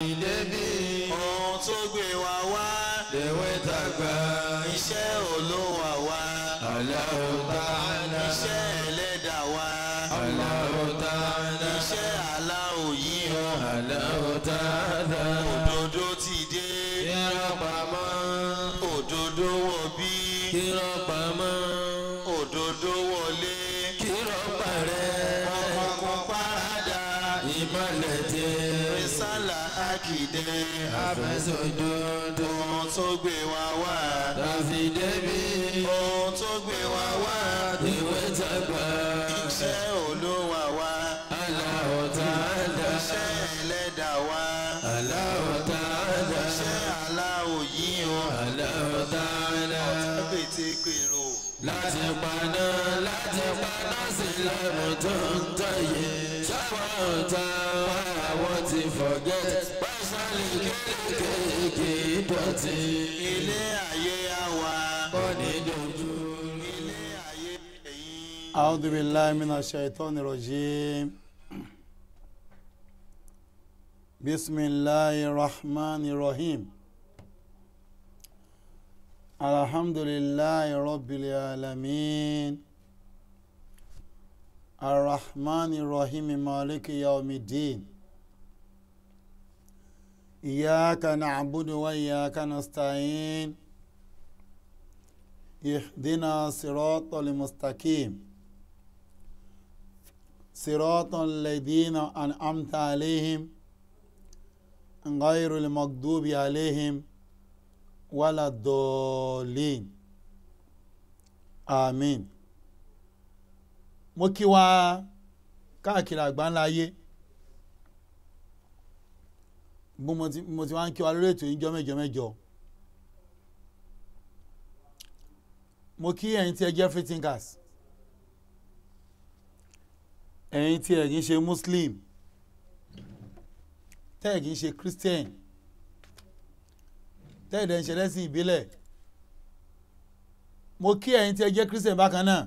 débi ohun tó gbé wa wá lèwe tàgbà iṣẹ́ olówó wa Allahu Ta'ala iṣẹ́ ẹlẹ́dàá wa Allahu Ta'ala iṣẹ́ aláwọ̀ yìí o Allahu Ta'ala òdodo ti dé kírọ̀ pamọ́ òdodo wọ̀ bí kírọ̀ pamọ́ òdodo wọlé kírọ̀ parẹ́ ọkọ̀ parada ìmọ̀lẹ̀ tẹ rísàlà àkìdẹ àfẹsọ̀dodo ohun tó gbé wa wá tàfi débi ohun tó gbé wa wá lèwe tàgbà iṣẹ́ olówó wa Allahu Ta'ala iṣẹ́ ẹlẹ́dàá wa Allahu Ta'ala iṣẹ́ aláwọ̀ yìí o Allahu Ta'ala. pété pèrò láti paná láti paná sí lẹ́nu tó ń tẹ̀yẹ sáwọn ọ̀tá wa àwọn ti forget pẹ́sàlì kéékèèké dọ̀tí ilé ayé àwa kò ní dojú. ilé ayé ẹ̀yìn. أعوذ بالله من الشيطان الرجيم بسم الله الرحمن الرحيم الحمد لله رب العالمين الرحمن الرحيم مالك يوم الدين إياك نعبد وإياك نستعين اهدنا صراط المستقيم صراط الذين أنعمت عليهم غير المغضوب عليهم ولا الضالين آمين mo kí wa káàkiri àgbáńlá ayé bó mo ti mo ti wá ń kí wa lórí ètò yìí jọ́ mẹ́jọ mẹ́jọ mo kí ẹ̀yin tí ẹ jẹ́ free thinkers ẹ̀yin tí ẹ kì í ṣe muslim tẹ́ ẹ kì í ṣe christian tẹ́ ẹ dẹ̀ ń ṣe lẹ́sìn ìbílẹ̀ mo kí ẹ̀yin tí ẹ jẹ́ christian bákan náà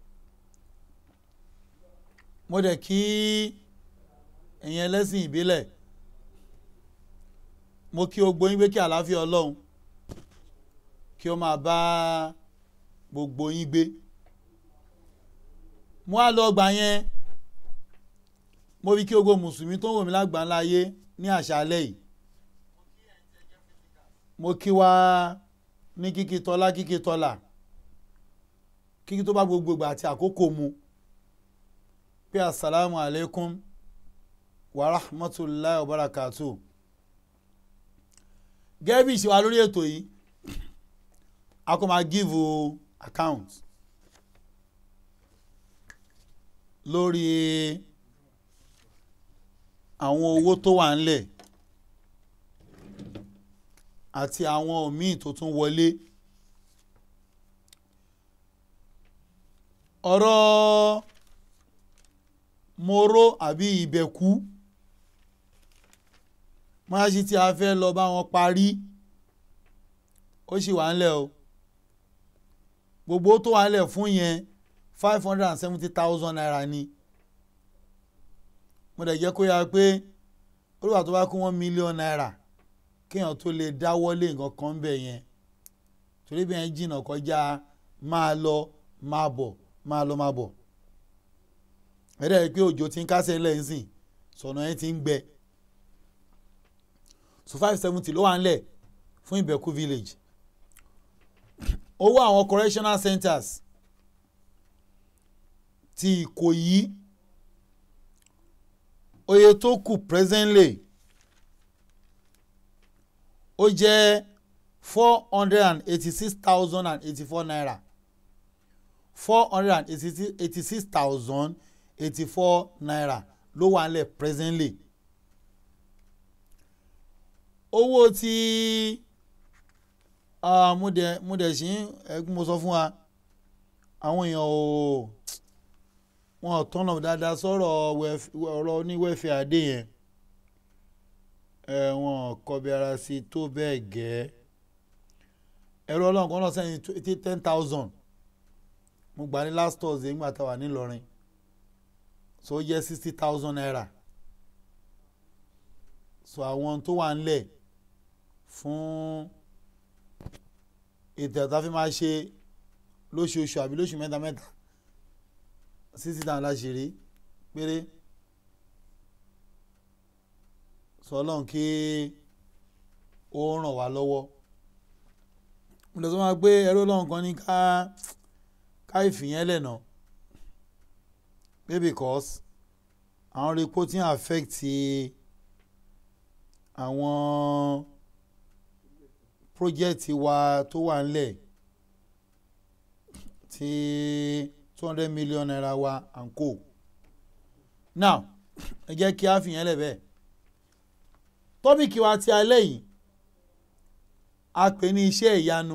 mo dẹ̀ kí ẹ̀yin ẹlẹ́sìn ìbílẹ̀ mo kí o gbóyin pé kí àlàáfíà ọlọ́run kí ó máa bá gbogbo yín gbé mo á lọ gbà yẹn mo rí kí ogo mùsùlùmí tó ń wò mí lágbàńlá ayé ní àṣálẹ́ yìí mo kí wa ní kíkí tọ́lá kíkí tọ́lá kíkí tó bá gbogbo ìgbà àti àkókò mu pé asalaamu alaykum wa rahmatulahi wa barakatu gẹ́gẹ́ bí ìṣe wa lórí ètò yìí a kò máa give account lórí àwọn owó tó wà ńlẹ̀ àti àwọn míì tó tún wọlé ọ̀rọ̀ moro àbí ìbẹ̀kú mọ́ṣáláṣí tí a fẹ́ lọ bá wọn parí ó sì wà ńlẹ̀ o gbogbo tó wà ńlẹ̀ fún yẹn five hundred and seventy thousand naira ni mo dẹ̀ jẹ́ kó yára pé olùwà tó bá kó one million naira kéèyàn tó lè dáwọ́lé nǹkan kan bẹ̀ yẹn torí bí yẹn jìnnà kọjá máa lọ máa bọ̀ máa lọ máa bọ̀ ẹ̀rẹ́ rí pé òjò ti ń kásẹ̀ lẹ́yìn sìn sọ̀nà yẹn ti ń gbẹ so five seventy ló wà ńlẹ̀ fún ìbẹ̀kú village owó àwọn correctional centers ti ìkòyí oye tó kù presently ó jẹ́ four hundred and eighty-six thousand and eighty-four naira four hundred and eighty-six thousand eighty-four naira ló wà nílẹ̀ presently owó tí mo dẹ̀ mo dẹ̀ sí ẹgbẹ́ mo sọ fún wa àwọn èèyàn ò wọn ò tọ́nà dáadáa sọ̀rọ̀ ọ̀rọ̀ oníwẹ̀fẹ̀ adé yẹn wọn kọbi ara sí tó bẹ́ẹ̀ gẹ́ ẹ̀rọ ọlọ́run kan náà sẹ́yìn ten thousand mo gbà ní last Thursday nígbà tá a wà nílọrin so ó jẹ́ sixty thousand naira sọ àwọn tó wà ńlẹ̀ fún ètò ẹ̀ta fi máa ṣe lóṣooṣù àbí lóṣù mẹ́ta mẹ́ta sixty thousand láṣìírí péré sọ ọlọ́run kí ó ràn wá lọ́wọ́ mo lè sọ máa pé ẹrú ọlọ́run kan ní ká ká ìfìyẹn lẹ́nà pé because àwọn reporting affect àwọn project wa tó wà ńlẹ̀ tí two hundred million naira wa and co now ẹ jẹ́ kí a fìyẹn lẹ̀ bẹ́ẹ̀ tọ́pìkì wa ti alẹ́ yìí a pè ní iṣẹ́ ìyanu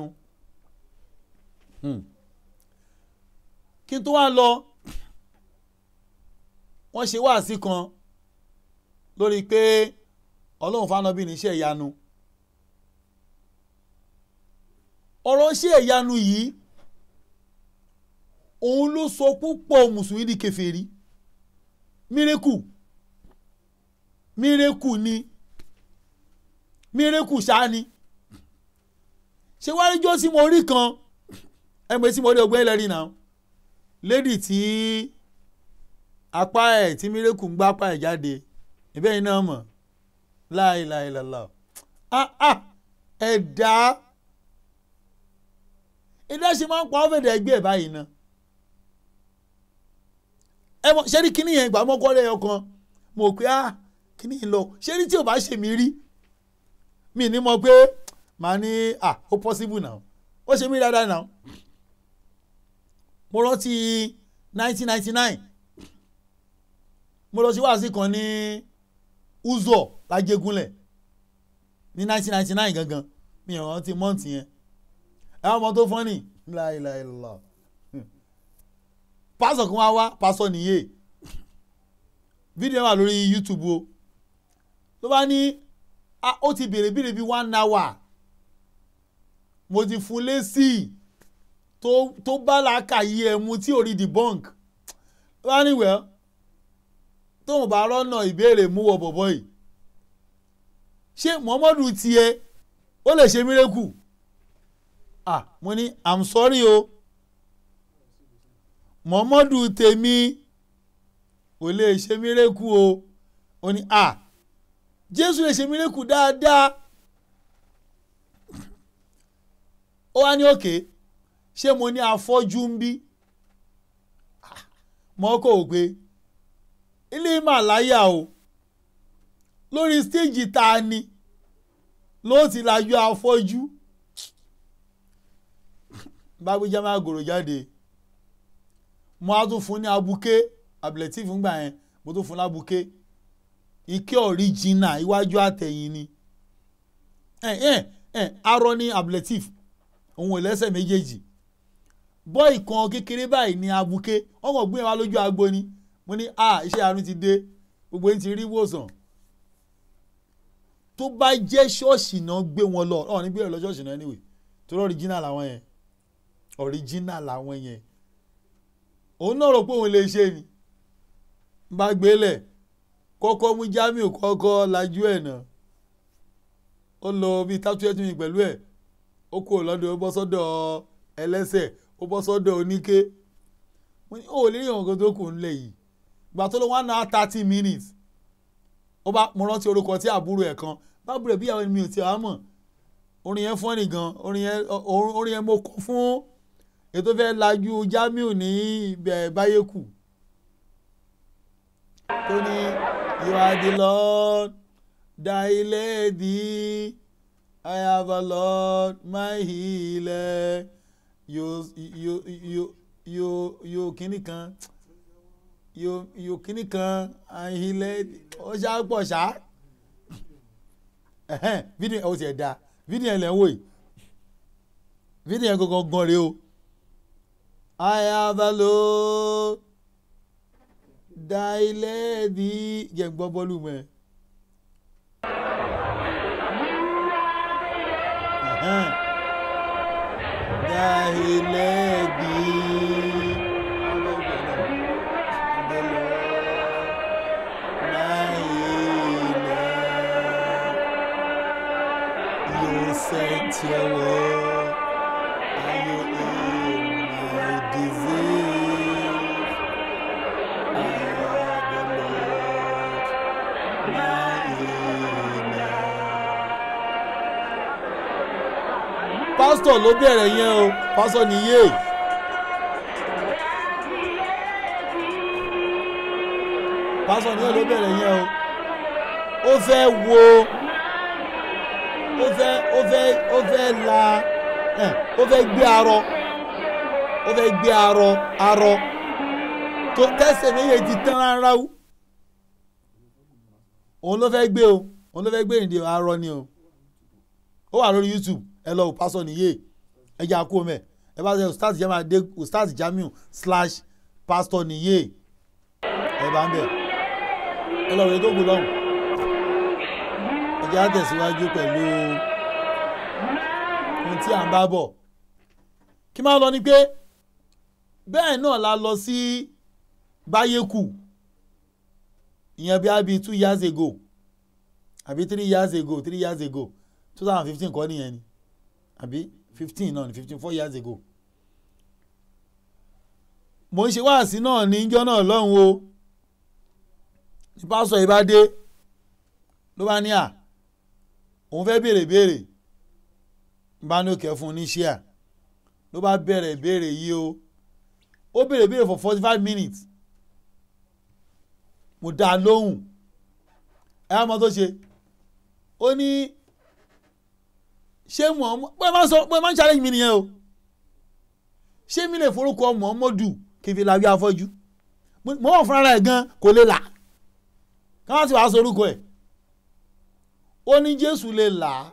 kí n tó wá lọ wọ́n ṣe wáàsí kan lórí pé ọlọ́run fánábì ní iṣẹ́ ìyanu ọ̀rọ̀ iṣẹ́ ìyanu yìí òun ló sọ púpọ̀ mùsùlùmí di kèfèrí mírèkù mírèkù ni mírèkù ṣáni ṣé wàá rí jọ́sí mo rí kan ẹgbẹ́ tí mo rí ọgbẹ́ ẹlẹ́rìí náà lédì tí apá ẹ̀ tí mírèkù ń gbá apá ẹ̀ jáde ìbẹ́ yìí náà mọ̀ láìláìlàlà ẹ̀dá ẹ̀dá ṣe máa ń pa ọ́fẹ̀dẹ̀ ẹgbẹ́ ẹ̀ báyìí náà ẹ mọ ṣé rí kíní yẹn ìgbà mọ́kọ́rẹ́ ọkàn mo pé ah kíní yìí lọ ṣé rí tí ò bá ṣe mí rí mi ní mọ̀ pé màá ní ah ó possible now ó ṣe mí dáadáa now mo rántí nineteen ninety nine mo lọ sí wáàsí kan ní Uzo lájẹgúnlẹ̀ ní nineteen ninety nine gangan mi ò rántí mọ́ǹtì yẹn ẹ wọ́n mọ tó fọ́nì láìláìlá pásọ kan wá wá pásọ nìyé fídíò wà lórí YouTube o ló bá ní ó ti béèrè béèrè bíi one hour mo ti fún lésì tó bá làákàyè ẹ̀ mu tí ò rí debunk ló bá ní wẹ́ẹ́ tóun bá rọ́nà ìbéèrè mú wọ bọ̀bọ̀ yìí ṣé Muhammadu tiẹ̀ ó lè ṣe mírèkù ah mo ní i'm sorry o Muhammadu tèmi ò lè ṣe mírèkù o ó ní ah Jésù lè ṣe mírèkù dáadáa ó wá ní òkè ṣé mo ní afọ́jú ń bí mọ́ kò gbé ilé màláyà o lórí stéèjì ta ni ló ti la yọ afọ́jú bábújá máa gòrò jáde mo á tún fún ní abuké abilẹ̀tì fúngbà yẹn mo tún fún lábuké ike ọ̀ríjìnà iwájú àtẹ̀yìn ni arọ ní abilẹ̀tì òun ìlẹ́sẹ̀ méjèèjì bọ́ọ̀ì kan kékeré báyìí ní abuké ọmọ gbé wa lójú agbo ni mo ní a iṣẹ́ àánú ti dé gbogbo yín ti rí ìwòsàn tó bá jẹ́ ṣọ́ọ̀ṣì náà gbé wọn lọ ọ̀ ní gbé lọ ṣọ́ọ̀ṣì náà anyway torí original làwọn yẹn original làwọn yẹn òun náà rò pé òun lè ṣe ni bá gbélé kọ́kọ́ mú Jamiu kọ́kọ́ lajú ẹ̀ náà ó lọ bíi tátúyẹ́tù mi pẹ̀lú ẹ̀ ó kúrò lọ́dọ̀ ó bọ́ sọ́dọ̀ ẹlẹ́sẹ̀ ó bọ́ sọ́dọ̀ oníké mo ní ó lè rí ọ̀gá tó kù ńlẹ̀ yìí gbà tó lọ one hour thirty minutes ó bá mo rántí orúkọ tí àbúrò ẹ̀ kan bábúrò ẹ̀ bí àwọn ènìyàn ti àmọ̀ orin yẹn fọ́nì gan orin yẹn orin yẹn mo kọ fún ètò fẹ́ lajú Jamiu ní ibẹ̀ báyẹ̀kù tó ní you are the Lord thy lady I have a Lord my healer you you you you you kíní kan you you kíní kan ahilẹ̀ ó ṣá pọ̀ ṣá fídíò ẹ̀ ó ti ẹ̀ da fídíò ẹ̀ lẹ̀ ń wò yìí fídíò ẹ̀ gangan gan rèé o I have a Lord thy lady jẹ́ gbọ́ bọ́ọ̀lù mọ́ ẹ. Thy lady. The Lord, my healer. You sent your word, and you healed my disease. I am the Lord, my healer. pásítọ̀ ló bẹ̀rẹ̀ yẹn o pásítọ̀ nìyé pásítọ̀ nìyé ló bẹ̀rẹ̀ yẹn o ó fẹ́ wo ó fẹ́ ó fẹ́ ó fẹ́ la ẹ̀ ó fẹ́ gbé arọ ó fẹ́ gbé arọ arọ tó tẹ́sẹ̀ méjèèjì tán rárá o òun ló fẹ́ gbé o òun ló fẹ́ gbé ìdí arọ ni o ó wà lórí youtube ẹ lọ wò pásọ nìyé ẹ jẹ́ àkó mẹ́ ẹ bá ṣe ustaz jamiu adé ustaz jamiu slash pastor nìyé ẹ bá ń bẹ̀ ẹ lọ wòye tó kù lọ́hùn ẹ jẹ́ àtẹ̀síwájú pẹ̀lú ohun tí à ń bá bọ̀ kí máa lọ ni pé bẹ́ẹ̀ náà la lọ sí báyékù ìyẹn bí a bí two years ago àbí three years ago three years ago two thousand fifteen kọ́ nìyẹn ni àbí fifteen náà ni fifteen four years ago mo ń ṣe wáàsí náà ní ijọ́ náà lọ́hùn o ní pásọ yìí bá dé ló bá ní à òun fẹ́ béèrè béèrè bá ní òkè fún un ní ṣíà ló bá bẹ̀rẹ̀ béèrè yìí o ó béèrè béèrè for forty five minutes mo dá a lóhùn ẹ á mọ tó ṣe ó ní ṣé muhammed pé máa ń sọ pé máa ń challenge mi nìyẹn o ṣé mi lè forúkọ muhammadu kí n fi làwí afọ́jú mo wà fúnra ẹ̀ gan kò lè là káwọn sì wàá sọ orúkọ ẹ̀ ó ní jésù lè là á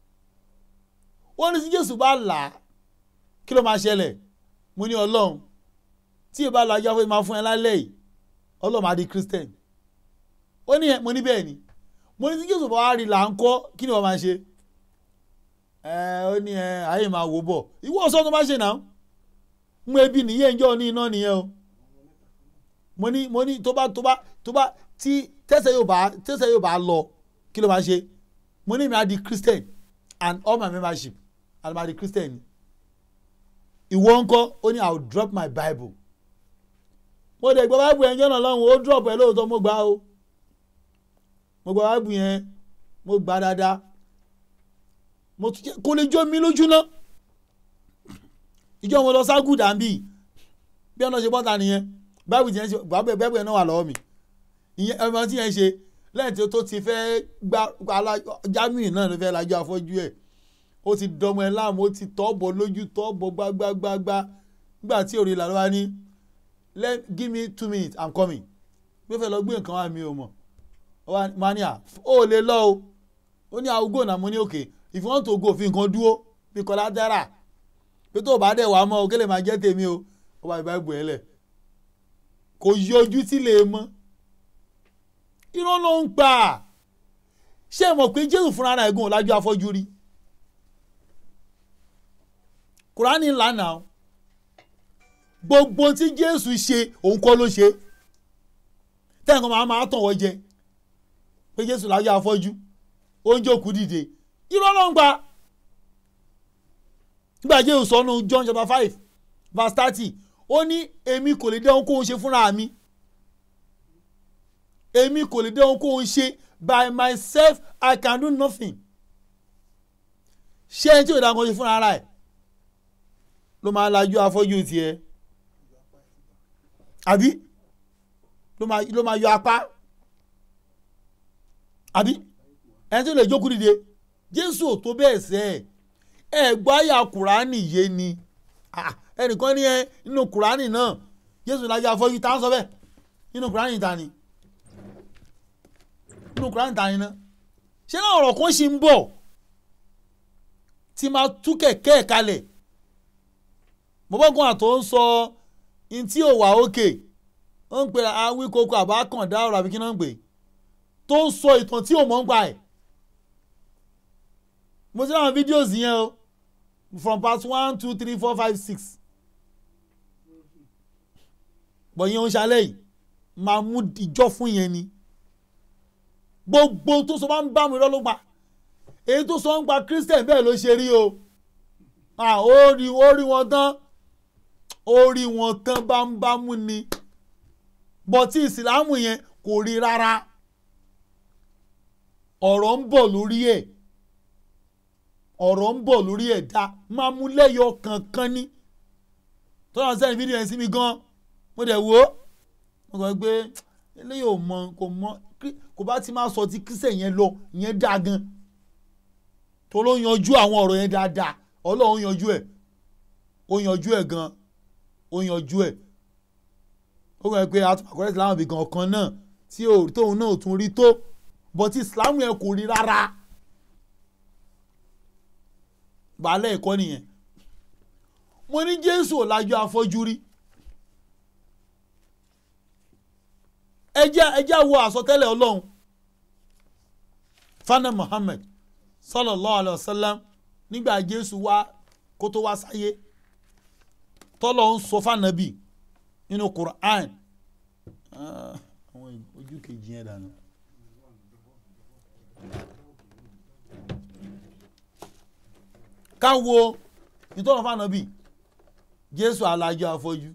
ó ní tí jésù bá là á kí ló máa ṣẹlẹ̀ mo ní ọlọ́run tí ì bá làwí afọ́jú máa fún ẹ lálẹ́ yìí ọlọ́run máa di christian ó ní mo ní bẹ́ẹ̀ ni mo ní tí jésù bá wá rí là ń kọ́ kí ni wọ́n máa ṣe ẹ ó ní ẹ ayé máa wò bọ̀ ìwọ ọ̀sán tó bá ṣe náà mú ebi nìyẹn ń jọ ní iná nìyẹn o mo ní mo ní tó bá tó bá tó bá tí tẹ́sẹ̀ yóò bá tẹ́sẹ̀ yóò bá lọ kí ló máa ṣe mo ní mi á di christian and all my membership and my di christian ìwọ ńkọ́ ó ní i will drop my bible mo dẹ̀ gbọ́ bible yẹn jọ́nà lọ́hùn ó drop ẹ̀ lóòótọ́ mo gbà o mo gbọ́ bible yẹn mo gbà dáadáa mo tún jẹ kó lè jó mi lójú ná ìjọ mo lọ ságùdà ń bì bí ọ̀nà ṣe bọ́ta nìyẹn báìbù tí yẹn ṣe báìbù yẹn náà wà lọ́wọ́ mi ìyẹn ọmọ tí yẹn ṣe lẹ́yìn tí ó tó ti fẹ́ gba Jamiu náà ló fẹ́ lajú afọ́jú ẹ̀ ó ti dọmọ ẹ láàmú ó ti tọ́ bọ̀ lójú tọ́ bọ̀ gbágbágbá nígbà tí òrìlà ló wá ní give me two minutes i'm coming bí ó fẹ́ lọ gbé nǹkan wá mi ò mọ̀ mania ó lè lọ o ó ní àwùgò náà mo ní òkè if you want to go fi nǹkan dúró bí collateral pé tó o bá dẹ̀ wá mọ́ o kí lè máa jẹ́ tèmi o ó bá ìbá ìbò ẹ̀ lẹ̀ kò yọjú tí lè mọ́ irọ́ ló ń pa ṣé mọ̀ pé jésù fúnra rẹ̀ gùn lájú afọ́jú rí kùránì lánàá gbogbo tí jésù ṣe òun kọ́ ló ṣe tẹ́ǹkan máa máa tàn wọ́n jẹ pé jésù lájú afọ́jú ó ń jókòó dìde irọ́ ló ń pa nígbà jésù sọnù john chapter five verse thirty ó ní èmi kò lè dé ohun kóhun ṣe fúnra mi èmi kò lè dé ohun kóhun ṣe by myself i can do nothing ṣé ẹni tí ò dáa kan ṣe fúnra ara ẹ̀ ló máa lajú afọ́jú tiẹ̀ àbí ló máa yọ apá àbí ẹni tí ò lè jókòó dìde jésù ò tó bẹ́ẹ̀ sẹ́ ẹ̀ ẹ̀ gbọ́ àyà kùránì yé ni ẹnìkan ní ẹ nínú kùránì náà jésù lajú afọ́jú tá à ń sọ bẹ́ẹ̀ nínú kùránì ta ni nínú kùránì ta ni náà ṣé náà ọ̀rọ̀ kan ṣì ń bọ̀ tí máa tú kẹ̀kẹ́ ẹ̀ kalẹ̀ bọ́bọ́gùn àtọ́ ń sọ ní tí ò wà òkè ó ń pè awí koko àbákàndá ọ̀rọ̀ àbí kí náà ń pè tó ń sọ ìtàn tí ò mọ̀ ń pa ẹ̀ mo ti ráwọn fídíòs yẹn o from part one two three four five six bọ̀yìn oúnjẹ alẹ́ yìí máa mú ìjọ fún yẹn ni gbogbo tó sọ bá ń bá mi lọ́lọ́gbà èyí tó sọ ń pa christian bẹ́ẹ̀ ló ṣe rí o Ah, ó rí ó rí wọn tán ó rí wọn tán bámúbámú ni bọ́tí ìsìlámù yẹn kò rí rárá ọ̀rọ̀ ń bọ̀ lórí ẹ̀ ọ̀rọ̀ ń bọ̀ lórí ẹ̀ dá máa mú lẹ́yọ kankan ní tọ́lá sẹ́yìn fídíò yẹn sí mi gan mo dẹ̀ wò ó mo kàn gbé eléyìí ò mọ kò mọ kí- kò bá ti máa sọ ti kíṣẹ̀ yẹn lọ ìyẹn dá gan tó ló yanjú àwọn ọ̀rọ̀ yẹn dáadáa ọlọ́run yanjú ẹ̀ ó yanjú ẹ̀ gan ó yanjú ẹ̀ ó kàn pé àtúmọ̀kọ́rẹ́ ìsìlámù bí gan kan náà tí ò- tóun náà ò tún rí tó bọ́tí ìsìlámù yẹn kò rí rárá baálé ẹ̀kọ́ nìyẹn mo ní jésù ò lajú afọ́jú rí ẹ jẹ́ ẹ jẹ́ wo àsọtẹ́lẹ̀ ọlọ́run fana muhammed sallallahu alayhi wa sallam nígbà jésù wá kó tó wá sáyé tọ́lọ̀ ń sọ fànàbì nínú quran Ah, àwọn ojú kejì yẹn dànù. ká wo ìtọ́nà fànàbì jésù alájọ afọ́jú.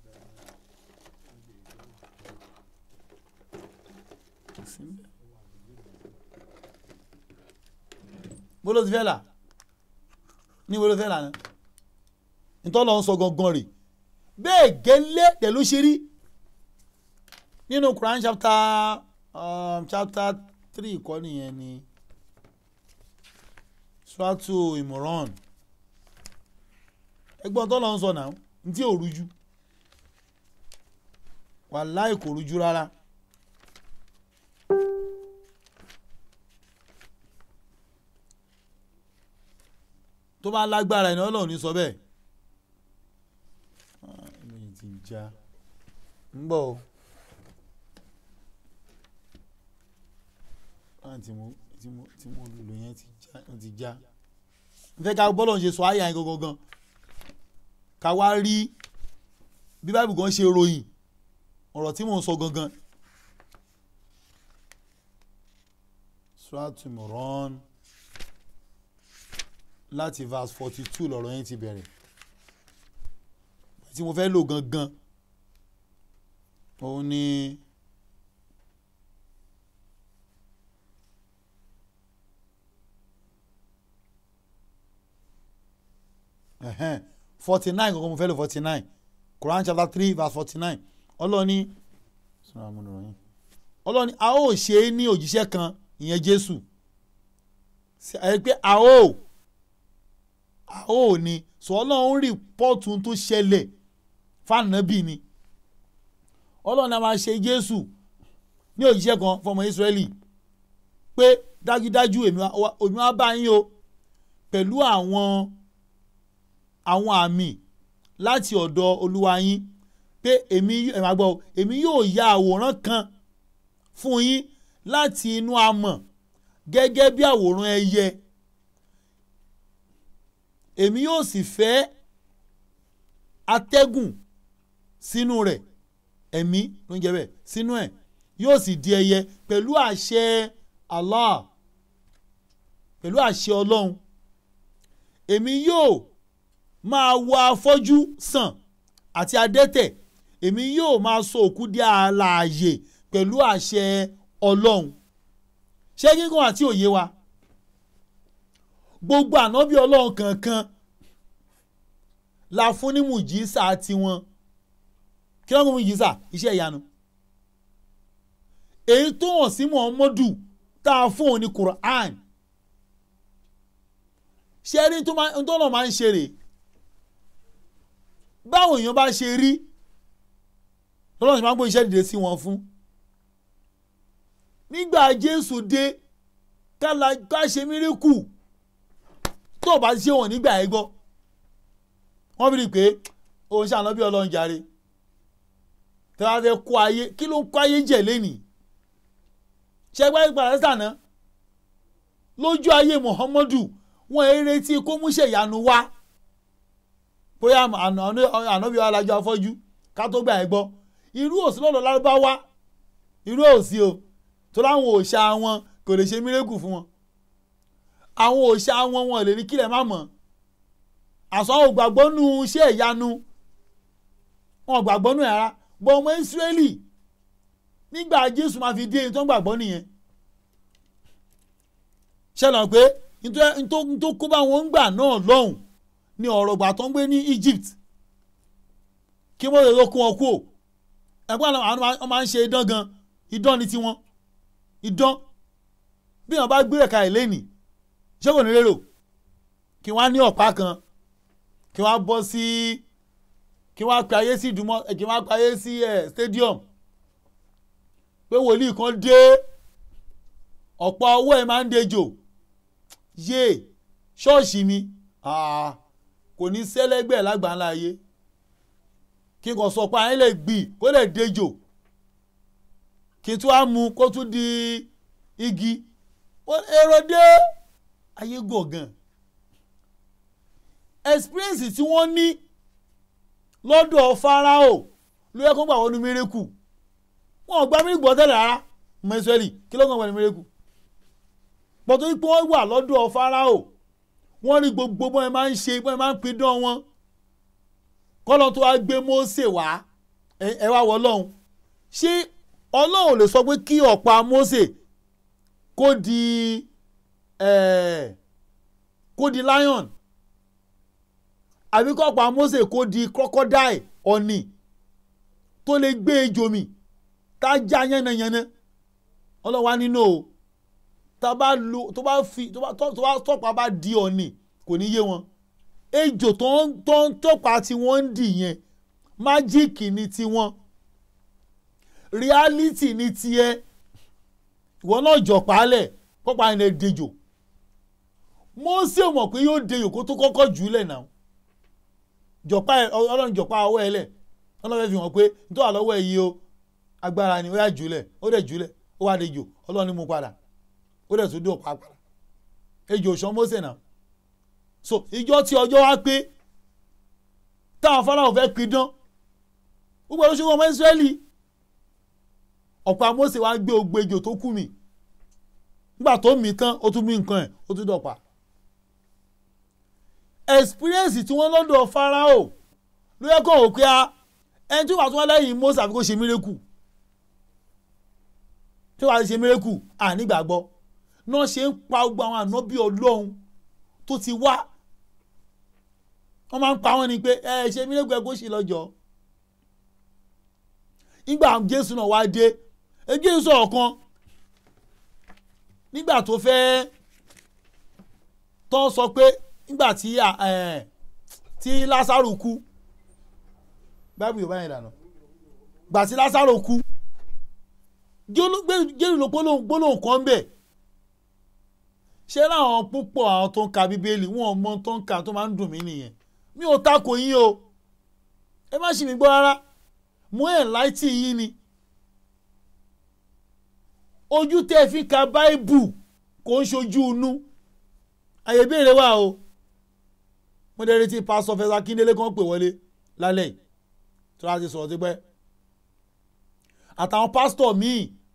bó ló ti fẹ́ là ní bó ló fẹ́ là ní ìtọ́nà ń sọ gangan rè bẹ́ẹ̀ gẹ́lẹ́ tẹ̀ ló ṣe rí nínú Quran chapter um, chapter three kọ́ nìyẹn ni suratu Imran ẹgbọ́n tó lọ ń sọ náà ní tí ò rújú wàláì kò rújú rárá. tó bá lágbára ẹni ọlọ́run ní sọ bẹ́ẹ̀. Ah, eléyìí ti já ń bọ̀ o. Ah, tí mo tí mo tí mo lò yẹn ti já ó ti já. n fẹ́ ká bọ́lọ̀ ń ṣe sọ àyà yẹn gangan gan ká wá rí bí báìbù gan ṣe ròyìn ọ̀rọ̀ tí mò ń sọ gangan. Suratu Imran láti verse forty two lọ̀rọ̀ yẹn ti bẹ̀rẹ̀ tí mo fẹ́ lò gangan òun ni forty nine gangan mo fẹ́ lò forty nine Quran chapter three verse forty nine ọlọ́ni ọlọ́ni a ó ṣe é ní òjíṣẹ́ kan ìyẹn Jésù ẹ pé a ó a ó ní sọ ọlọ́run rìpọ́ọ̀tù tó ṣẹlẹ̀ fànàbì ni ọlọ́run a máa ṣe Jésù ní òjíṣẹ́ kan fọmọ Ísírẹ́lì pé dájúdájú èmi wá bá yín o pẹ̀lú àwọn àwọn àmì láti ọ̀dọ̀ olúwa yín pé èmi ẹ̀ máa gbọ́ èmi yóò ya àwòrán kan fún yín láti inú amọ̀ gẹ́gẹ́ bí àwòrán ẹyẹ èmi yóò sì fẹ́ atẹ́gùn sínú rẹ̀ ẹ̀mí ló ń jẹ́ bẹ́ẹ̀ sínú ẹ̀ yóò sì di ẹyẹ pẹ̀lú àṣẹ Allah pẹ̀lú àṣẹ ọlọ́run èmi yóò máa wo afọ́jú sàn àti adẹ́tẹ̀ èmi yóò máa sọ òkú di alààyè pẹ̀lú àṣẹ ọlọ́run ṣé gígùn àti òye wa gbogbo ànábì ọlọ́run kankan la fún ní mùjísà tiwọn kí ló ń mú mùjísà iṣẹ́ ìyanu èyí tó hàn sí muhammadu tá a fún òun ní quran ṣé rí tó náà máa ń ṣe rè báwo èèyàn bá ṣe rí lọ́nà tí máa ń gbé iṣẹ́ dìde sí wọn fún nígbà jésù dé ká ṣe mírìkù tó o bá ṣe wọn nígbà ẹ gbọ́ wọ́n bí rí i pé òun ṣàná bí ọlọ́run jàre tí wọ́n fẹ́ kó ayé kí ló ń kó ayé jẹ̀ lẹ́nìí ṣẹgbẹ́ ìpàdé sànà lójú ayé muhammadu wọn ẹ retí kó múṣẹ ìyanu wá bóyá ànábì alájọ afọ́jú ká tó gbà ẹ gbọ́ irú òsì lọ́dọ̀ lárúbáwá irú òsì o tó láwọn òòṣà wọn kò lè ṣe mírèkù fún wọn àwọn òòṣà wọn wọn lè ní kílẹ̀ má mọ̀ àṣọ àwọn ògbàgbọ́ nù iṣẹ́ ìyanu wọn gbàgbọ́ nù ara bọ́ ọmọ Ísírẹ́lì nígbà Jésù máa fi dé ẹni tó ń gbàgbọ́ nìyẹn ṣẹlẹ̀ pé nítorí kó bá wọn gbà náà lọ́hùn ni ọ̀rọ̀ gbà tó ń gbé ní Egypt kí wọ́n lè lọ kó wọn kú ò ẹ̀gbọ́n àwọn máa ń ṣe idán gan idán ní tiwọn idán bí wọn bá gbé ẹ̀ka ẹ̀ lẹ́nìí ṣé kò ní lérò kí wọ́n á ní ọ̀pá kan kí wọ́n á bọ́ sí kí wọ́n á pe ayé sí ìdúmọ̀ kí wọ́n á pe ayé sí ẹ̀ stadium pé wòlíì kan dé ọ̀pọ̀ owó ẹ̀ máa ń dejò yé ṣọ́ọ̀ṣì mi kò ní sẹ́lẹ́gbẹ̀ẹ́ lágbàńlá ayé kí n kò sọ pé ayé lè gbì kó lè dejò kí n tún á mu kó tún di igi èrò dé ayé gọ̀gàn experience tí wọ́n ní lọ́dọ̀ Fáráò ló yẹ kó gbà wọnú mérekù wọn ò gba mílíkì gbọ́ tẹ́lẹ̀ rárá mẹ́sẹ̀lì kí ló kàn wọ́n ní mérekù pọ̀tò ipò wọn wà lọ́dọ̀ Fáráò wọ́n rí gbogbo bọ́n ẹ máa ń ṣe bọ́n ẹ máa ń pidán wọn kọ́lọ́ tó wá gbé Mósè wá ẹ wá wọ Ọlọ́run ṣé Ọlọ́run lè sọ pé kí ọ̀pá Mósè kó di kó di lion àbí kọ́pá Mósè kó di crocodile ọ̀nì tó lè gbé ejò mì tá a já yánnayànna Ọlọ́run wá nínú o tá a bá lo tó bá fi tó bá tọ́pá bá di ọ̀nì kò ní yé wọn ejò tó ń tó ń tọ́pá tí wọ́n ń dì yẹn májíìkì ni tiwọn reality ni tiẹ̀ ìwọ náà jọ̀pálẹ̀ kọ́pá yẹn lè dejò Mósè mọ̀ pé yóò dejò kó tó kọ́kọ́ jù ú lẹ̀ náà jọ̀pá ẹ ọlọ́run jọ̀pá ọwọ́ ẹ lẹ̀ ọlọ́run fi hàn pé nítorí wà lọ́wọ́ ẹ yìí o agbára ni ó yà jù ú lẹ̀ ó dẹ̀ jù ú lẹ̀ ó wà dejò ọlọ́run ní mú padà ó dẹ̀ tún dé ọ̀pá padà ejò sàn Mósè náà so ìjọ tí ọjọ́ wá pé táwọn Fáráò fẹ́ pidán gbogbo ẹ̀rọ ṣùgbọ́n ọmọ Ísírẹ́lì ọ̀pá Mósè wá gbé ogbe ejò tó kú mi nígbà tó mì tán ó tún mí nǹkan ẹ̀ ó tún dọ̀pá experience tí wọ́n lọ́dọ̀ Fáráò ló yẹ kó o pé a ẹni tí wàá tún wá lẹ́yìn Mósè àfi kó ṣe mírèkù tí wàá ṣe mírèkù ànígbàgbọ́ náà ṣe ń pa gbogbo àwọn ànábì Ọlọ́run tó ti wá wọ́n máa ń pa wọ́n ni pé ẹ ṣe mírèkù ẹ kó ṣe lọ́jọ́ nígbà Jésù náà wá dé ẹ Jésù sọ̀rọ̀ kan nígbà tó fẹ́ tó sọ pé nígbà tí tí Lásárù kú báyìí yorùbá yẹn dànù gbà tí Lásárù kú jẹ́rù ló gbólóhùn kan bẹ̀ ṣé láwọn púpọ̀ àwọn tó ń ka bíbélì wọn ò mọ tó ń ka tó máa ń dùn mí nìyẹn mi ò takò yín o ẹ má ṣì mí gbọ́ rárá mú ẹ̀ láìtì yín ni ojú tẹ́ fi ka báìbù kò ń ṣojú inú àyè béèrè wà o mo dẹ̀ retí pásọ fẹsà kíndélé kan pè wọlé lálẹ́ yìí tí wọ́n á ti sọ̀rọ̀ tipẹ́ àtàwọn pásítọ̀ míì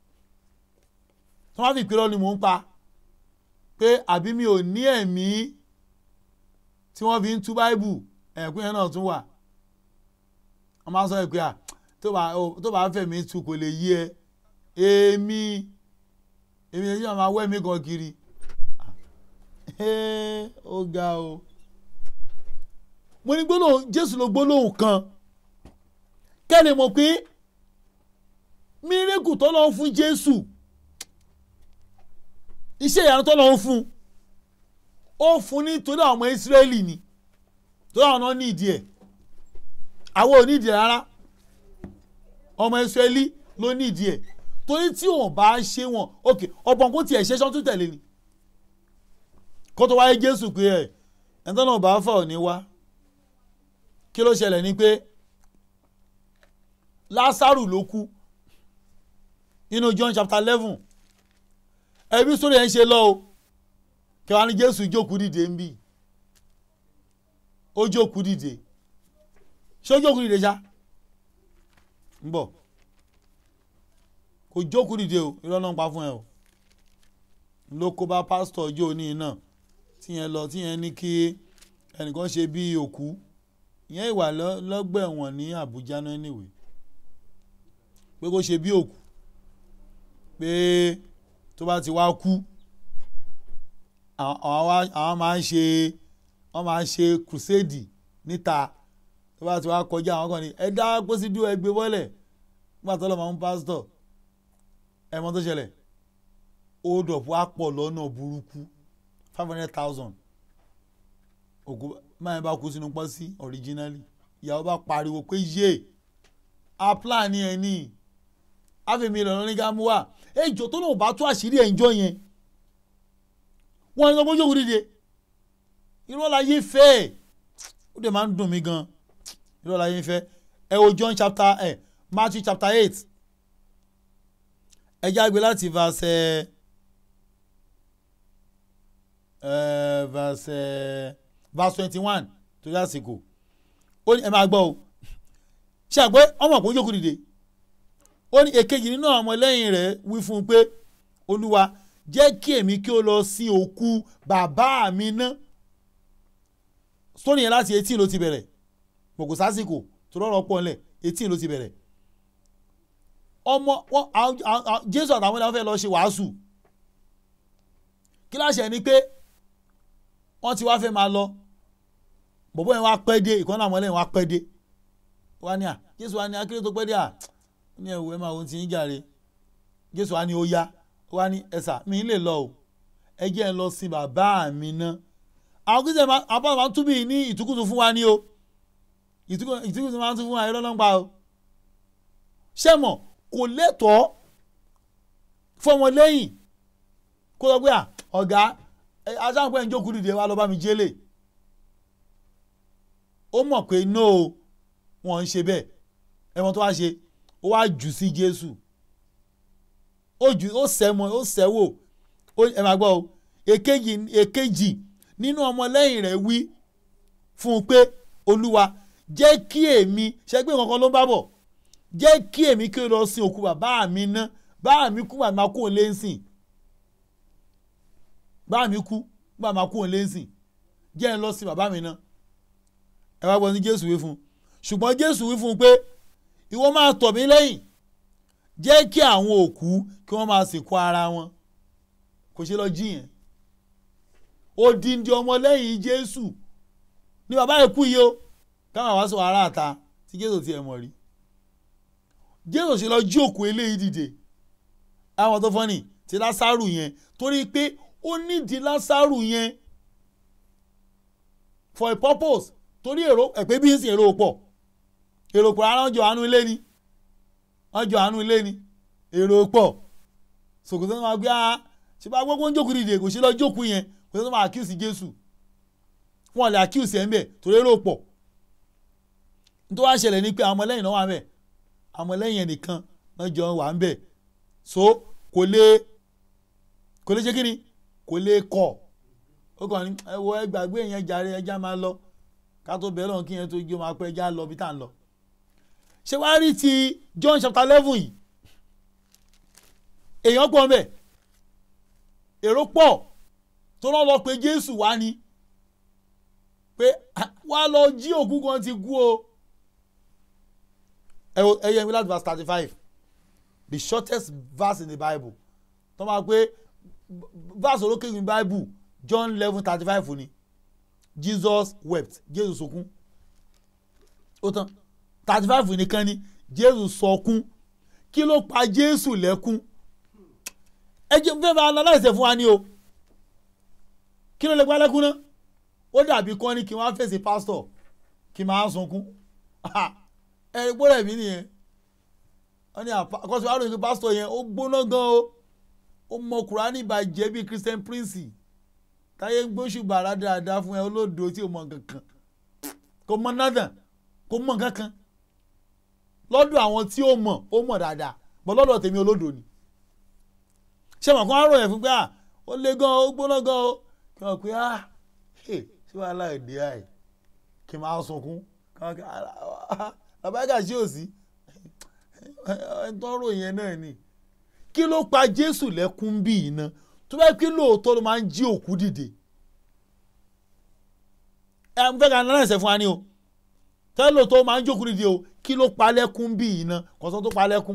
tí wọ́n á fi ìpínlẹ̀ ni mò ń pa pé àbí mi ò ní ẹ̀mí tí wọ́n fi ń tú báìbù ẹ̀kún yẹn náà tún wà wọ́n máa ń sọ pé à tó bá fẹ̀mí tu kò lè yí ẹ èmi èmi yẹn máa wẹ́ mi gan kiri ó ga o mo ní gbólóhùn jésù ló gbólóhùn kan kẹ́lẹ̀ mọ̀ pé mírèkù tó lọ́wọ́ fún jésù iṣẹ́ ìyanu tó lọ́wọ́ fún ó fún nítorí àwọn ọmọ ìsírẹ́lì ni torí àwọn náà ní ìdí ẹ̀ àwọn ò ní ìdí ẹ̀ rárá ọmọ ìsírẹ́lì ló ní ìdí ẹ̀ torí tí wọn bá ṣe wọn ok ọ̀pọ̀ kó tiẹ̀ ṣe sọ́tún tẹ̀lé ni kó tó wáyé jésù pé ẹ̀ ẹ̀ tọ́nà bá fà ò ní wá kí ló ṣẹlẹ̀ ni pé lásàrù ló kú nínú john chapter eleven ẹbí sórí ẹ̀ ń ṣe lọ o kẹwàá ní jésù jókòó dìde ń bì ó jókòó dìde ṣé ó jókòó dìde ṣá ń bọ̀ kò jókòó dìde o irọ́ náà ń pa fún ẹ o ló kó bá pásítọ̀ ọjọ́ òní náà tíyẹn lọ tíyẹn ní kí ẹnìkan ṣe bí òkú ìyẹn ìwà lọ- lọ́gbà ẹ̀wọ̀n ní Àbújá náà níwèé pé kó ṣe bí òkú pé tó bá ti wá kú àwọn àwọn wá- àwọn máa ń ṣe wọ́n máa ń ṣe crusade níta tó bá ti wá kọjá àwọn kan ní ẹ dá pósí dúró ẹ gbé bọ́lẹ̀ nígbà tó lọ́ máa ń pásítọ̀ ẹ mọ̀ tó ṣẹlẹ̀ hold up wá pọ̀ lọ́nà burúkú five hundred thousand òkú máa ń bá kú sínú pọ́sí originally ìyàwó bá pariwo pé yé a plan ni ẹ ní àfẹ̀mí ìlànà ní gámú wà ẹjọ́ tó náà bá tú àṣírí ẹ̀ ń jọ yẹn wọ́n ń sọ pé yóò dìde irọ́ la yé fẹ́ ẹ̀ ó dẹ̀ máa ń dùn mí gan irọ́ la yé fẹ́ ẹ wo John chapter ẹ Matthew chapter eight ẹ jágbe láti verse ẹ ẹ verse ẹ verse twenty one torí àsìkò ó ní ẹ máa gbọ́ o ṣe àgbẹ̀ ọmọ kò jókòó dìde ó ní èkejì nínú àwọn ọmọlẹ́yìn rẹ̀ wí fún un pé olúwa jẹ́ kí èmi kí ó lọ sin òkú bàbá mi ná sórí yẹn láti eighteen ló ti bẹ̀rẹ̀ gbogbo sásìkò tó rọrọ pọ̀ nílẹ̀ eighteen ló ti bẹ̀rẹ̀ ọmọ wọn àwọn- àwọn- àwọn- jésù àtàwọn ẹni wọn fẹ́ lọ ṣe wàásù kíláàsì ẹni pé wọ́n ti wá fẹ́ máa lọ bọ̀bọ́ yẹn wá pẹ́ dé ìkànnì àwọn ẹlẹ́yìn wá pẹ́ dé wá ní à jésù wá ní akéré tó pẹ́ dé à ó ní ẹ̀wù ẹ̀ máa ohun tí ń jàre jésù wá ní ó yá ó wá ní ẹ̀sà mi ń lè lọ o ẹ jẹ́ ẹ lọ sin bàbá mi ná àwọn kristian àbá máa ń túbí ní ìtukùtù fún wa ní o ìtukù- ìtukùtù máa ń tún fún wa irọ́ lọ́npa o ṣé mọ̀ kò lẹ́tọ̀ọ́ fọmọ lẹ́yìn kó lọ pé à ọ̀gá ẹ, aṣáǹpẹ́ ń jókòó dìde wá lọ bá mi jẹ́lẹ̀ ó mọ̀ pé no o, wọn ń ṣe bẹ́ẹ̀ ẹ̀wọ̀n tó wá ṣe ó wá jù sí Jésù ó jù ó sẹ́mọ̀ ó sẹ́wò ó ẹ máa gbọ́ o èkejì èkejì nínú ọmọlẹ́yìn rẹ̀ wí fún un pé olúwa jẹ́ kí èmi ṣe pé nǹkan kan ló ń bá bọ̀ jẹ́ kí èmi kí o lọ sin òkú bàbá mi ná bàbá mi kú bàbá kú òun lé ń sìn bàbá mi kú bàbá kú òun lé ń sìn jẹ́ ẹ lọ sin bàbá mi ná ẹ wá gbọ́ ní Jésù wí fún un ṣùgbọ́n Jésù wí fún un pé ìwọ máa tọ̀ mí lẹ́yìn jẹ́ kí àwọn òkú kí wọ́n máa sìnkú ara wọn kò ṣe lọ jí yẹn odindi ọmọlẹ́yìn Jésù ní bàbá yẹn kú yìí o káwọn wá sọ ará àta tí Jésù tiẹ̀ mọ̀ rí Jésù ṣe lọ jí òkú eléyìí dìde àwọn tó fọ́nì ti Lásárù yẹn torí pé ó nídìí Lásárù yẹn for a purpose torí èrò ẹ̀pẹ́ bí ń sìn èrò pọ̀ èrò pọ̀ ara wọn jọ àánú ilé ni wọn jọ àánú ilé ni èrò pọ̀ sòkòtò náà máa gbé a ṣe bá gbogbo ń jókòó dìde kò ṣe lọ jókòó yẹn kò ṣe tó máa accuse Jésù wọn lè accuse ẹ̀ ń bẹ̀ torí èrò pọ̀ nítorí wàá ṣẹlẹ̀ ni pé àwọn ọmọlẹ́yìn náà wà ń bẹ̀ àwọn ọmọlẹ́yìn ẹnìkan náà jọ wà ń bẹ̀ so kò lè kò lè ṣe kí ni kò lè kọ̀ ó kàn ní ẹ wo ẹ gbàgbé yẹn jàre ẹja máa lọ ká tó bẹ̀rẹ̀ lọ́n kí yẹn tó jó máa pẹ́ ẹja lọ bí tá à ń lọ ṣé wàá rí ti John chapter eleven yìí èèyàn pọ̀ mbẹ̀ èrò pọ̀ tó lọ́ lọ pé Jésù wá ni pé wá lọ jí òkú kan ti kú o ẹ wo- ẹ yẹ mi láti verse thirty five the shortest verse in the Bible tó máa pé verse olókè in the Bible John eleven thirty five ni Jesus wept Jésù sọkún ó tán thirty five nìkan ni Jésù sọkún kí ló pa Jésù lẹ́kún ẹ jẹ́ fẹ́ máa analyse ẹ̀ fún wa ni o kí ló lè pa lẹ́kún náà ó dàbí kọ́ ni kí wọ́n á fèsì pásítọ̀ kí n máa sunkún ẹ̀rí gbọ́dọ̀ mi nìyẹn wọ́n ní àkọsí wa lóyún pé pásítọ̀ yẹn ó gbóná gan o ó mọ kùránì ìbàjẹ́ bíi Christian Prince táyé ń gbóṣù bàrà dáadáa fún ẹ olódo tí o mọ kankan kò mọ nathan kò mọ kankan lọ́dọ̀ àwọn tí ó mọ̀ ó mọ̀ dáadáa bọ́ lọ́dọ̀ tèmi olódo ni ṣé wọn kàn á ròyìn fún pé à ó lé gan ó gbóná gan ó kí wọn pé à ṣé wàhálà èdè àì kí n máa sunkún àbáyíká sí òsì ẹni tó ń ròyìn yẹn náà ni kí ló pa Jésù lẹ́kún bí iná tó bá kí lóòótọ́ ló máa ń jí òkú dìde ẹ ń fẹ́ ká náà ẹ̀sẹ̀ fún wa ni o tẹ́lẹ̀ tó máa ń jókòó dìde o kí ló pa lẹ́kún bí yìí ná kọ́sọ́ tó pa lẹ́kún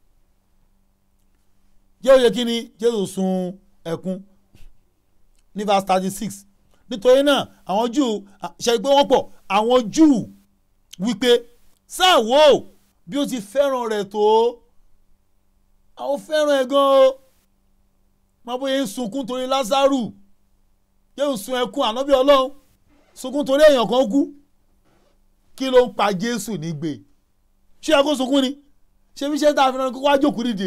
jẹ́ òye kí ni jésù sun ẹkún ní verse thirty six nítorí náà àwọn júù ṣe pé wọ́n pọ̀ àwọn júù wípé sáà wò ó bí ó ti fẹ́ràn rẹ̀ tó àwọn fẹ́ràn ẹ̀ gan o máa bóyá ń sunkún torí lázaro yóò sun ẹkún ànábì ọlọ́run sunkún torí èèyàn kan kú kí ló ń pa jésù nígbè ṣé ẹ kó sunkún ni ṣé bí ṣe tá a fi ràn kó wá jókòó dìde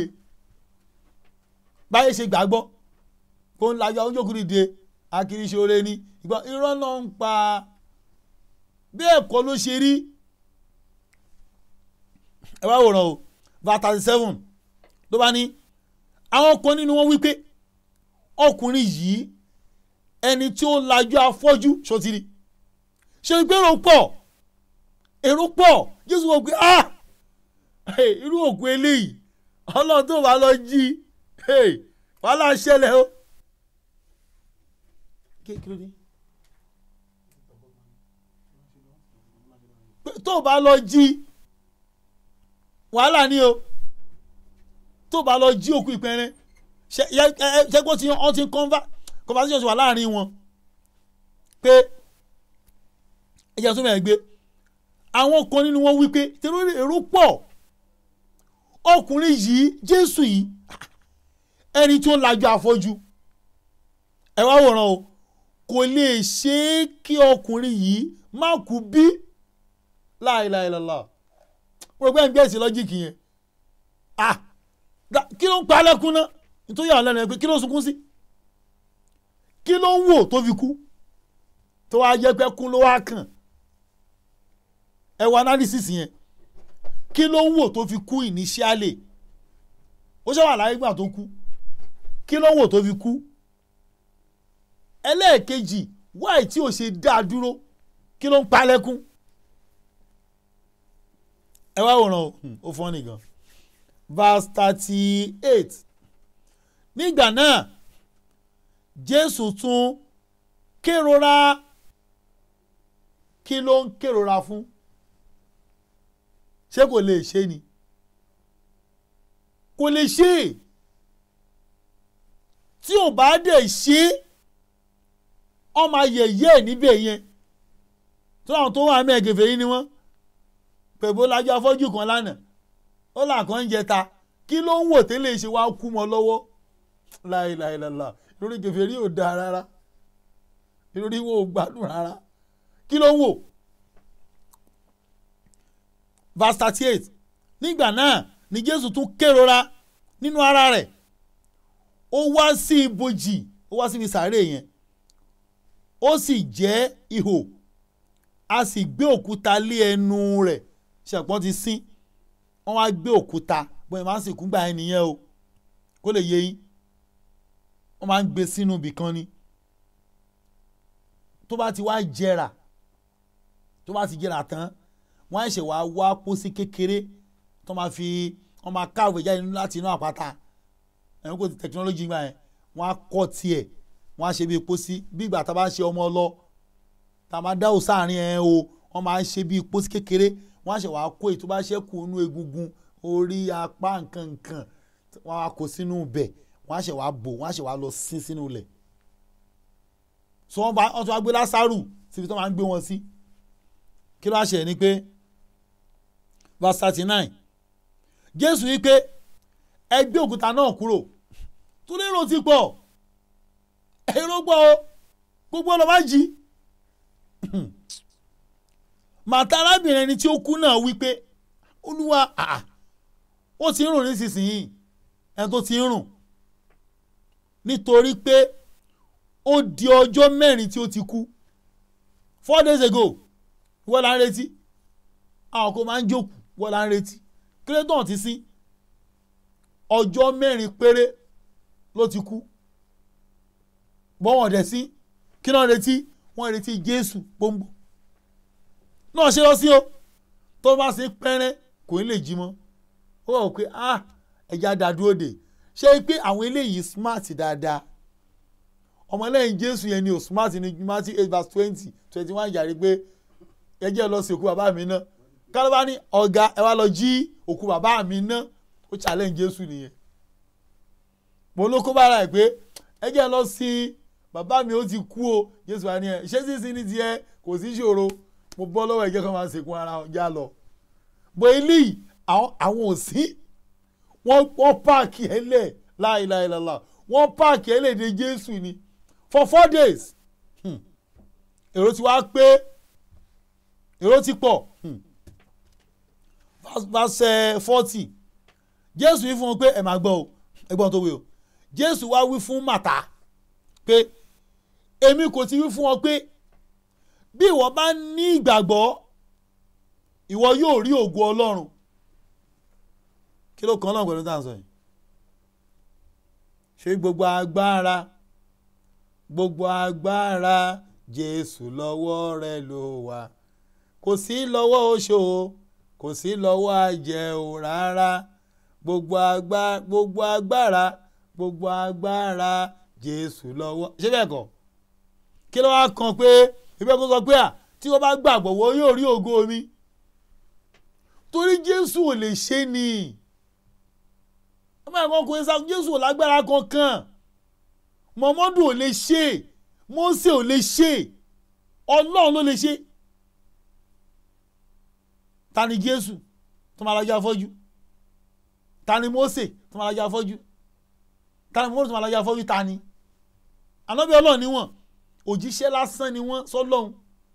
báyìí ṣe gbàgbọ́ kó ń lajú àwọn jókòó dìde akiriṣore ni ìgbà irọ́ náà ń pa bí ẹ̀kọ́ ló ṣe rí ẹ wá wòran o verse thirty seven ló bá ní àwọn kan nínú wọn wípé ọkùnrin yìí ẹni tí ó lajú afọ́jú ṣọtiri ṣe pé èrò pọ̀ èrò pọ̀ jésù wọ́n pé ah irú òkú eléyìí ọlọ́run tó bá lọ jí wàhálà ṣẹlẹ̀ o. tó bá lọ jí wàhálà ni o tó bá lọ jí òkú ìpẹrẹ ṣe kó ti ọ ti conversation wà láàrin wọn pé ẹjẹ tó mẹ́rin gbé àwọn kan nínú wọn wí pé tẹ̀lé èrò pọ̀ ọkùnrin yìí jésù yìí ẹni tó ń lajú afọ́jú ẹ wá wòran o kò lè ṣe é kí ọkùnrin yìí má kú bí láìláìlọ́lá mo rò pé ẹ̀ ń gbé èsì lọ́jíìkì yẹn ah kí ló ń pa lẹ́kún náà nítorí àwọn lẹ́nu ẹ̀ pé kí ló ń sunkún sí kí ló ń wò tó fi kú tó wá jẹ́ pé kún ló wá kàn ẹ wo analysis yẹn kí ló ń wò tó fi kú initially ó ṣe wà láyé gbà tó kú kí ló ń wò tó fi kú ẹlẹ́ẹ̀kejì wáì tí ò ṣe dá dúró kí ló ń pa lẹ́kún ẹ wá wòran o ó fọ́n nìkan verse thirty eight nígbà náà jésù tún kérora kí ló ń kérora fún ṣé kò lè ṣe ni kò lè ṣe tí ò bá dẹ̀ ṣe ọmọ ayẹyẹ níbẹ̀ yẹn tó àwọn tó wà mẹ́ẹ̀gẹ̀fẹ̀ yìí ni wọ́n pẹ̀bó lajú afọ́jú kan lánàá ó là kàn ń jẹta kí ló ń wò tẹ́lẹ̀ ṣe wá kú mọ́ lọ́wọ́ láìláìláìlá lórí kèfèrí ò dáa rárá lórí wo ò gbádùn rárá kí ló ń wò. verse thirty eight nígbà náà ni jésù tún kérora nínú ara rẹ̀ ó wá sí ibojì ó wá síbi sàárè yẹn ó sì jẹ́ ihò a sì gbé òkúta lé ẹnu rẹ̀ ṣẹ̀pọ́n ti sín wọ́n wá gbé òkúta bóyá máa ń sìnkú gbà yẹn nìyẹn o kó lè yé yín wọ́n máa ń gbé sínú ibì kan ni tó bá ti wá jẹrà tó bá ti jẹrà tán wọ́n á ṣe wá wá pósí kékeré tó máa fi wọ́n máa káwé jáde láti inú àpáta ẹ̀rọ kò ti tẹkinọ́lọ́jì gbà yẹn wọ́n á kọ́ tiẹ̀ wọ́n á ṣe bí pósí bí ìgbà tá a bá ṣe ọmọ lọ tá a máa dáwọ́ sáàrin ẹ̀ o wọ́n máa ń ṣe bí pósí kékeré wọ́n á ṣe wá kó èyí tó bá ṣẹ́kù inú egungun orí apá nǹkan nǹkan wọ́n á kó sínú ibẹ̀ wọ́n á ṣe wá bò wọ́n á ṣe wá lọ sí sínú ilẹ̀ so wọ́n bá wọ́n tún wá gbé lásàrù síbi tó máa ń gbé wọn sí kí ló wá ṣe ni pé verse thirty nine jésù yìí pé ẹ gbé òkúta náà kúrò tó lérò ti pọ̀ èrò gbọ́ o gbogbo ọ̀nà má jí màtá arábìnrin ẹni tí ó kú náà wí pé olúwa ó ti ń rùn nísinsìnyí ẹni tó ti ń rùn nítorí pé ó di ọjọ́ mẹ́rin tí ó ti kú four days ago wọ́n la ń retí àwọn kò máa ń jókòó wọ́n la ń retí kílẹ̀tàn ti sí ọjọ́ mẹ́rin péré ló ti kú bọ́wọ̀n dẹ̀ sí kí náà retí wọ́n retí jésù gbòǹgbò náà ṣe lọ sí o tó bá ṣe pẹ́rẹ́ kò ní lè jí mọ́ ó wà ó pé ah ẹja dá dúró dè ṣé pé àwọn eléyìí smart dáadáa ọmọlẹ́yìn jésù yẹn ni o smart ní matthew eight verse twenty twenty one yàrá pé ẹ jẹ́ lọ sí òkú bàbá mi náà kálọ́bá ní ọ̀gá ẹ wá lọ jí òkú bàbá mi náà ó challenge jésù nìyẹn mo ló kó bára ẹ̀ pé ẹ jẹ́ lọ sí bàbá mi ó ti kú o jésù wa ni ẹ ṣé sísìn ní tiẹ̀ kò sí ṣòro mo bọ́ lọ́wọ́ ẹ̀jẹ̀ kan máa ṣèkún ara ọjà lọ bó eléyìí àwọn òsín wọ́n wọ́n páàkì ẹ̀ lẹ̀ láìláìláìlá wọ́n páàkì ẹ̀ lẹ̀ dé jésù ni for four days hmm. èrò ti wá pé èrò ti pọ̀ hmm. verse forty jésù wí fún wọn pé ẹ máa gbọ́ o ẹgbọ́n tó wí o jésù wá wí fún màtá pé èmi kò ti wí fún ọ pé bí ìwọ bá ní ìgbàgbọ́ ìwọ yóò rí ògo ọlọ́run kí ló kàn náà pẹ̀lú tá à ń sọ yìí ṣé gbogbo agbára gbogbo agbára jésù lọ́wọ́ rẹ ló wà kò sí lọ́wọ́ oṣó kò sí lọ́wọ́ àjẹ́ o rárá gbogbo agbára gbogbo agbára gbogbo agbára jésù lọ́wọ́ ṣé bẹ́ẹ̀ kọ́ kí ló wá kan pé ìbẹ́ kó sọ pé à tí wọ́n bá gbàgbọ́ wọ́n yóò rí ògo mi torí jésù ò lè ṣe ni ọmọ ẹ̀kọ́ kò ń sá jésù ò lágbára kankan mọ̀mọ́dù ò lè ṣe mósè ò lè ṣe ọlọ́run ló lè ṣe ta ni jésù tó máa lajú afọ́jú ta ni mósè tó máa lajú afọ́jú ta ni mósè tó máa lajú afọ́jú ta ni ànábì ọlọ́run ni wọ́n òjíṣẹ́ lásán ni wọ́n sọ́lọ́hún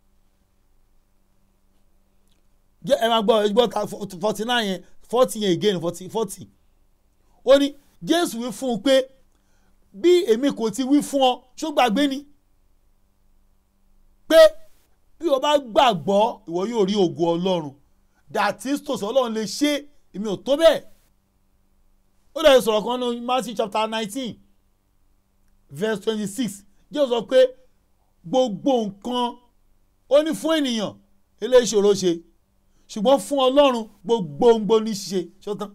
jẹ́ ẹ máa gbọ́ ẹ gbọ́ forty nine yẹn forty yẹn again forty forty ó ní jésù wí fún un pé bí èmi kò ti wí fún ọ ṣó gbàgbé ni pé bí o bá gbàgbọ́ ìwọ yóò rí ògo ọlọ́run dàtí tòsí ọlọ́run lè ṣe èmi ò tó bẹ́ẹ̀ ó dẹ̀ sọ̀rọ̀ kan ní Matthew chapter nineteen verse twenty six jésù sọ pé gbogbo nǹkan ó ní fún ènìyàn eléyìí ṣòro ṣe ṣùgbọ́n fún ọlọ́run gbogbo ngbó ní ṣe ṣọ́tán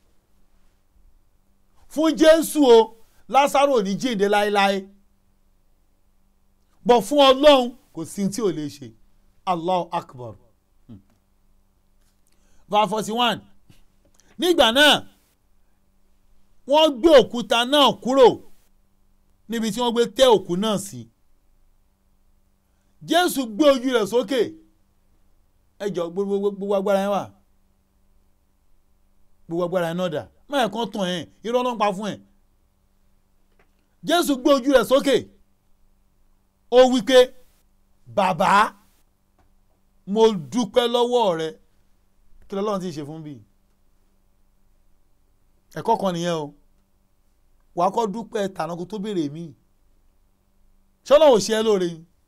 fún jésù o lásàrò ní jíǹde láéláé bọ̀ fún ọlọ́run kò sí tí ò lè ṣe allah akbar verse forty one nígbà náà wọ́n gbé òkúta náà kúrò níbi tí wọ́n gbé tẹ́ òkú náà sí jésù gbé ojú rẹ̀ sókè ẹ jọ gbogbo gbogbo agbára yẹn wà gbogbo agbára yẹn náà dà máa kàn tàn ẹ́ irọ́ náà pa fún ẹ̀ jésù gbé ojú rẹ̀ sókè ó wí pé bàbá mo dúpẹ́ lọ́wọ́ rẹ kí lọ́lọ́run ti ṣe fún bí ẹ̀kọ́ kan nìyẹn o wàá kọ́ dúpẹ́ tànà kó tó béèrè mí ṣọlá ò ṣe ẹ́ lóore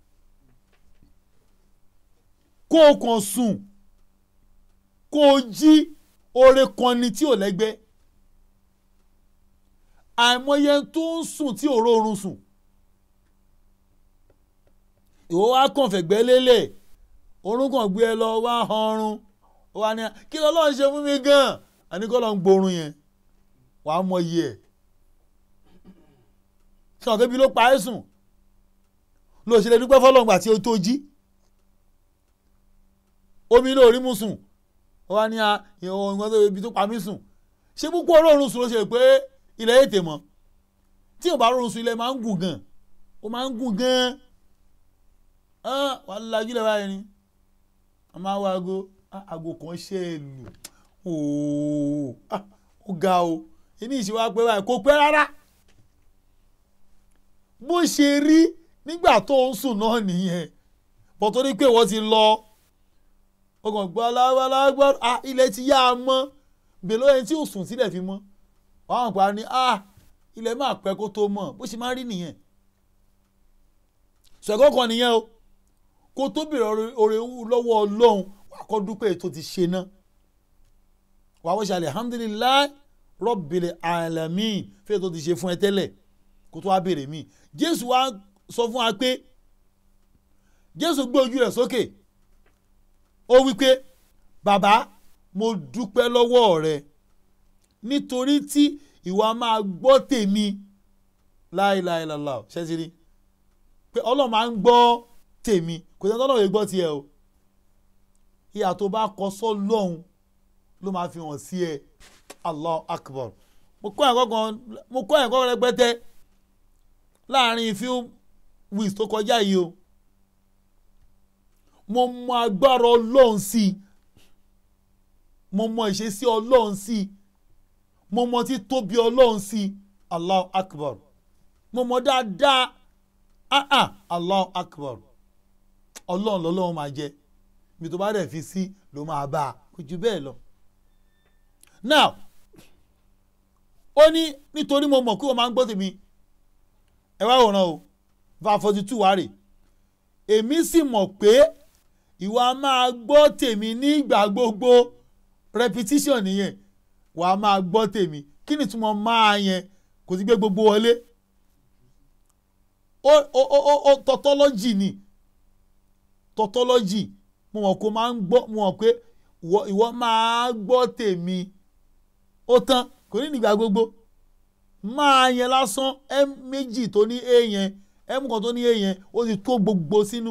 kó o kàn sùn kó o jí oore kan ni tí ò lẹ́gbẹ́ àìmọye tó ń sùn tí ò rọrùn sùn ìwọ wá kàn fẹ̀gbẹ́ lélẹ̀ orúnkàn gbé ẹ lọ wá ọrùn ó wá ní kí lọ́lọ́run ṣe fún mi gan-an àníkọ́ lọ́n gbórun yẹn wàá mọyì ẹ̀ sọ̀rọ̀ kébi ló pa ẹ́ sùn ló ṣe lè dúpẹ́ fọlọ́ngbà tí o tó jí omi ló rí mu sùn ó wá ní ìwọ̀n tó ibi tó pa mí sùn ṣé púpọ̀ olóorun sùn ló ṣe pé ilẹ̀ ètè mọ́ tí ò bá rọrùn sùn ilẹ̀ máa ń gùn gan ó máa ń gùn gan wàá lajú lẹ́wọ̀ ayé ni a máa wá aago aago kan ṣe é lù ó ga o ìní ìṣèwà pé báyìí kò pẹ́ rárá bó ṣe rí nígbà tó ń sùn náà nìyẹn bọ́ tó ní pé wọ́n ti lọ ọkàn gbọ́ alágbá ilẹ̀ ti yá a mọ́ bèlò ẹni tí ò sùn sílẹ̀ fi mọ́ wọ́n àwọn pa ni ilẹ̀ máa pẹ́ kó tó mọ̀ bó ṣe máa rí nìyẹn ṣẹ̀kọ́ kan nìyẹn o kó tó bèrè oore lọ́wọ́ ọlọ́run wà kọ́ dúpẹ́ tó ti ṣe náà wà wọ́n ṣe alihamdulilayi rọ́bìlì alamin fẹ́ẹ́ tó ti ṣe fún ẹ tẹ́lẹ̀ kó tó wá bèrè mí jésù wá sọ fún wa pé jésù gbé ojú rẹ̀ sókè ó wí pé bàbá mo dúpẹ́ lọ́wọ́ rẹ nítorí tí ìwà máa gbọ́ tèmi láìláìláìlá ṣẹ́sìrì pé ọlọ́run máa ń gbọ́ tèmi kò sẹ́ni tọ́lọ́run yìí gbọ́ tiẹ̀ o ìyà tó bá kọ sọ́lọ́hún ló máa fi hàn sí ẹ allah akbar mo kọ́ ẹ̀kọ́ kan mo kọ́ ẹ̀kọ́ rẹpẹtẹ láàrin few weeks tó kọjá yìí o mo mọ agbára ọlọ́run sí i mo mọ ìṣesí ọlọ́run sí i mo mọ títóbi ọlọ́run sí i allah akbar mo mọ dáadáa ah ah allah akbar ọlọ́run lọ́lọ́run máa jẹ mi tó bá dẹ̀ fi sí ló máa bá a kò jù bẹ́ẹ̀ lọ. now ó ní nítorí mo mọ̀ kí wọ́n máa ń gbọ́ tèmi ẹ wá wòran o va forty two wá rè èmi sì mọ̀ pé ìwà máa gbọ́ tèmi nígbà gbogbo repetition nìyẹn wàá máa gbọ́ tèmi kí ni tí mo máa yẹn kò sí gbé gbogbo wọlé ó ó ó ó tautology ni tautology mo mọ̀ kó máa ń gbọ́ mo mọ̀ pé ìwọ máa gbọ́ tèmi ó tán kò ní nígbà gbogbo máa yẹn lásán m méjì tó ní a yẹn m kan tó ní a yẹn ó ti tó gbogbo sínú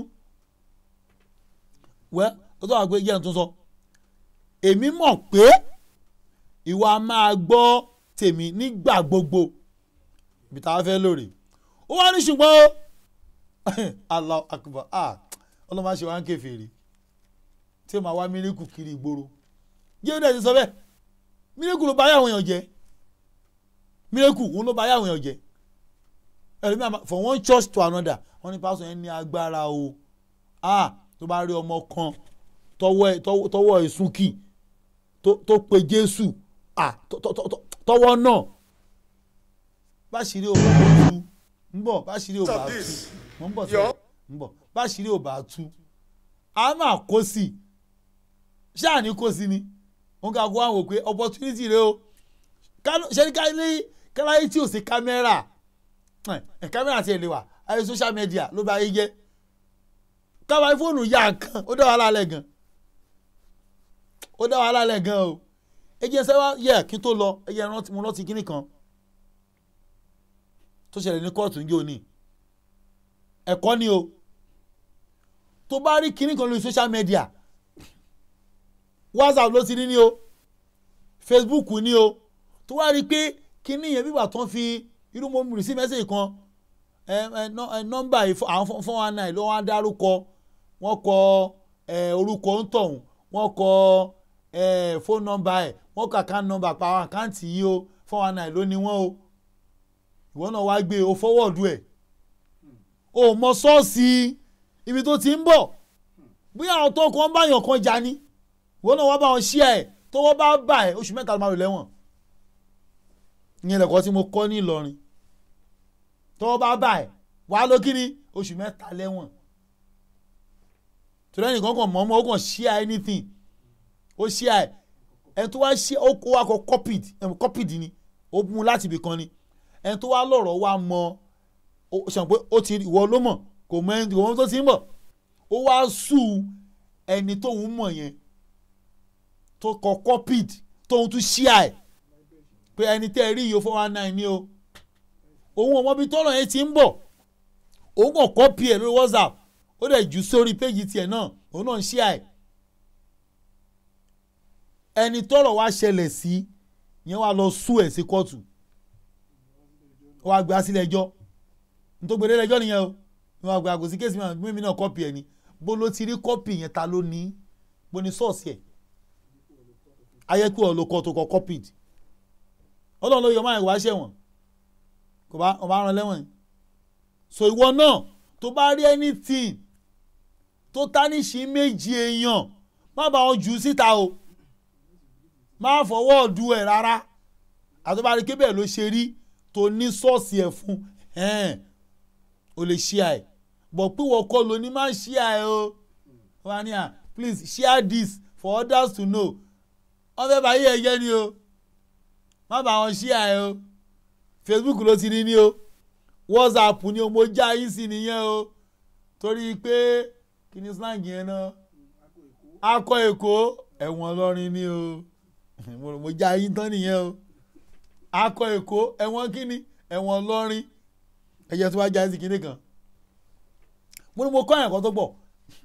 wẹ́ ó tó wà pé yẹn tún sọ èmi mọ̀ pé ìwà máa gbọ́ tèmi nígbà gbogbo ibi tá a fẹ́ lóore ó wá ní ṣùgbọ́n ó Allah akbar ah ọlọ́mọ àṣẹ wa ń kèfèrí tí ó máa wá mílíkù kiri ìgboro jẹ́ ó dẹ̀ ti sọ bẹ́ẹ̀ mílíkù ló bá yàwọn èèyàn jẹ́ mílíkù òun ló bá yàwọn èèyàn jẹ́ ẹlòmíràn from one church to another wọ́n ní pásọ̀ yẹn ní agbára o ah tó bá rí ọmọ kan tọwọ́ ẹ̀ súnkì tó pe Jésù ah tọwọ́ náà báṣìírí ò bá tú ń bọ̀ báṣìírí ò bá tú mo ń bọ̀ sẹ́yìn ń bọ̀ báṣìírí ò bá tú a máa kó sí i ṣáà ní kó sí ni wọn kà kó àwọn òpè opportunity rẹ o ṣe ní káláyé tí ò sí kámẹ́rà kámẹ́rà tiẹ̀ lè wà ayé social media ló bá yé jẹ́ káwa fóònù yá kan ó dá wàhálà lẹ̀ gan ó dá wàhálà lẹ̀ gan o ẹ jẹ́ sẹ́wá yẹ kí n tó lọ ẹ jẹ́ rántí mo rántí kíní kan tó ṣẹlẹ̀ ní kóòtù ń jẹ́ òní ẹ̀kọ́ ni o tó bá rí kíní kan lórí social media whatsapp ló ti ní ní o facebook ní o tó wá rí i pé kíní yẹn bíbà tán fi irú mo rì sí mẹ́sẹ̀gì kan nọ́mbà àwọn four one nine ló wá dárúkọ wọ́n kọ orúkọ ń tọ̀hún wọ́n kọ fóònù nọ́mbà ẹ̀ wọ́n kọ àkáǹtì nọ́mbà pa àwọn àkáǹtì yìí o four one nine ló ní wọ́n o ìwọ náà wá gbé o fọwọ́ọ̀dù ẹ̀ o mọ sọ́ọ̀sì ibi tó ti ń bọ̀ bí àwọn tó kàn bá yàn kan jà ni ìwọ náà wá bá wọn ṣí ẹ̀ tó wọ́n bá bà ẹ̀ oṣù mẹ́ta ló máa rò lẹ́wọ̀n ìyẹn lẹ́kọ̀ọ́ tí mo kọ́ ní Ìlọrin tó wọ́n bá bà ẹ̀ wá ló kí ni oṣù mẹ́ta lẹ́wọ̀n torí ẹnìkan kan mọ̀ ọmọ ó kàn ṣí ẹ̀ anything ó ṣí ẹ̀ ẹni tó wá ṣí ó wá kọ copied copied ni ó mú láti ibì kan ni ẹni tó wá lọ̀rọ̀ wá mọ ṣàn pé ó ti ìwọ ló mọ̀ kò mọ ẹni ìwọ tó ti ń bọ̀ ó wá sù ẹni tóun mọ̀ yẹn tó kọ copied tóun tún ṣíà ẹ̀ pé ẹni tẹ́ ẹ rí iye four one nine ni o òun ọmọ bíi tọ́lọ̀ yẹn ti ń bọ̀ òun kàn copy ẹ̀ lórí whatsapp ó dẹ̀ jù sórí péjì tiẹ̀ náà òun náà ń ṣíà ẹ̀ ẹni tọ́lọ̀ wá ṣẹlẹ̀ sí yẹn wá lọ sú ẹ̀ sí kóòtù ó wá gbé sílẹ̀ ẹjọ́ nítorí gbèdé ẹjọ́ nìyẹn o ní wàá gbé àgò sí kéésì mímí náà kọ́pì ẹ̀ ni bó ló ti rí kọ́pì yẹn ta ló ní bó ní sọ́ọ̀sì ẹ̀ ayé kí wọ́n lo kọ́ tó kọ́ kọ́pì ọlọ́run ló yọ máa wá ṣẹ̀wọ̀n kò bá ọba rán lẹ́wọ̀n so ìwọ náà tó bá rí anything tó tánìṣì méjì èèyàn má bá wọn jù ú síta o má fọwọ́ ọ̀dù ẹ̀ rárá àtọ́bárí kébẹ̀ ló ṣe rí tó ní sọ́ọ̀sì ẹ̀ fún o lè share ẹ̀ bọ̀ pé wọ́n kọ́ ló ní má share ẹ̀ o wọ́n á ní à please share this for others to know wọ́n fẹ́ bá yí ẹ jẹ́ ni o má bá wọn share ẹ̀ o Facebook ló ti rí ní o WhatsApp ni o mo já yín sí nìyẹn o torí pé kí ni slang yẹn náà akọ èkó ẹ̀wọ̀n lọ́rin ni o mo já yín tán nìyẹn o akọ èkó ẹ̀wọ̀n kíni ẹ̀wọ̀n lọ́rin ẹ̀yẹ tó wá já sí kíní kan mo ní mo kọ́ ẹ̀kọ́ tó pọ̀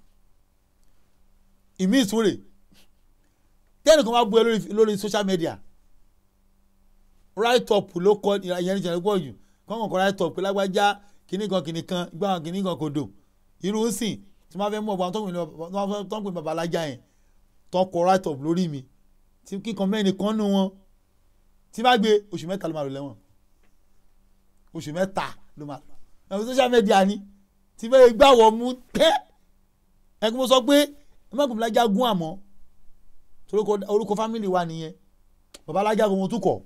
ìmí ìsúnrè tẹ́nì kan bá bú ẹ lórí lórí social media right up ló kọ ìyẹn ní ìṣẹ̀lẹ̀ pọ̀ jù kọ́ńkàn kọ́ right up pé lágbájá kìnnì kan kìnnì kan gbá kan kìnnì kan kò dò irú ń sìn tí wọ́n fẹ́ mú ọba tó ń pè babalájà yẹn tó kọ right up lórí mi tí kíkan mẹ́rin kan nù wọn tí bá gbé oṣù mẹ́ta ló máa lò lẹ́wọ̀n oṣù mẹ́ta ló máa lò ẹ̀wọ̀n social media ni tí bẹ́ẹ̀ gbà wọ́n mú tẹ́ ẹ̀kú mo sọ pé ẹ̀mọ́kùnrin babalájà gún àmọ́ torí orúkọ fámìlì wa nìyẹn babalájà kò mo tún kọ̀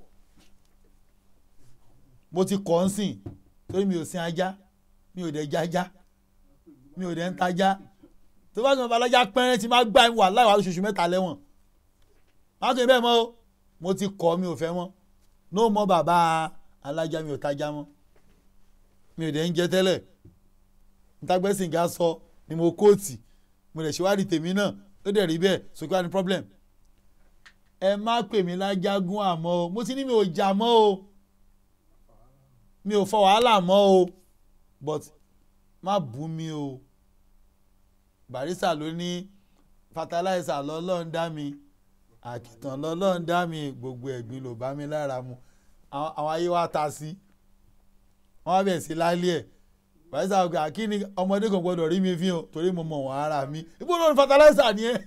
mo ti kọ́ ń sìn torí mi ò sin ajá mi ò dẹ̀ jájá mi ò dẹ̀ ń tajá tó bá sọ babalájà pẹ́rẹ́ tí máa gbà wà láì wà lóṣooṣù mẹ́ta lẹ́wọ̀n má tó bẹ́ẹ̀ mọ́ o mo ti kọ́ mi ò fẹ́ mọ́ ní o mọ bàbá alájà mi ò tajá mọ́ mi ò dẹ̀ ń jẹ tẹ́lẹ̀ ntagbẹ́sìn ga sọ ni mo kóòtì mo lè ṣèwádìí tèmi náà ó dẹ̀ rí bẹ́ẹ̀ sókè wá ní problem ẹ má pè mí lájágún àmọ́ o mo ti ní mi ò jà mọ́ o mi ò fọ wàhálà mọ́ o but má bú mi o barista ló ní fertilizer lọ́lọ́run dá mi àkìtàn lọ́lọ́run dá mi gbogbo ẹ̀gbin ló bá mi lára mu àwọn ayé wa ta sí wọ́n wá bẹ̀ sí lálẹ́ ẹ̀ barista ọgbà kí ni ọmọdé kan gbọdọ̀ rí mi fi hàn torí mo mọ̀ wọ́n ara mi ibo ló ní fertilizer ni ẹ́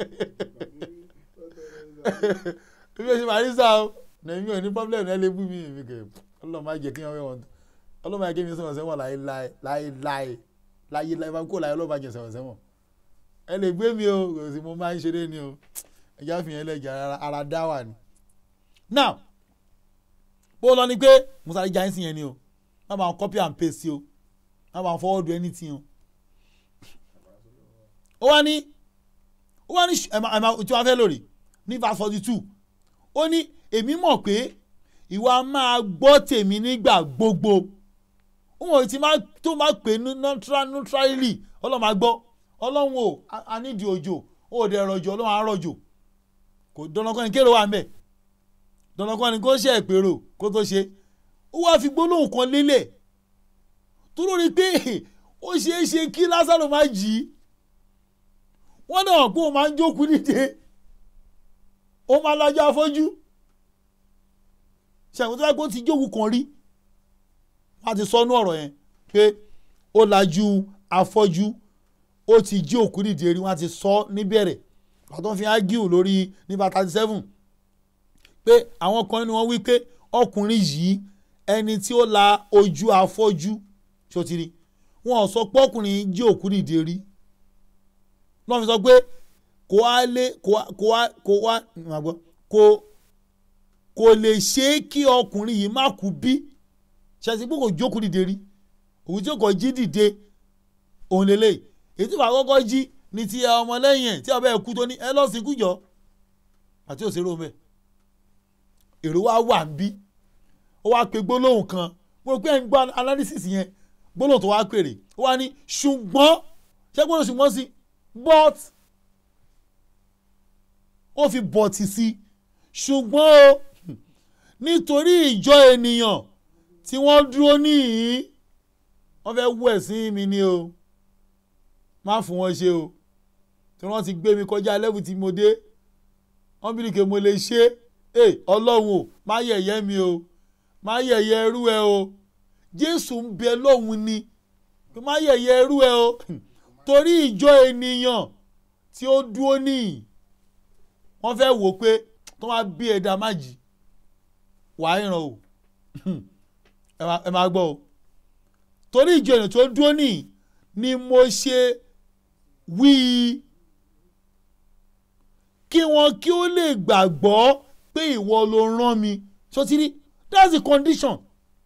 ibi oṣù barista o nàìjíríà mi ò ní problem ẹ lè bú mi èmi kẹ ọlọ́run máa jẹ kí wọ́n wẹ̀ wọ́n ọlọ́run máa jẹ́ mi sọ̀rọ̀ sẹ́wọ̀n láéláé láéláé láyéláé máa kó láyé ọlọ́run máa jẹ sọ̀rọ̀ sẹ́wọ̀n ẹ lè gbé mi o kò sí mo máa ń ṣeré ni o ẹja fi yẹn lẹ́jà ara dá wà ní. now bó lọ ni pé musa ìjà ń sìn yẹn ni o má bàa copy and paste o má bàa forward anything o. ó wá ní ó wá ní ẹ̀ma tí wọ́n fẹ́ lórí ní verse forty two ó ní èmi mọ̀ pé ìwà máa gbọ́ tèmi nígbà gbogbo òun ò tí tó máa pè neutrally ọlọ́run máa gbọ́ ọlọ́run o a nídìí òjò ó dẹ̀ rọ̀jò ọlọ́run á rọ̀jò kò dandankan ni kéèrò wà mẹ́ dandankan ni kó ṣe ìpèrò kó tó ṣe ó wáá fi gbólóhùn kan lélẹ̀ tó lórí pé ó ṣeé ṣe kí lásàrò má jì í wọ́n náà kó o máa ń jókòó nídìí ó máa lọ́jọ́ afọ́jú ṣàkóso tó bá gbó ti jókòó kan rí wọ́n á ti sọnú ọ̀rọ̀ yẹn pé ó lajú afọ́jú ó ti jí òkú nídìí rí wọ́n á ti sọ níbẹ̀rẹ̀ àtọ́ fi ágíù lórí nípa thirty seven pé àwọn kan ní wọ́n wí pé ọkùnrin yìí ẹni tí ó la ojú afọ́jú ṣòtìrí wọn ò sọ pé ọkùnrin jí òkú nídìí rí lọ́n fi sọ pé kò wá lé kò wá kò wá kò kò lè ṣe é kí ọkùnrin yìí má kú bí ṣàtì pé kò jókòó dìde rí òun tí kò jí dìde òun lélẹ̀ èyí tí wàá kọ́kọ́ jí ní ti ọmọlẹ́yìn ẹ̀ tí ọbẹ̀ ẹ̀ kú tó ní ẹ lọ́ọ́ sí kújọ àti òṣèré omi ẹ̀ èrò wa wà ń bí ó wá pe gbólóhùn kan mo rò pé ẹ̀ ń gbọ́ analysis yẹn gbólóhùn tó wá pèrè ó wá ní ṣùgbọ́n ṣé gbólóhùn ṣùgbọ́n sí but ó fi bọ̀tì sí ṣùgbọ́n o nítorí ìjọ ènìyàn tí wọ́n dúró níhìn wọ́n fẹ́ wú ẹ̀sìn mi ni o má fún wọn ṣe o tí wọ́n ti gbé mi kọjá lẹ́bù tí mo dé wọ́n bí nìkan mo lè ṣe é ọlọ́run o má yẹ̀yẹ́ mi o má yẹ̀yẹ́ ẹrú ẹ o jésù ń bẹ lóhun ni má yẹ̀yẹ́ ẹrú ẹ o torí ìjọ ènìyàn tí ó dúró níhìn wọ́n fẹ́ wò pé tó máa bí ẹ̀dá má jì wàá ìràn o ẹ máa gbọ́ o torí ìjọ ènìyàn tó dúró níhìn ni mo ṣe wí kí wọn kí ó lè gbàgbọ́ pé ìwọ ló rán mi sotiri that's the condition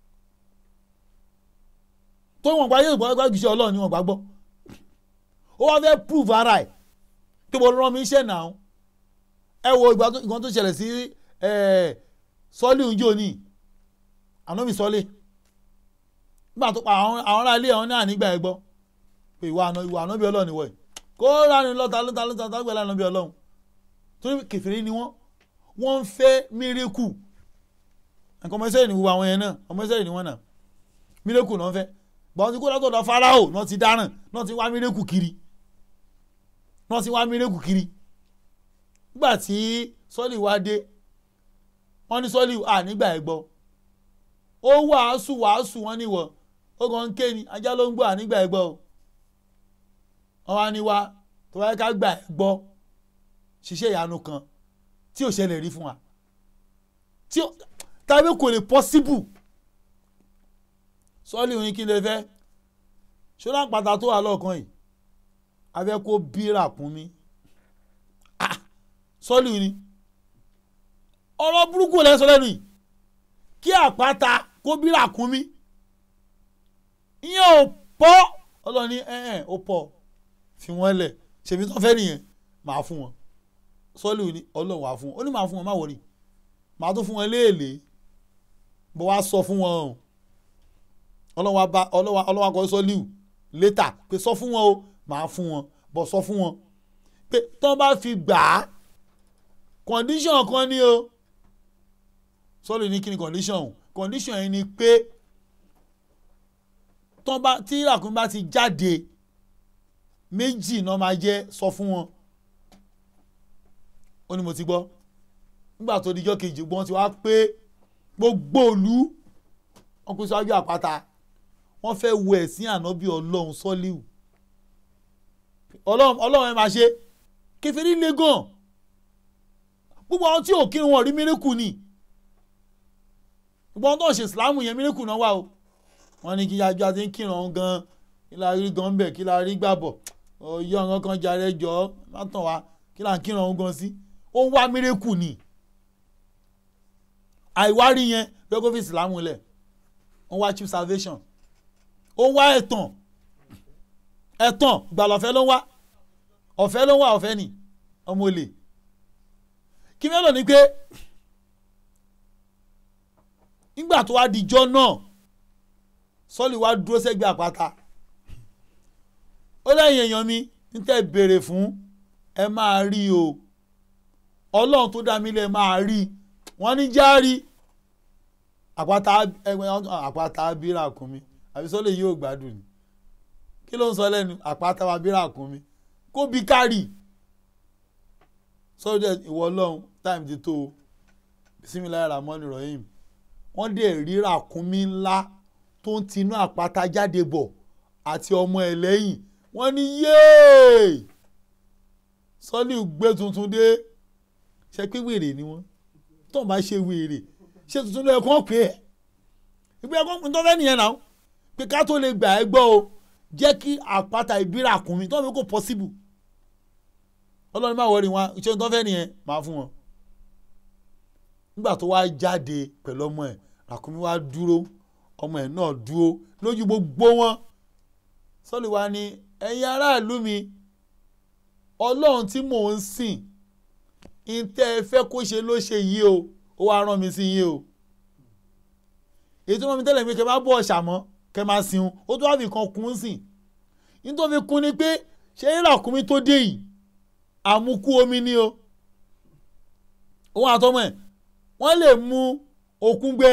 tó wọn gba yóò gbàgbọ́ ìṣe ọlọ́run ni wọn gbàgbọ́ ó wá fẹ́ prove ara ẹ̀ pé mo rán mi iṣẹ́ náà ẹ wo ìgbà tó ṣẹlẹ̀ sí sọ́lì oúnjẹ òní ànábì sọ́lì nígbà tó pa àwọn ará ilé àwọn náà nígbà ẹ gbọ́ pé ìwà àná ìwà ànábì ọlọ́run ìwọ̀ ẹ̀ kó ránu lọ́ta lọ́ta lọ́ta tó gbẹ̀lẹ́ ànábì ọlọ́run torí kèfèrí ni wọ́n wọ́n ń fẹ́ mírèkù nǹkan ọmọ ìsẹ́yìn ni wọ́n àwọn yẹn náà ọmọ ìsẹ́yìn ni wọ́n náà mírèkù náà ń fẹ́ gbọ́n ti kó látọ̀dọ̀ farao náà ti dáràn náà ti wá mírèkù kiri náà ti wá mírèkù kiri nígbà tí sọ́ọ̀lì wá dé wọ́n ní sọ́ọ̀lì à nígbà ẹ̀ gbọ́ ó wàásù wàásù wọn níwọ̀ ó kàn ń ké ni ajá ló ń gbọ́ à nígbà ẹ̀ gbọ́ o wọ́n wá ní wá tó wáyé ká gbà ẹ̀ gbọ́ ṣiṣẹ́ ìyanu kan tí ò ṣẹlẹ̀ rí fún wa tí ó tàbí kò lè possible sọ́ọ̀lì òyìn kí lè fẹ́ ṣọlá pàtà tó wà lọ́ọ̀kan yìí abẹ́ kó bírà kún mi Ah, sọ́ọ̀lì ni ọ̀rọ̀ burúkú lẹ́sọ̀ lẹ́nu yìí kí àpáta kó bírà kún mi ìyẹn ò pọ̀ ọlọ́ni ẹ̀ẹ́n ó pọ̀ fi wọ́n lẹ̀ ṣèbí tó fẹ́ nìyẹn màá fún wọn sọ́ọ̀lì ni ọlọ́run wàá fún wọn ó ní màá fún wọn má wọrí màá tó fún wọn léèlé bó wá sọ fún wọn o ọlọ́wà bá ọlọ́wà ọlọ́wà kọ́ sọ líù létà pé sọ fún wọn o màá fún wọn bọ̀ sọ fún wọn pé tọ́ bá fi gbà á condition kan ní o sọ́ọ̀lù ní kí ni condition o condition yẹn ni pé tọ́ bá tí ìràkúnmí bá ti jáde méjì náà máa jẹ́ sọ fún wọn ó ní mo ti gbọ́ nígbà tó dijọ́ kejì gbọ́n ti wá pé gbogbo òlu wọn kó síwájú àpáta wọ́n fẹ́ wo ẹ̀sìn ànábì ọlọ́run sọ́líù ọlọ́run ọlọ́run ẹ máa ṣe kẹfẹ́rí le gan gbogbo àwọn tí ò kírun wọn rí mírèkù ni gbogbo àwọn tó ń ṣe ìsìláàmù yẹn mírèkù náà wà o wọ́n ní kí yájú àti ń kírun ọ̀hún gan kí la rí gan bẹ̀ kí la rí gbàbọ̀ ọ̀yọ́ ọ̀hún kan jàre jọ má tàn wá kí la ń kírun ọ̀hún gan sí ó ń wá mírèkù ni àìwárí yẹn lọ́gọ́ fi ìsìláàmù lẹ̀ wọ́n wá chief salvation ó wá ẹ̀tàn ẹ̀tàn gbàlọ́fẹ́ ló ń wá ọ̀fẹ́ ló ń wá ọ̀fẹ́ ni ọmọ olè kí mélòó ni pé nígbà tó wá dijọ́ náà sọ́ọ̀lì wá dúró sẹ́gbẹ̀ẹ́ àpáta ó lẹ́yìn èèyàn mi ní tẹ́ béèrè fún ẹ máa rí o ọlọ́run tó dá mi lẹ̀ máa rí wọ́n ní járí àpáta ẹgbẹ́ àpáta abira kún mi àbí sọ́lẹ̀ yóò gbádùn ni kí ló ń sọ lẹ́nu àpáta abira kún mi kó bí kárì sọ́dẹ̀ ìwọ ọlọ́run táìmù ti tó o bisimilayi ramoni rahim wọ́n dẹ̀ ríra kún mi ńlá tó ń tinú àpáta jáde bọ̀ àti ọmọ ẹ̀ lẹ́yìn wọ́n ní yéè sọ́lì gbé tuntun dé ṣe pé wèrè ni wọ́n tó ń bá ṣe wèrè ṣe tuntun ló yẹ kó pè é ìgbé ẹ̀kọ́ pin tó fẹ́ nìyẹn náà pé ká tó lè gbà ẹ́ gbọ́ o jẹ́ kí àpáta ìbíra kùn mi tó ń fi kó possible ọlọ́run máa wọrí wọn ṣé tó fẹ́ nìyẹn máa fún wọn. nígbà tó wá jáde pẹ̀lú ọmọ ẹ̀ ràkúnmí wá dúró ọmọ ẹ̀ náà dúró lójú gbogbo wọn sọ́lì wa ni ẹ̀yin aráàlú mi ọlọ́run tí mò ń sìn ìtẹ́ ẹ fẹ́ kó ṣe ló ṣe yìí o ó wá rán mi sí yín o èyí tó rán mi tẹ́lẹ̀ pé kẹ́ máa bọ̀ ọ̀ṣà mọ́ kẹ́ máa sìn ó tó wá fi kan kún sìn ní tó fi kún ni pé ṣé ìràkúnmí tó dé yìí àmukú omi ni o òun àtọmọ ẹ̀ wọ́n lè mú òkun gbẹ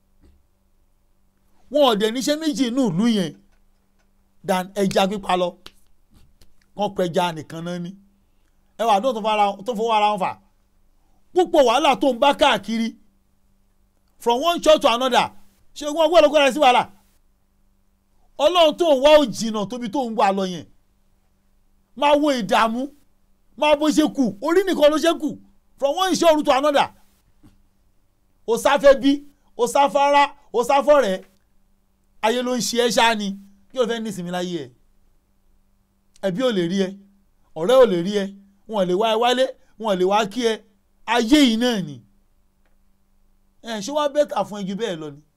wọn ò dẹ̀ níṣẹ́ méjì inú ìlú yẹn dan ẹja pípa lọ wọn pẹja nìkan náà ni ẹwà tó fọwọ́ ara wọn fà púpọ̀ wàhálà tó ń bá káàkiri from one church to another ṣé wọn gbọ́dọ̀ gbọ́dọ̀ sí wàhálà ọlọ́run tó ń wá òjìnà tóbi tó ń wà lọ yẹn máa wo ìdààmú máa bó ṣe kù orí nìkan ló ṣe kù from one ìṣòro to another o sáfẹ́ bí o sáfárá o sáfọ́rẹ́ ayé ló ń ṣe ẹ́ ṣáá ni kí o fẹ́ ní ìsinmi láyé ẹ ẹbí ò lè rí ẹ ọ̀rẹ́ ò lè rí ẹ wọn ò lè wá ẹ wálé wọn ò lè wá kí ẹ ayé yìí náà ni ẹ ṣé wàá bẹ́tà fún ẹ ju bẹ́ẹ̀ lọ ni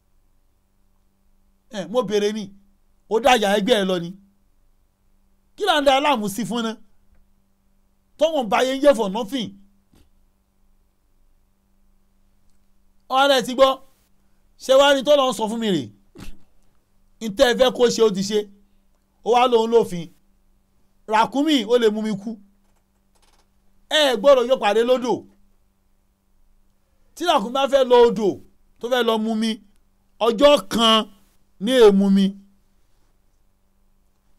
ẹ mo béèrè ni ó dájà ẹgbẹ́ ẹ lọ ni kí là ń da aláàmú sí fún náà tọ́wọ́n bá yẹn ń yẹ for nothing ọ̀rẹ́ ti gbọ́ ṣé wàá ní tó lọ́n sọ fún mi rè ntẹ́ ẹ fẹ́ kó ṣe ó ti ṣe ó wá lóun lófin ràkúnmí ó lè mú mi kú ẹ gbọ́dọ̀ yóò pàdé lódò tí ràkúnmí bá fẹ́ lọ odò tó fẹ́ lọ mú mi ọjọ́ kan ní èèmú mi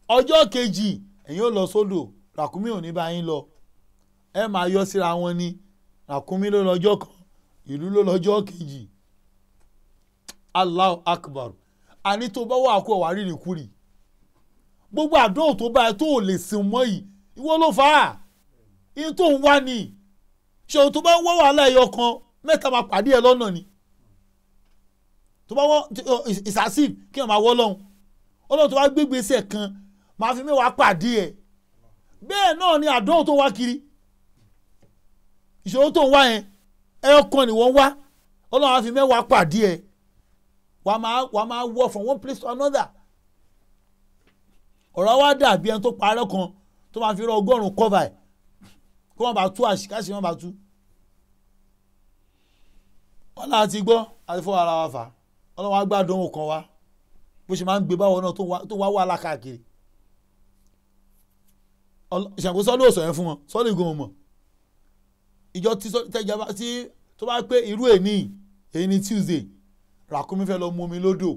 ọjọ́ kejì ẹ̀yin ò lọ sódò ràkúnmí ò ní bá yín lọ ẹ máa yọ síra wọn ni ràkúnmí ló lọ́jọ́ kan ìlú ló lọ́jọ́ kejì Allahu Akbar àní tó bá wà kó wà rírì kúrì gbogbo àdóhùn tó bá ẹ tó ò lè sìn mọ́ yìí ìwọ ló fà á ihun tó ń wá ni ṣòwò tó bá ń wá wàhálà ẹyọ kan mẹ́ta máa pàdé ẹ lọ́nà ni tó bá wọ́n ìsàsíf kí wọ́n máa wọ́ lọ́hùn ọlọ́run tó bá gbégbèsè kan máa fi mẹ́wàá pàdé ẹ bẹ́ẹ̀ náà ni àdóhùn tó ń wá kiri ìṣòro tó ń wá yẹn ẹyọ kan ni wọ́n wá ọlọ́run á fi mẹ́wàá pàdé ẹ wàá máa wàá máa wọ from one place to another ọ̀rọ̀ wa dàbí ẹni tó parẹ́ kan tó máa fi rọ ọgọ́rùn-ún cover ẹ̀ kó wọ́n bá tú àṣìkáṣì wọ́n bá tú. wọ́n náà ti gbọ́ àti fọ́ ara wa fà á ọlọ́wọ́n á gbádùn òun kan wá bó ṣe máa ń gbé báwọn náà tó wá wà lákàkiri. ìṣàkóso sọ́ọ́lì ò sọ yẹn fún wọn sọ́ọ́lì gan mọ̀ ìjọ tẹ́jọba tí tó bá pé irú èní èyí ni Tuesday ràkúnmí fẹ́ lọ mú omi lódò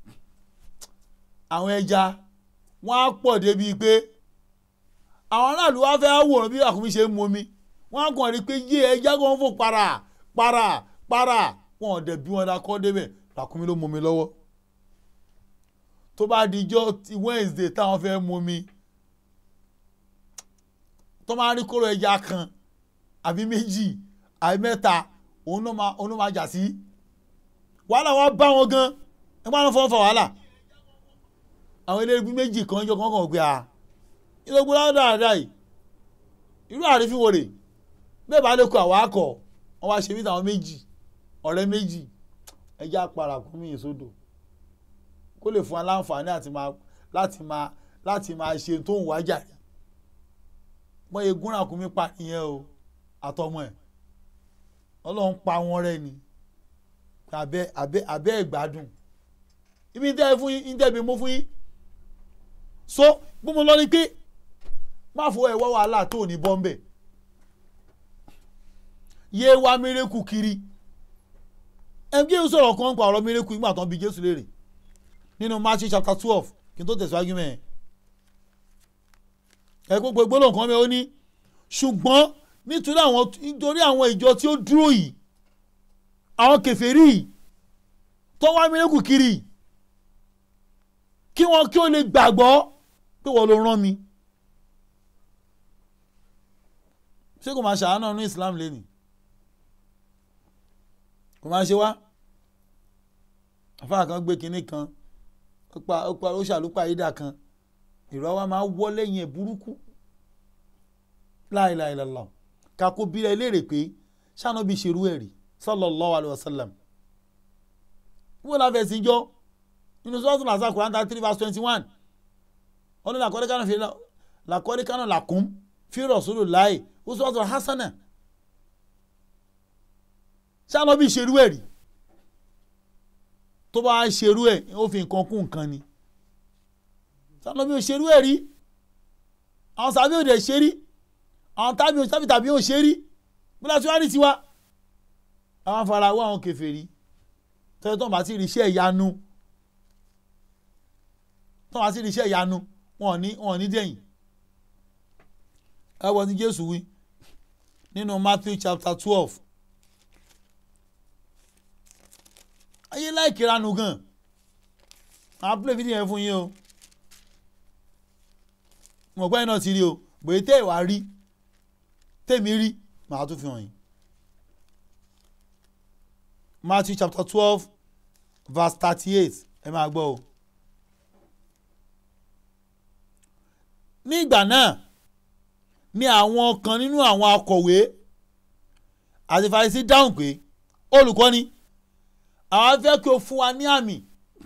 àwọn ẹja wọ́n á pọ̀ débi pé àwọn aráàlú wa fẹ́ wòrán bí ràkúnmí ṣe ń mu omi wọ́n á kàn rí pé yé ẹja kan fò para para para wọn ò dẹ̀ bí wọn dá kọ́ débẹ̀ ràkúnmí ló mu omi lọ́wọ́ tó bá dijọ́ ti Wednesday táwọn fẹ́ mu omi tó máa rí kóró ẹja kan àbí méjì àbí mẹ́ta òun ló máa jà sí wàhálà wa bá wọn gan ẹ máa ń fọwọ́ fọ wàhálà àwọn eléyìí méjì kan jọ kankan gbé a ìlọgbọ́n dáadáa yìí irú àrífín wo rè bẹ́ẹ̀ bá lè kó àwọn akọ wọn wá ṣe bí táwọn méjì ọ̀rẹ́ méjì ẹjẹ́ àpàrà kún mí ìsódò kó lè fún wa láǹfààní àti máa láti máa láti máa ṣe tó ń wájà rẹ̀ wọ́n yẹ gúnra kún mí pa nìyẹn o àtọmọ ẹ̀ ọlọ́run pa wọn rẹ́ ni abẹ́ abẹ́ abẹ́ ìgbádùn ibi ń tẹ́ fún yín ń tẹ́bi mú fún yín so bí mo lọ ni pé má fọ ẹ̀wọ́ wàhálà tó ní bọ́m̀bẹ̀ yé wá mérekù kiri ẹgbẹ́ yóò sọ̀rọ̀ kan pa ọ̀rọ̀ mérekù nígbà tó ń bi Jésù léèrè nínú Matthew chapter twelve kí n tó tẹ̀síwájú mẹ́ẹ̀ ẹ gbogbo gbólóhùn kan mẹ́ ó ní ṣùgbọ́n nítorí àwọn nítorí àwọn ìjọ tí ó dúró yìí àwọn kèfèrí yìí tó wá mérekù kiri yìí kí wọn kí ó lè gbàgbọ́ pé wọ́n ló rán mi. ṣé kò máa ṣàánú ní Islam lẹ́nu kò máa ṣe wá àfáà kan gbé kinní kan ó pa ó pa ó ṣàlùpà ìdá kan ìrọ̀ wa máa wọ́ lẹ́yìn ẹ̀ burúkú láìláìlọ́lọ́ kakó bí ẹ léèrè pé ṣáná bí ṣerú ẹ̀ rí sallallahu alaihi wasallam wọ́n láfẹ̀ẹ́ sí jọ́ nínú sọ́ọ̀tún làzà Quran thirty three verse twenty one wọ́n ní làkọ́dé kánà fi làkọ́dé kánà làkún fi rọ̀sùlù láì ó sọ́ọ̀tún hasana ṣáná bí ṣerú ẹ̀ rí tó bá ṣerú ẹ̀ ó fi nǹkan kún nǹkan ni ṣáná bí ó ṣerú ẹ̀ rí àwọn sàbí òde ṣe rí àwọn tábí tábí tàbí ò ṣe rí bílá tí wàá rí tiwa àwọn afárá wọ àwọn kèfèrí tọ́jú tó ń bá ti rí iṣẹ́ ìyanu tó wá sí iṣẹ́ ìyanu wọn ò ní wọn ò ní dẹ̀yìn ẹ wọ ní Jésù wí nínú Matthew chapter twelve ayé láìkí ranu gan àwọn play video yẹn fún yín o mo gbọ́ yín náà ti rí o bòye tẹ́ ìwà rí tèmi rí màá tún fi hàn yín Matthew chapter twelve verse thirty-eight ẹ máa gbọ́ o. ní ìgbà náà ni àwọn kan nínú àwọn akọ̀wé àti Farisí dáhùn pé olùkọ́ni àwọn fẹ́ kí o fún wa ní àmì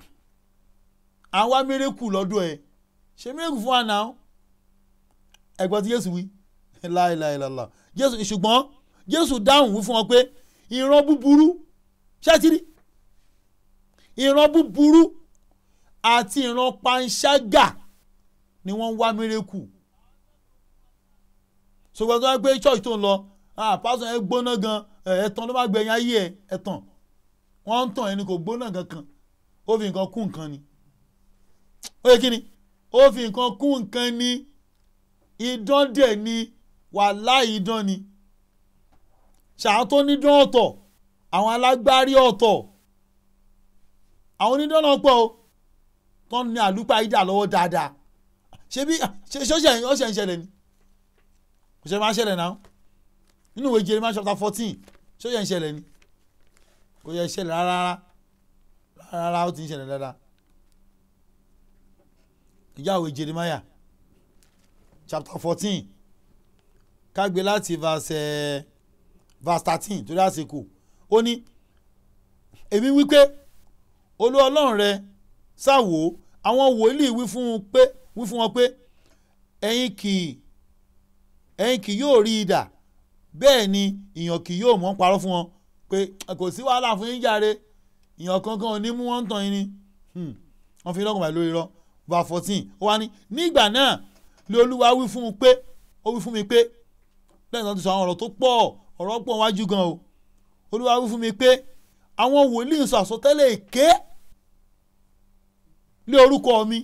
àwọn mírèkù lọ́dọ̀ ẹ̀ ṣe mírèkù fún wa náà ẹ̀gbọ́n tí Jésù wí láìláìláìlá Jésù ṣùgbọ́n Jésù dáhùn wí fún wọn pé ìran búburú ṣẹ́tìrì ìran búburú àti ìran panṣágà ni wọ́n ń wá mírèkù ṣùgbọ́n tó wá gbé church tó ń lọ pásítọ̀ ẹ gbóná gan ẹ̀tàn ló má gbẹ̀yìn ayé ẹ̀ ẹ̀tàn wọ́n ń tàn ẹni kò gbóná kankan ó fi nǹkan kún nǹkan ni ó yẹ kí ni ó ó fi nǹkan kún nǹkan ní idán dẹ̀ ni wàláhì idán ni ṣàwọn tó nídán ọ̀tọ̀ àwọn alágbárí ọ̀tọ̀ àwọn onídán náà pọ̀ o tó ní àlùpàídà lọ́wọ́ dáadáa ṣé bí ṣe ṣọ́ṣẹ̀ ọ̀ṣẹ̀ ń ṣẹlẹ̀ ni kò ṣe máa ń ṣẹlẹ̀ náà nínú ìwé Jeremiah chapter fourteen ṣọ́ṣẹ̀ ń ṣẹlẹ̀ ni kò yẹ ṣẹlẹ̀ rárá rárá rárá ó ti ń ṣẹlẹ̀ dáadáa ìyá ìwé Jeremiah chapter fourteen kágbé láti verse verse thirteen torí àsìkò ó ní èmi wípé olú ọlọ́run rẹ ṣàwò àwọn wòlíì wí fún un pé wí fún wọn pé ẹ̀yin kì ẹ̀yin kì yóò rí idà bẹ́ẹ̀ ni ìyàn kì yóò mọ̀ ń parọ́ fún wọn pé kò sí wàhálà fún yín jàre ìyàn kankan ò ní mú wọn tàn yín ni wọ́n fi lọ́kùnrin lórí rọ bá fourteen ó wá ní nígbà náà lé olúwa wí fún un pé ó wí fún mi pé lẹ́yìn tó ti sọ àwọn ọ̀rọ̀ tó pọ̀ ọ̀rọ̀ pọ̀ wájú gan o olúwa wí fún mi pé àwọn wòlíì sọ àsọtẹ́lẹ̀ èké lé orúkọ mi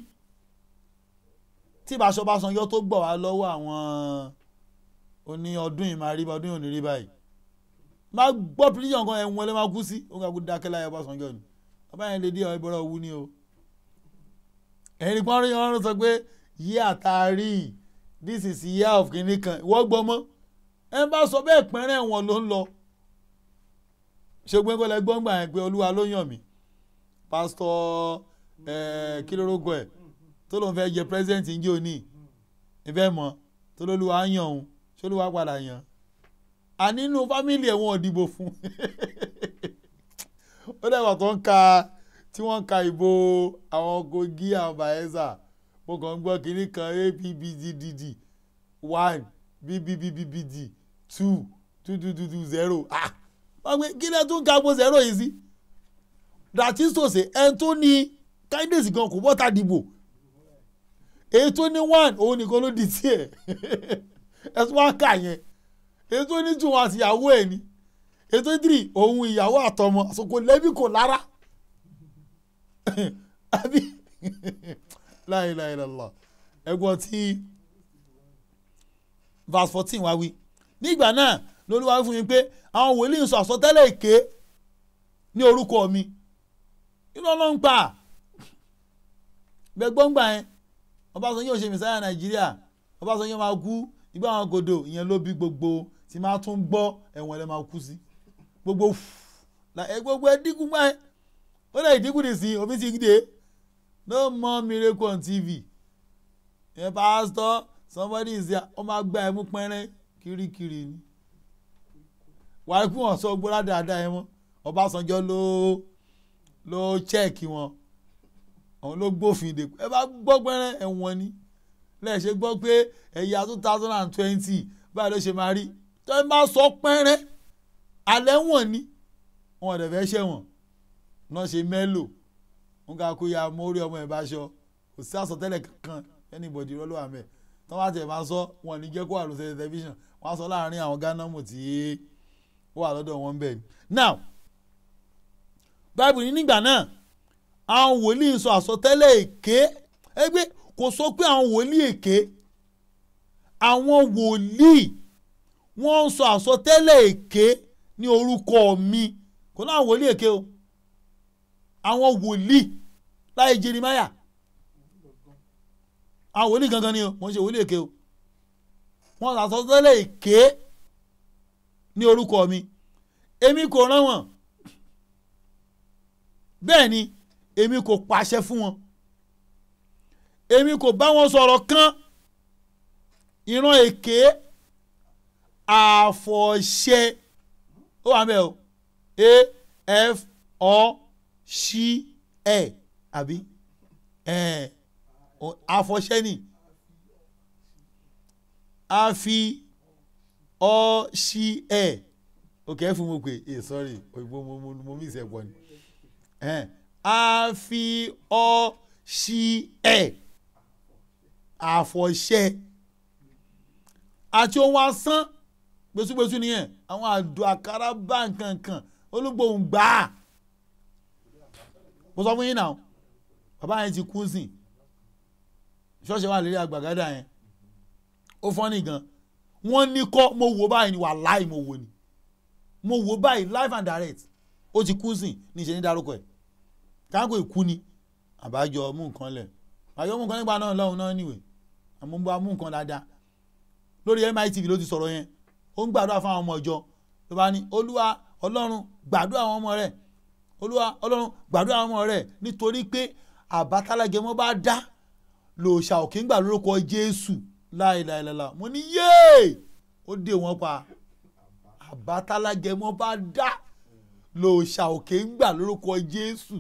tí ìbáṣọ bá san yọ tó gbọ̀ wá lọ́wọ́ àwọn oní ọdún yìí máa rí ọdún yìí ò ní rí báyìí máa gbọ́ pírísàn kan ẹ̀wọ̀n lè máa kú sí ó ń kakú dákẹ́ láyé Ọbásanjọ́ ni bàbá yẹn lè dé ọ̀ ìbọ̀rọ̀ wú ni o ẹ̀yin kan rí ọ̀run sọ pé yí àtàrí this is year of kìnìún kan ìwọ́ gbọ́mọ́ ẹ bá sọ bẹ́ẹ̀ pẹ́rẹ́ wọn ló ń lọ ṣègbè kọ́lẹ̀ gbọ́ngbà yẹn pé olúwa ló yàn mí pásítọ̀ kí ló rógọ ẹ̀ tó lóun fẹ́ jẹ president ń jẹ́ òní ìfẹ́ mọ́ tó lólúwa yàn òun ṣólúwa padà yàn ànínú fámìlì ẹ̀ wọ́n dìbò fún ó dẹ́gbà tó ń ka tí wọ́n ń ka ìbò àwọn Kogi àwọn Bayelsa mo kàn ń gbọ́ kínní kan APBGDD one BBBBBD two two two two two zero ah wọ́n gbé kí lẹ́ tún ka gbó zero yìí sí dàtí sòsè ẹni tó ní kindness gan kò bọ́ta dìbò èyí tó ní one òun nìkan ló di tiẹ̀ ẹ tún wá kà yẹn èyí tó ní two wọn àti ìyàwó ẹ̀ ni èyí tó ní three òun ìyàwó àtọmọ àsopọ̀ lẹ́bí kò lára àbí láìláìlọ́lá ẹgbọ́n tí verse fourteen wá wí nígbà náà lolúwa fún mi pé àwọn wòlíì ń sọ àsọtẹ́lẹ̀ èké ní orúkọ mi inú ọlọ́run pa gbẹgbọ́ngbà yẹn Ọbásanjọ́ yóò ṣe mẹ́sáyà Nàìjíríà Ọbásanjọ́ máa kú ìgbà àwọn gòdò ìyẹn ló bí gbogbo tí máa tún gbọ́ ẹ̀wọ̀n ẹ̀ máa kú sí gbogbo gbogbo ẹ̀ dínkù gbà yẹn ó lè dínkù dì sí omi ti dé no more miracle on TV ẹ pastor somebody is there ọ máa gba ẹmú pẹ́rẹ́ kirikiri ni wàá kí wọ́n sọ gbọ́dọ̀ dáadáa ẹ mọ́ Ọbásanjọ́ ló ló chẹ́ẹ̀kì wọn àwọn ló gbófin dè ẹ bá gbọ́ pẹ́rẹ́ ẹ̀wọ̀n ni lẹ́ẹ̀ṣẹ̀ gbọ́ pé ẹ̀yà two thousand and twenty báyìí ló ṣe máa rí tó ẹ bá sọ pẹ́rẹ́ alẹ́ wọ̀n ni wọn ò dẹ̀ fẹ́ ṣẹ̀wọ̀n náà ṣe mẹ́lò wọn kà kó ya mórí ọmọ ẹ̀ bá ṣọ kò sí àsọtẹ́lẹ̀ kankan anybody rọ́lọ́ àmẹ́ tí wọ́n bá tẹ̀ máa sọ wọn ní jẹ́ kó wà lóṣèlú tẹlifíṣàn wọ́n á sọ láàrin àwọn gánámù tí ó wà lọ́dọ̀ wọn bẹ́ẹ̀ ni. now báìbù ní nígbà náà àwọn wòlíì sọ àsọtẹ́lẹ̀ èké ẹgbẹ́ kò sọ pé àwọn wòlíì èké àwọn wòlíì wọ́n ń sọ àsọtẹ́lẹ̀ èké ní orúkọ mi kò náà wòlíì èké o àwọn wòlíì láyé Jeremáyà àwọn wòlíì gangan ni o mo ń ṣe wòlíì èké o wọ́n àsọtẹ́lẹ̀ èké ní orúkọ mi èmi kò rán wọn bẹ́ẹ̀ ni èmi kò pàṣẹ fún wọn èmi kò bá wọn sọ̀rọ̀ kan ìran èké àfọ̀ṣẹ ó wà mẹ́ o a f ọ ṣí ẹ àbí àfọ̀ṣẹ ni a fi ọ ṣí ẹ ok fún mo pé eh sorry òyìnbó mo mo mo mí ìṣẹ̀pọ̀ ni a fi ọ ṣí ẹ àfọ̀ṣẹ àti ohun asán gbésúgbésú nìyẹn àwọn àdó àkàrà bá nǹkan kan olúgbòhùn gbà á mo sọ fún yín náà bàbá yẹn ti kú sí ṣọ́ọ̀ṣì wà lérí àgbàgádà yẹn ó fọ́nì gan wọ́n ní kọ́ mo wò báyìí ni wàláì mo wò ni mo wò báyìí live and direct ó ti kú sìn ní ìṣe ní dárúkọ ẹ̀ káàkó ìkú ni àbájọ mú nǹkan lẹ̀ àjọ mú nǹkan nígbà náà lọ́hùn náà níwèé àmọ́ bá mú nǹkan dáadáa lórí mitv ló ti sọ̀rọ̀ yẹn ó ń gbàdúrà fún àwọn ọmọ ìjọ ló bá ní olúwa ọlọ́run gbàdúrà àwọn ọmọ rẹ̀ olúwa ọlọ́run gbàdúrà àwọn ọmọ rẹ̀ nítorí pé àbátálágẹmọ́ bá dá lòòṣà òkè ń gbà lórúkọ jésù láìláìláìlá mo ní yéè ó dé wọn pa àbátálágẹmọ́ bá dá lòòṣà òkè ń gbà lórúkọ jésù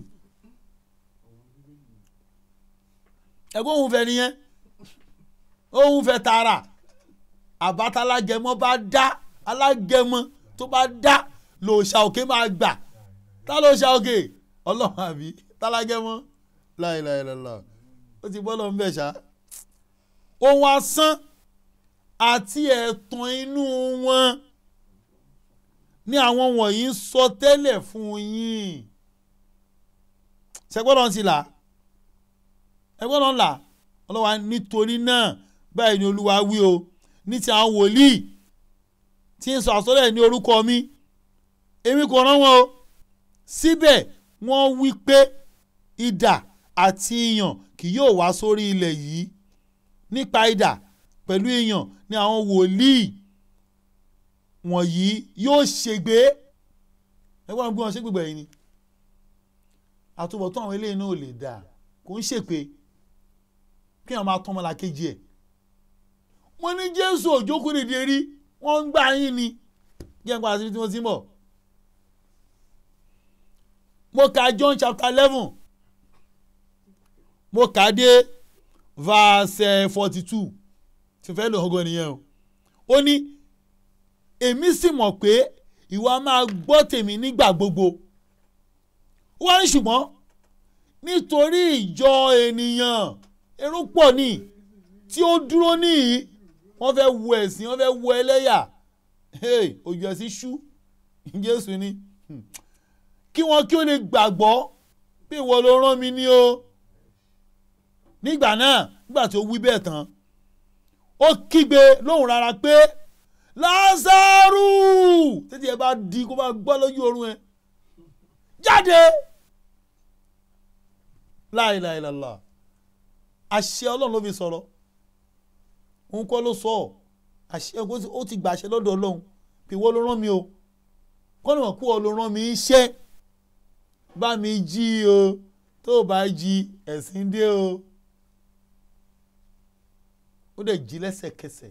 ẹ̀gbọ́n òun fẹ́ nìyẹn òun fẹ́ tààrà àbátálágẹmọ bá dá alágẹmọ tó bá dá lòòṣà òkè máa gbà tá lòòṣà òkè ọlọ́run àbí tálágẹmọ láìláìláìlá ó ti bọ́ lọ́n bẹ̀ ṣá. ohun asán àti ẹ̀tàn inú wọn ní àwọn wọ̀nyí ń sọ tẹ́lẹ̀ fún yín ṣẹgbọ́dọ̀ ti là ẹgbọ́dọ̀ là ọlọ́wà nítorí náà báyìí ni olúwa wí o ní ti àwọn wòlíì tí ń sọ àsọlẹ̀ ní orúkọ mi èmi kò rán wọn o síbẹ̀ wọ́n wí pé idà àti ìyàn kì yóò wá sórí ilẹ̀ yìí nípa idà pẹ̀lú ìyàn ni àwọn wòlíì wọ̀nyí yóò ṣègbé ẹgbọ́n gbé wọn ṣé gbègbè yìí ni àtúbọ̀tán àwọn eléyìí náà ò lè dà kò ń ṣèpè kí wọn máa tán ọmọlá kejì ẹ̀ wọ́n ní jésù òjókòó dìde rí wọ́n ń gbà yín ni jẹ́ nípa àti tí wọ́n ti ń bọ̀ mo ka john chapter eleven mo kà á dé verse forty two tí fẹ́ lò ọgọ́ nìyẹn o ó ní èmi sì mọ̀ pé ìwà máa gbọ́ tèmi nígbà gbogbo wọ́n ní ṣùgbọ́n nítorí ìjọ ènìyàn èrò pọ̀ ní tí ó dúró níyì wọ́n fẹ́ wo ẹ̀sìn wọ́n fẹ́ wo ẹlẹ́yà ojú ẹ̀sìn ṣú jésù ni kí wọ́n kí ó lè gbàgbọ́ pé ìwọ ló rán mi ní o nígbà náà nígbà tí ó wí bẹ́ẹ̀ tán ó kígbe lóhùn rárá pé lázaro tètè ẹ bá di kó bá gbọ́ lójú oorun ẹ jáde láìláìlàlà àṣẹ ọlọ́run ló fi sọ̀rọ̀ òun kọ́ ló sọ ọ́ àṣẹ ó ti gbà àṣẹ lọ́dọ̀ ọlọ́run pé wọ́n ló rán mi o kọ́ni wọ́n kú ọ ló rán mi iṣẹ́ bá mi jí o tó o bá jí ẹ̀sìn dé o ó dẹ̀ jí lẹ́sẹ̀kẹsẹ̀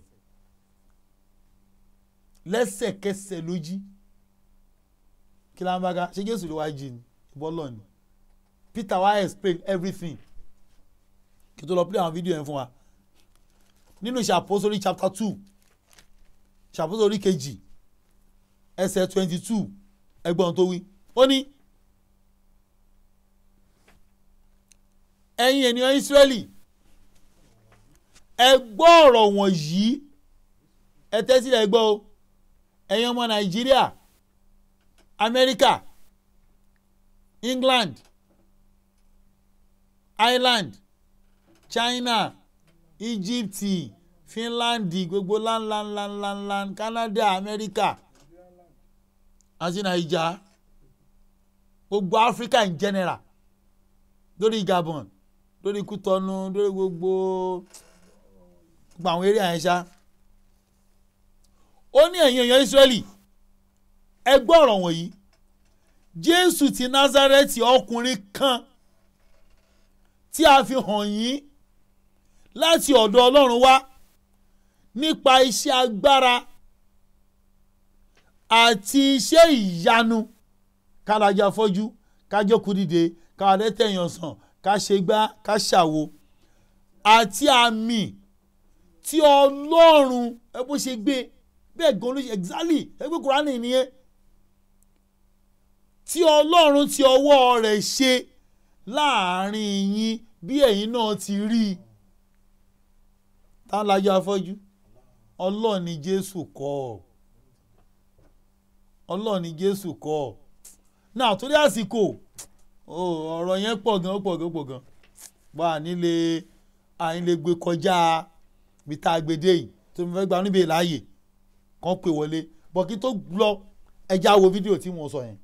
lẹ́sẹ̀kẹsẹ̀ ló jí kí ló ń bá ká ṣé jésù ló wá jí ni ìbọ́lọ̀ ni peter wá explain everything kí tó lọ play àwọn fídíò yẹn fún wa nínú ìṣàpòsórí chapter two ìṣàpòsórí kejì ẹsẹ̀ twenty two ẹgbọ́n tó wí ó ní ẹ̀yin ènìyàn Ísírẹ́lì ẹ gbọ́ ọ̀rọ̀ wọ̀nyí ẹ tẹ́tí ẹ gbọ́ o ẹ̀yin ọmọ Nàìjíríà Amẹ́ríkà England Ireland China Egypt Finland gbogbo ńláńláńláńláńlá Canada America àti Naija gbogbo Africa in general lórí Gabon lórí Kútọ́nù lórí gbogbo gbogbo àwọn eré àyẹ̀ṣá ó ní ẹ̀yin èèyàn Ísírẹ́lì ẹ gbọ́ ọ̀rọ̀ wọ̀nyí Jésù ti Násárẹ́tì ọkùnrin kan tí a fi hàn yín láti ọ̀dọ̀ Ọlọ́run wá nípa iṣẹ́ agbára àti iṣẹ́ ìyanu kálájà fọ́jú kájókòó dìde káwádẹ́tẹ̀yàn sàn ká ṣe gbá ká ṣàwo àti àmì tí Ọlọ́run ẹ bó ṣe gbé bẹ́ẹ̀ gan ló ṣe exactly ẹ gbé Kúránì nìyẹn tí Ọlọ́run ti ọwọ́ rẹ̀ ṣe láàrin yín bí ẹ̀yin náà ti rí i tá a lajú afọ́jú ọlọ́ọ̀ ni jésù kọ́ ọ ọlọ́ọ̀ ni jésù kọ́ ọ náà torí àsìkò ọ̀rọ̀ yẹn pọ̀ gan ó pọ̀ gan ó pọ̀ gan bá a nílé àyìn lè gbé kọjá bí tá a gbé dé yìí tó mo fẹ́ gba níbi ìláàyè kan pè wọlé bọ́ kí tó lọ ẹja wo fídíò tí mo sọ yẹn.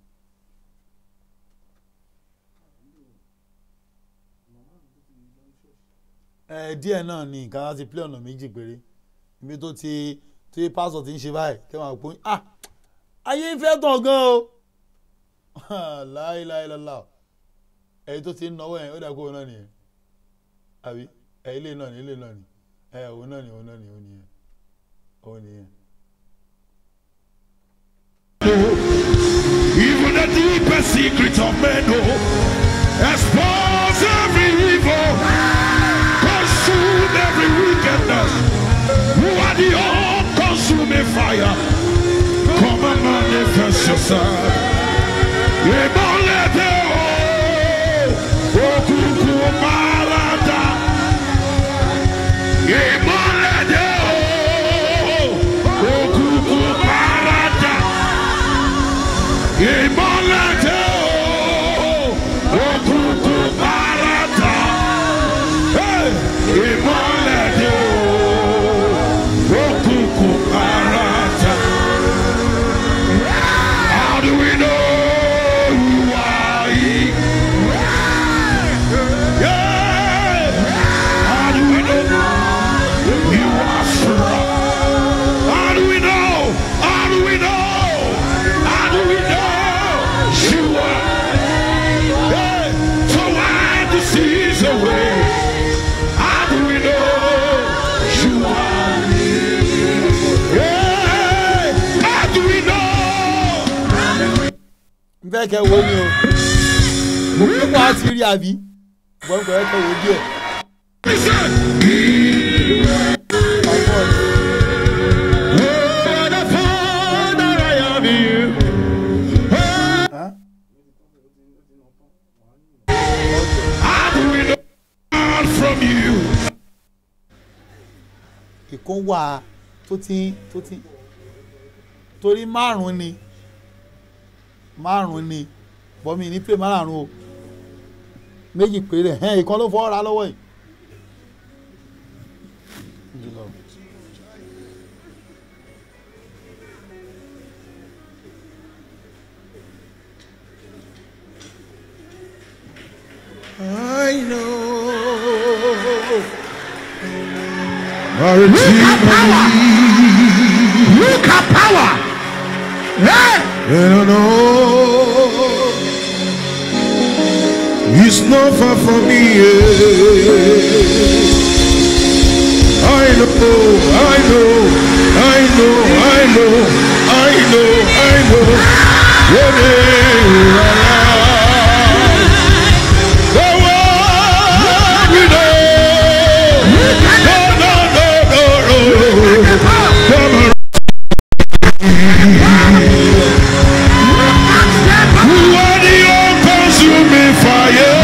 ẹ díẹ̀ náà ni nǹkan láti pílẹ̀ ọ̀nà méjì péré ibi tó ti tí pásọ̀ ti ń ṣe báyìí kí wọ́n á pọ́n ah ayé ń fẹ́ tàn gan o láìláìlọ́lá ẹ̀yin tó ti ń náwó yẹn ó dà kó o náà nìyẹn àbí ẹ̀ ilé náà ni ilé náà ni ẹ̀ òun náà ni òun náà ni òun nìyẹn òun nìyẹn. Even the deepest secret of men know. Expose every evil. Consume every wickedness. Who are the all-consuming fire? Come and manifest yourself. Ìmọ̀lẹ́dẹ̀ o, òkùnkùn márada. Ìmọ̀lẹ́dẹ̀ o, òkùnkùn márada. Ìmọ̀lẹ́dẹ̀ o, òkùnkùn márada. Hey! Ìmọ̀lẹ́dẹ̀ o, òkùnkùn márada. How do we know you are He? Yeah! How do we know you are strong? How do we know? How do we know? How do we know you are? Yeah! So why the seas away? How do we know you are? Yeah! How do we know? n fẹ́ kẹ́ wo ni o mo fi wá ti rí àbí ṣùgbọ́n kò yẹ kẹ́ wo díẹ̀. Listen. ọgbọ́n ni. Oh, the Father I have you. Huh? How do we know God from you? ìkan wà tó ti tó ti torí márùn ni márùn ni bọ́mí ní pé márùn o méjì péré ẹ̀hẹ́n ìkan ló fọ́ ra lọ́wọ́ yìí. Jùlọ. I know. Our power. Look at power. Hey. I know. It's not far from me. yeah. I know, I know, I know, I know, I know, I know. When they arrive, the world we know. No, no, no, no, no. Come on. Who are the all-consuming fire?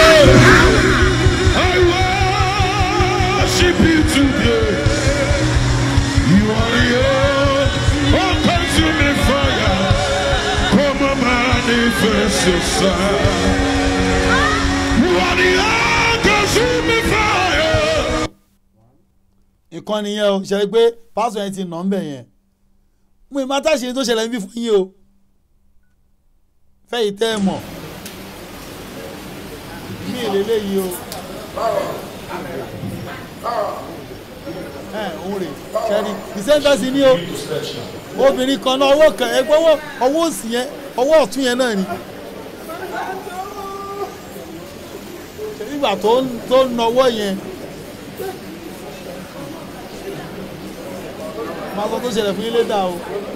I worship you today. You are the all-consuming fire. Come and manifest yourself. You are the all-consuming fire. ìkan nìyẹn o ṣe pé pásọ yẹn ti nà ń bẹ̀ yẹn mo ì máa táṣe tó ṣẹlẹ̀ níbí fún yín o fẹ́yìí tẹ́ ẹ mọ̀ mí ìlélẹ́ yìí o ẹ òun rè ṣẹ́ni ìsẹ́ńtẹ́sì ni o obìnrin kan náà ọwọ́ kan ẹgbẹ́ ọwọ́ ọwọ́ òsì yẹn ọwọ́ ọ̀tún yẹn náà ni nígbà tó ń tó ń nawọ́ yẹn máa sọ tó ṣẹlẹ̀ fún yín lédà o.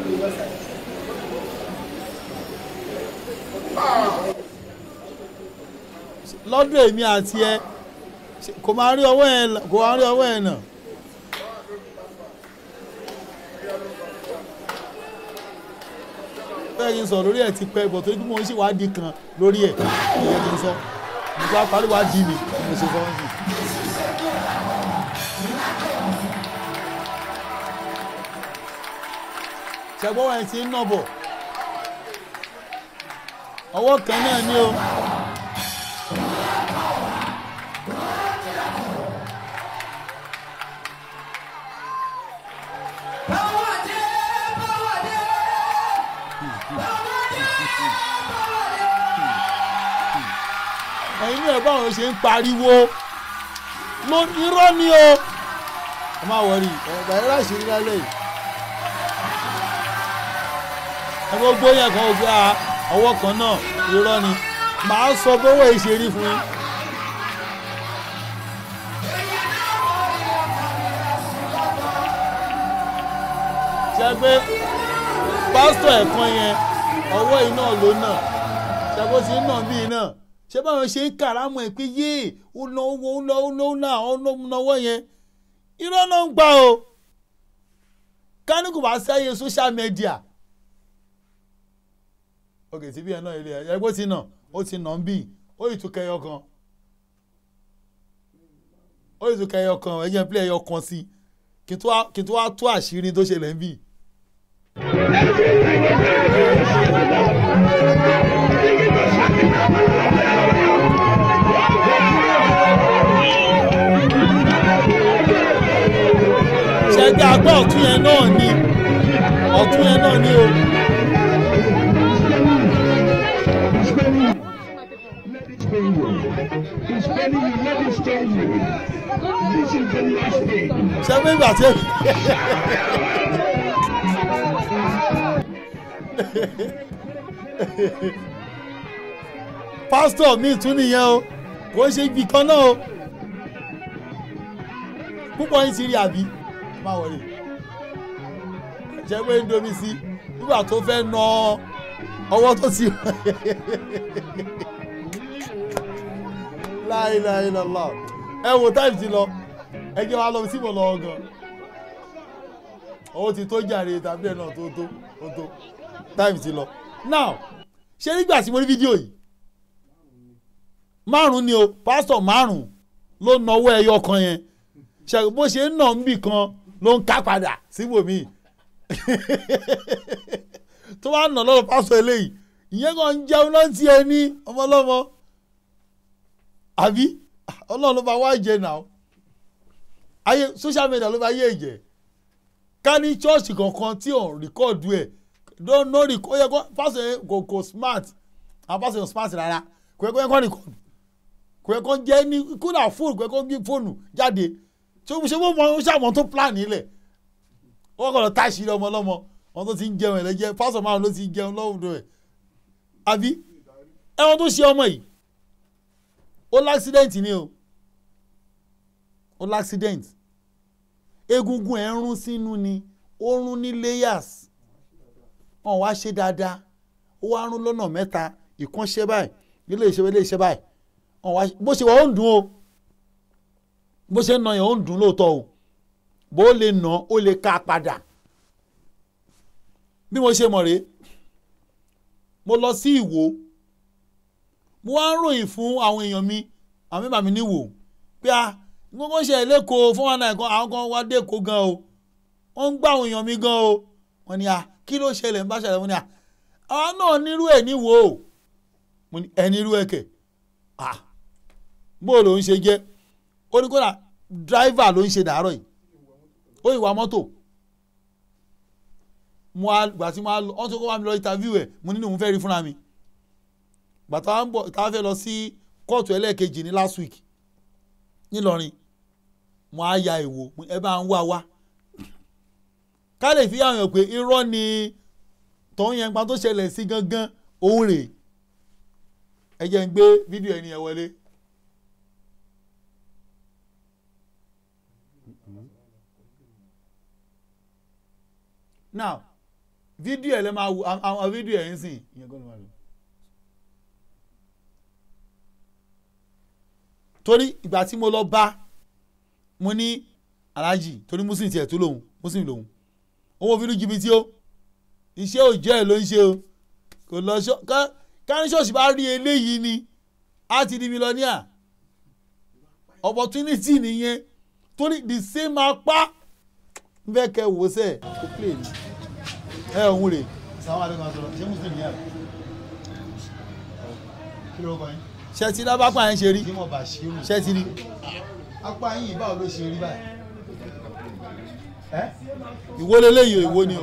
lọ́dún èmi àti ẹ kò máa rí ọwọ́ ẹ̀ kò máa rí ọwọ́ ẹ̀ náà. bẹ́ẹ̀ ni n sọ lórí ẹ̀ ti pẹ́ bọ̀ torí pé mo ń ṣèwádìí kan lórí ẹ̀ ìyẹn ni n sọ mo sọ parí wádìí mi mo ṣe sọ ọ́n sí. ṣẹgbọ́n ẹ̀ ti ń nà bọ̀ ọwọ́ kan náà ni o ẹ̀yin ní ẹ̀ báwọn ṣe ń pariwo ló irọ́ ni o ẹ má wọrí ẹ̀gbà yẹn láṣìírí lálẹ́ yìí ẹ gbogbo yẹn kan ògbé ọwọ́ kan náà irọ́ ni màá sọ bówó ìṣerí fún yín. ṣe pé pásítọ̀ ẹ̀kan yẹn ọwọ́ iná ló nà ṣe bó ti ń nà bí iná ṣé báwọn ṣe ń kàrámọ̀ ẹ̀ pé yéè ó lọ owó ó lọ ó lọ ó náà ó lọ náwó yẹn irọ́ náà ń gbà o kánìkù bá sẹ́yẹ social media ok síbí ẹ̀ náà ilé ẹ̀ ẹgbẹ́ ti nà ó ti nà ń bì ó ì tún kẹyọ kan ó ì tún kẹyọ kan ẹ jẹ́ pílẹ̀ ẹyọ kan sí kí n tó wá- kí n tó wá tú àṣírí tó ṣẹlẹ̀ ń bì. ṣẹ́gbẹ́ agbá ọ̀tún yẹn náà ni ọ̀tún yẹn náà ni o. Let it stay you. He's telling you, let it stay you. This is the last thing. ṣẹ́gbẹ́ ìgbà tí pásítọ̀ mi tún nìyẹn o kò ń ṣe ibì kan náà o púpọ̀ yín ti rí àbí má wọlé ṣẹ́gbẹ́ ń domi sí nígbà tó fẹ́ nà ọwọ́ tó ti láìláìlọ́lá ẹ wo táìmù ti lọ ẹ jẹ́ wa lọ sí mo lọ gan owó ti tó jàre tàbí ẹ̀ náà tó tó tó tó táìmù ti lọ now ṣé nígbà tí mo rí fídíò yìí márùn ni o pásítọ̀ márùn ló nawọ́ ẹyọ kan yẹn ṣe bó ṣe ń nà ń bì kan ló ń ká padà síbòmíì tó bá nà lọ́wọ́ pásítọ̀ eléyìí ìyẹn kan ń jẹun náà ti ẹ ní ọmọlọ́mọ àbí ọlọ́run ló bá wá jẹ náà ayé social media ló bá yé jẹ ká ní chọ́ọ̀chì kankan tí ò ń rìkọ́ọ̀dù ẹ̀ ló rí ó yẹ kó pásítọ̀ yẹn kò kò smart àwọn pásítọ̀ yẹn smart rárá kò yẹ kó yẹ kó rìkọ́ọ̀dù kò yẹ kó jẹ́ ní kódà fóònù kò yẹ kó gbé fóònù jáde ṣé ṣé wọ́n mọ ó ṣàmọ́ tó plan nílẹ̀ wọ́n kọ̀ lọ táṣìírí ọmọ ọlọ́mọ wọn tó ti ń jẹun ẹ̀lẹ́jẹ́ pásítọ̀ márùn ló ti ń jẹun lọ́wọ́dọ̀ ẹ̀ àbí ẹ̀wọ̀n tó ṣe ọmọ yìí ó láksidẹ̀ntì ni o ó láksidẹ̀ntì egungun ẹ̀ ń rún sínú ni ó rún ní layers wọn wá ṣe dáadáa ó wá rún lọ́nà mẹ́ta ìkan ṣe báyìí ilé ìṣe ilé ìṣe báyìí wọn wá bó ṣe wà ó ń dùn o bó ṣe ń nà yẹn ó ń dùn lóòótọ́ o bó lè nà ó lè ká padà bí mo ṣe mọ̀ rèé mo lọ sí ìwò mo wá ń ròyìn fún àwọn èèyàn mi àwọn mẹ́bàá mi níwò pé a gbogbo ṣe lẹ́kọ̀ọ́ fún wọn náà kan àwọn kan wá dẹ́kọ̀ọ́ gan o wọ́n ń gbá àwọn èèyàn mi gan o wọ́n ní a kí ló ṣẹlẹ̀ ń bá ṣẹlẹ̀ wọ́n ní a àwọn náà nírú ẹ̀ níwò o mo ní ẹ nírú ẹ̀ kẹ̀ a bó ló ń ṣe jẹ́ ó ní kódà dráìvà ló ń ṣe dàárọ̀ yìí ó ìwà mọ́tò mo á gbà tí mo á lọ ọ́n tó kó wá mi lọ interview ẹ̀ mo nínú òun fẹ́ rí fúnra mi gbàtà wa ń bọ̀ tá a fẹ́ lọ sí kóòtù ẹlẹ́ẹ̀kejì ní last week nílọrin mo á ya ìwò ẹ bá ń wá wá ká lè fi hàn yàn pé irọ́ ni tọ́hún yẹn pa tó ṣẹlẹ̀ sí gangan òun rèé ẹ jẹ́ ń gbé fídíò ẹni yẹn wọlé. now fídíò ẹ lè máa wo àwọn fídíò ẹ ń sìn ìyẹn kọ́ ló máa lò. torí ìgbà tí mo lọ bá mo ní aláàjì torí muslim tiẹ̀ tó lòun muslim lòun owó fi ní jìbìtì o iṣẹ́ òjò ẹ̀ ló ń ṣe o kò lọ ṣọ́ kárí ṣọ́ọ̀ṣì bá rí eléyìí ni á ti di mílíọ̀nìà opportunity nìyẹn torí the same apá ń fẹ́ kẹ́ wò sẹ́ kò play ni ẹ òun rè. sàwọn àdéhùn àtọ̀rọ̀ ṣé muslim yẹn kí ló kọ́ yín ṣe ti lábàpá yẹn ṣe rí ṣe ti rí. apá yìí báwo ló ṣe rí báyìí. ìwo leléyìí ìwo ni o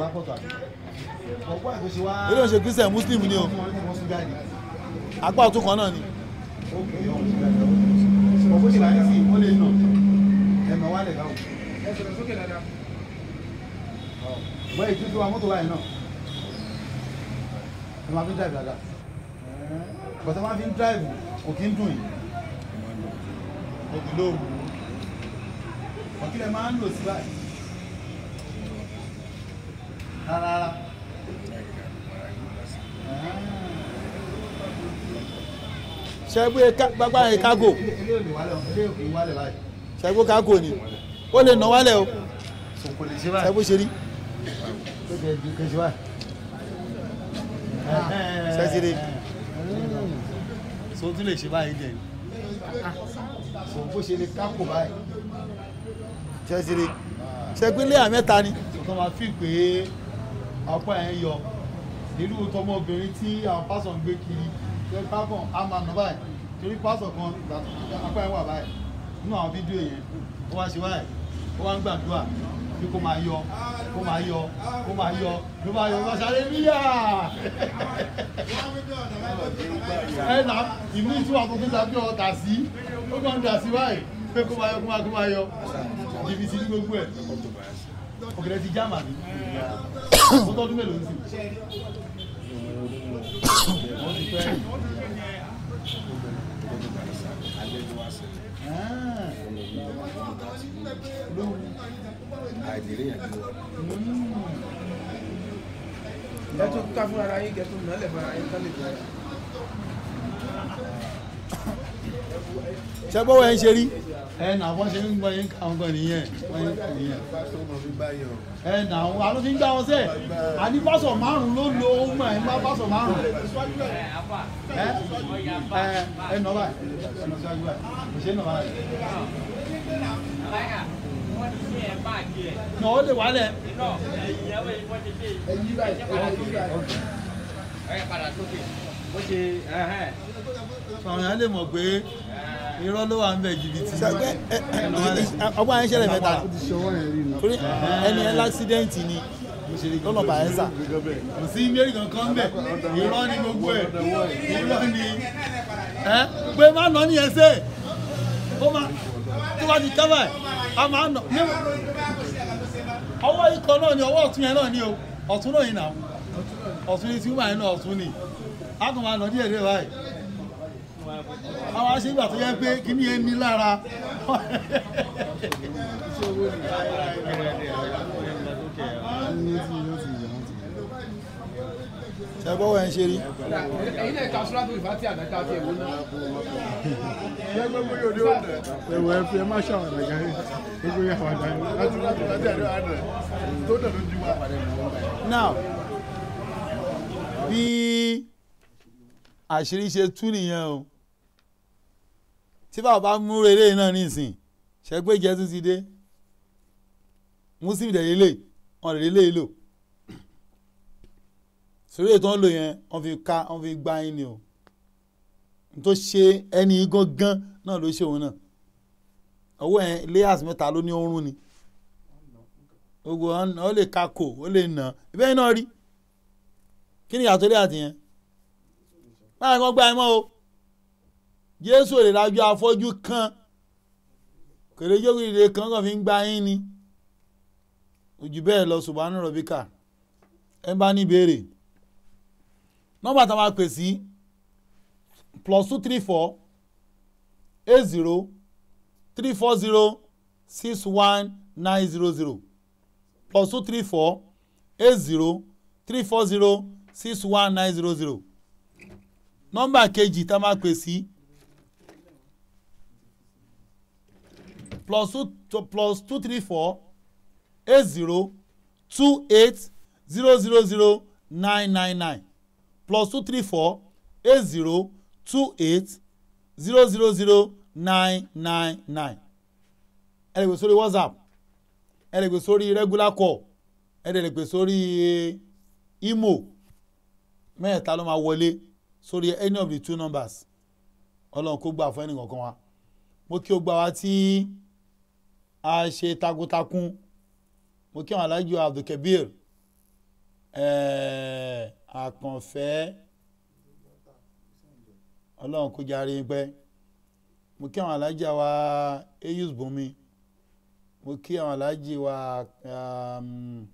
ọ̀pọ̀ ẹ̀ tó ṣe wá. ilé ìṣe christian muslim ni o apá ọ̀tún kan náà ni ó kè é ọ̀hún sílẹ̀ lọ́wọ́ ọ̀pọ̀ ṣe láyé sí ó lè nà ẹ̀mọ̀ wà lẹ̀ báwò. bọ́ èyí tuntun wa mọ́tò wáyé náà ẹ máa fi ń drive dáadáa bọ́tà máa fi ń drive kò kí ń dùn yìí òbí lóòrùn ọ̀kílẹ̀ máa ń lò sí báyìí rárá rárá. ṣẹ́gbé gbágbá yẹn kágò ilé òní wálẹ̀ ilé òní wálẹ̀ báyìí ṣẹ́gbé kágò ni ó lè nà wálẹ̀ o so kò lè ṣe báyìí. ṣẹ́gbé ṣe rí tó jẹ́ ju kejì báyìí. Ṣẹ́síre. so tún lè ṣe báyìí jẹ́ so bó ṣe lè kápò báyìí ṣẹ́síre ṣẹ́gbé léyà mẹ́ta ni so tó máa fi pé ọ̀pọ̀ ẹ̀ ń yọ nínú tọmọbìnrin tí àwọn pásọ̀ ń gbé kiri ṣe pápọ̀ á máa nà báyìí torí pásọ̀ kan ìgbà tó apá ẹ̀ wà báyìí nínú àwọn fídíò yẹn ó wá ṣe báyìí ó wá ń gbàdúrà bí kò máa yọ kó máa yọ kó máa yọ ló máa yọ ló máa ṣàlẹ́ níyà ẹ nà ìmú ìtura tó tó tàbí ọ̀tà sí ó kàn ń dà sí báyìí pé kó máa yọ kó máa kó máa yọ jìbìtì ní gbogbo ẹ̀ ọ̀gẹ̀dẹ̀ ti já màmí ó tọ́dún mélòó ń sìn wọ́n ti pẹ́ Ah. Lóhùn. ẹ tún ká fún ara yín kẹtù nálẹ̀ fún ara yín ká lè jẹ. ṣẹ́gbó wẹ̀ ń ṣe rí ẹ nà wọ́n ṣe ń gbọ́ yín káwọn gan nìyẹn wọ́n yín kàn nìyẹn ẹ nà wọ́n àlọ́ fi ń gbá wọn sẹ́ àní pásọ̀ márùn ló lo ohun ẹ̀ ń bá pásọ̀ márùn ẹ ẹ ẹ nà báyìí ẹ nà síwájú báyìí kò ṣe é nà báyìí. nà ó lè wálẹ̀ ẹ yí báyìí ẹ yí báyìí. àwọn èèyàn lè mọ̀ pé irọ́ ló wà ń bẹ̀ jìbìtì ṣẹ́gbé ọgbọ́n yẹn ṣẹlẹ̀ mẹ́ta torí ẹni ẹ láksidẹ́ǹtì ni lọ́nà Bayelsa kò sí mẹ́rin kankan bẹ̀ irọ́ ni gbogbo ẹ̀ irọ́ ni ẹ pé má nà ní ẹsẹ̀ ó má tó bá ti kábà ẹ̀ a máa nà ní ọwọ́ ikọ̀ náà ni ọwọ́ ọ̀tún yẹn náà ni o ọ̀tún náà yìí nà ọ̀tún ni tí wọ́n máa ń nà ọ̀tún ni a kàn máa nà díẹ̀ díẹ̀ báyìí àwọn aṣègbà tó yẹ pé kí ni ẹni lára ṣẹ́gbó wẹ̀ ń ṣe rí ẹ̀yin náà ká sùràtù ìfàtí àdáká tí èwo náà. ẹwọ ẹ fi ẹ má ṣàwọn ẹgbẹ gbogbo yà wà dání láti láti láti àdó àdó tó dẹ̀ lójú wa. now bí àṣírí ṣe tú nìyẹn o tí bàbá mú eré náà nísìn ṣẹ́gbé jẹ́ tún ti dé muslim dẹ̀ lélẹ̀ wọn lè lélẹ̀ lò sórí ètò wọn lò yẹn wọn fi ká wọn fi gbá yín ni o n tó ṣe ẹni gangan náà ló ṣe òun náà ọwọ́ ẹ̀ layers mẹ́ta ló ní oorun ni gbogbo wọn ó lè kakò ó lè nà ibẹ̀ yìí náà rí kí ni ìyàtọ̀ lé àtìyẹn báyìí kan gbá ẹ mọ́ o jésù ò lè rájú afọ́jú kan kèrè jókòó ìdè kan kàn fi ń gbá yín ni ojú bẹ́ẹ̀ lọ subhanu rọ̀bíkà ẹ bá ní ìbéèrè nọ́mbà tá a máa pè sí plus two three four eight zero three four zero six one nine zero zero plus two three four eight zero three four zero six one nine zero zero nọ́mbà kejì tá a máa pè sí plus two to plus two three four eight zero two eight zero zero zero nine nine nine plus two three four eight zero two eight zero zero zero nine nine nine ẹ lè gbé sórí whatsapp ẹ lè gbé sórí regular call ẹ lè gbé sórí imo mẹ́ẹ̀ta ló máa wọlé sórí any of the two numbers ọlọ́run kó gbà fún ẹnì kankan wa mo kí o gbà wá tí a ṣe takuntakun mo kí àwọn alájọ abdulkabir àkànfẹ́ ọlọ́run kó járe pẹ́ mo kí àwọn alájà wa eyus bùnmi mo kí àwọn alájì wa um,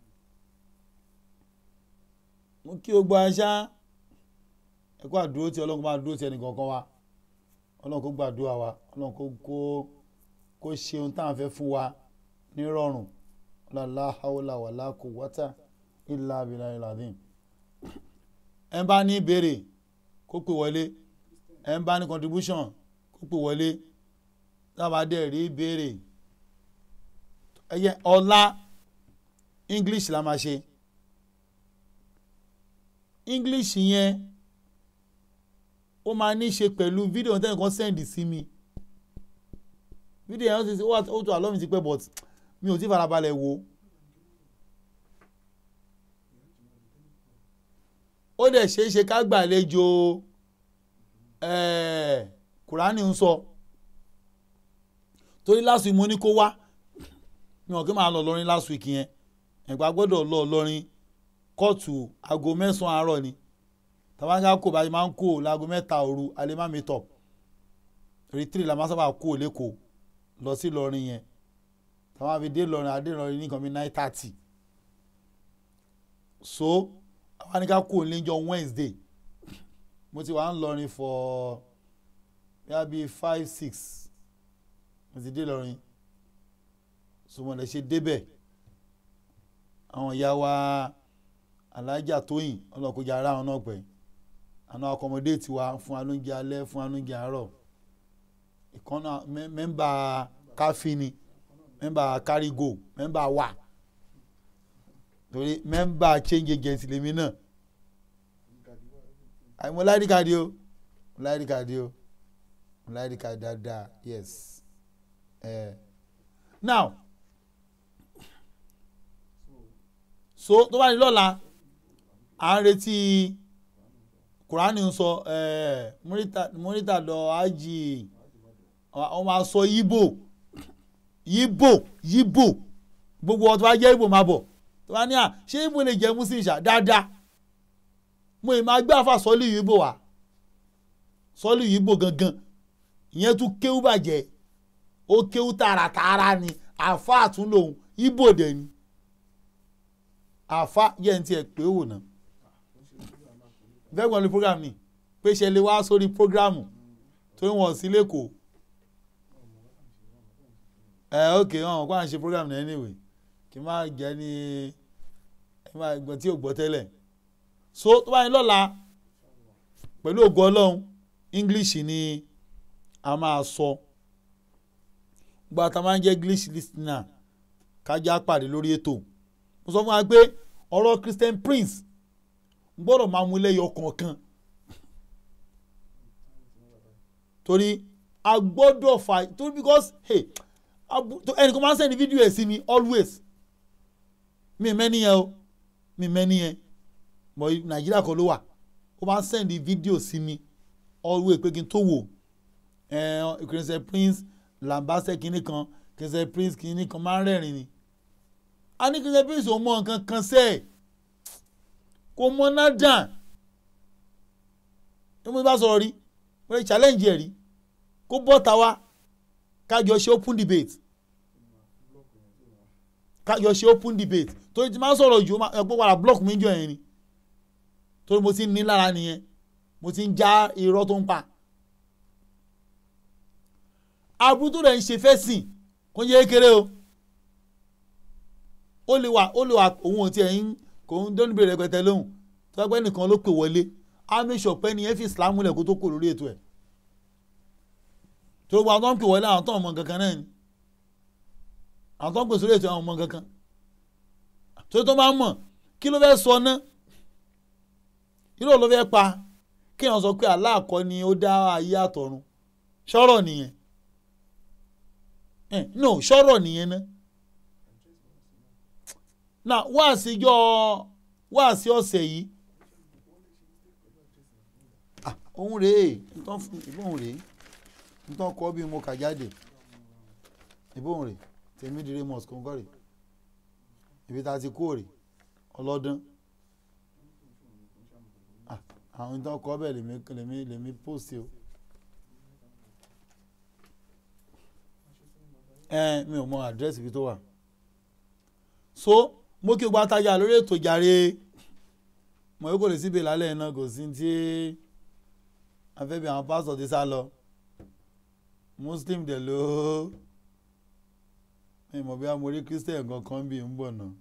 mo kí gbogbo aṣá ẹ kó àdúró tí ọlọ́run máa dúró tí ẹnì kankan wa ọlọ́run kó gbàdúrà wa ọlọ́run kó kó kó ṣe ohun táwọn fẹ́ fún wa nírọ̀rùn lálá haúlà wàlá kò wọ́tà ìlà abilà ìlàdín ẹ bá ní ìbéèrè kó pè wọlé ẹ bá ní contribution kó pè wọlé tábà dẹ̀ rí ìbéèrè ẹyẹ ọ̀la english la máa ṣe english yẹn ó máa ní í ṣe pẹ̀lú fídíò tẹ́lẹ̀ kan sẹ́ndì sí mi fídíò yẹn ó ti ó wà- ó tó àlọ́ mi ti pẹ́ but mi ò tí farabalẹ̀ wò ó dẹ̀ ṣeé ṣe ká gbàlejò ẹ̀ẹ́ kùránì ń sọ torí last week mo ní kó wá mi ò kí máa lọ lọrin last week yẹn ẹ̀gbá gbọ́dọ̀ lọ lọrin kóòtù aago mẹ́sàn-án àárọ̀ ni tàbáńgá kò bá ṣe máa ń kó láago mẹ́ta òru alẹ́ má mi tọ̀ rìtírì la máa sábà kó lẹ́kọ̀ọ́ lọ sí lọrin yẹn tàwọn àfi dé lọrin adé lọrin nìkan bí nine thirty so àwọn àníká kó lẹ́jọ́ Wednesday mo ti wà ń lọrin for bíi bíi five six mo ti dé lọrin so mo lè ṣe débẹ̀ àwọn ìyá wa alájà tóyìn ọlọ́kọjà ara wọn náà pẹ́ àwọn akọmọdéètì wa fún wa lóúnjẹ alẹ́ fún wa lóúnjẹ àárọ̀ ìkànnà mẹ́- mẹ́mbà káfíni mẹ́mbà kárígò mẹ́mbà wà torí mẹ́mbà change agent lèmi náà àì mo láìdí kàdí o mo láìdí kàdí o mo láìdí kàdí dáadáa yes eh. now so tó bá di lọ́la à ń retí kùránì ń sọ eh, múrítà- múrítà lọ ájì wọ́n máa sọ yíbò yíbò yíbò gbogbo ọtí wá jẹ́ yíbò máa bọ̀ tó bá ní à ṣé yíbò lè jẹ́ muslim ṣá dáadáa mo ì máa gbé àfa sọ́ọ́lì yíbò wá sọ́ọ́lì yíbò gangan ìyẹn tún kéwú bàjẹ́ ó kéwú tààràtààrà ni àfa àtúnlòun yíbò dẹ̀ ni àfa yẹn ti ẹ̀ pé wò náà fẹ́gbọ́n lu program ni pé ṣe lè wá sórí programu torí wọn ò sí lẹ́kọ̀ọ́ ẹ ok wọn kó à ń ṣe program náà anyway kí n má jẹ́ ní ẹ má gbọ́ tí ò gbọ́ tẹ́lẹ̀ so tó bá yẹn lọ́la pẹ̀lú ògo ọlọ́run english ni a máa sọ gba ta máa ń jẹ́ english listener kájá pàdé lórí ètò mo sọ fún wa pé ọ̀rọ̀ christian prince gbọ́dọ̀ máa mú lẹ́yọ kọ̀ọ̀kan torí a gbọ́dọ̀ fà torí because hey abu- to- ẹnìkan máa ń sẹ́ni fídíò ẹ̀ sí mi always mi mẹ́ni yẹn o mi mẹ́ni yẹn mọ̀ nàìjíríà kan ló wà ó máa ń sẹ́ni fídíò sí mi always pé kí n tó wò ẹ̀ christian prince lambasẹ kínní kan christian prince kínní kan máa ń rẹ́rìn ni a ní christian prince ò mọ nǹkan kan sẹ́ẹ̀ kò mọ náà dàn ní mo bá sọ̀rọ̀ rí mo lè challenge ẹ̀ rí kó bọ́ ta wá kájọ ṣe open debate kájọ ṣe open debate torí ti máa sọ̀rọ̀ jù ẹgbẹ́ wàrà block mi jọ yẹn ni torí mo ti ń ní lára nìyẹn mo ti ń já irọ́ tó ń pa aburú tó rẹ̀ ń ṣe fẹ́ sìn kó yẹ kéré o ó lè wà ó lè wà òun ò tiẹ̀ ń kò ń dọ́nu bèrè rẹpẹtẹ lóhùn tó ẹgbẹ́ nìkan ló pè wọlé á make sure pé nìyẹn fi islam lẹ̀ kó tó kò lórí ètò ẹ̀ tó gbogbo àwọn tó ń pè wọlé àwọn tó ń mọ kankan náà ni àwọn tó ń pè sórí ètò àwọn ọmọ kankan tó tó máa ń mọ̀ kí ló fẹ́ sọ ná irú ló fẹ́ pa kéèyàn sọ pé aláàkọ́ ni ó dá ayé àtọ̀run ṣọ́rọ̀ nìyẹn Eh, no ṣọ́rọ̀ nìyẹn ná na wá síjọ́ wá sí ọ̀sẹ̀ yìí ah òun rèé nǹkan fún ìbọn rèé nǹkan kọ́ bí mo kà jáde ìbọn rèé tèmi dire mosque kò ń kọ́ rèé ibi tá a ti kó rèé ọlọ́dún ah àwọn nǹkan kọ́ bẹ́ẹ̀ lèmi lèmi lèmi post o ẹ mi ò mọ àdírẹ́sì ibi tó wà so mo kí o gba tajà lórí ètò jàre mo yóò kò lè síbi lálẹ́ iná kò sí tí afẹ́bí àwọn pásítọ̀ ti sá lọ muslim dẹ̀ ló mi mọ̀ bí a mo rí christian kankan bí ń bọ̀ náà.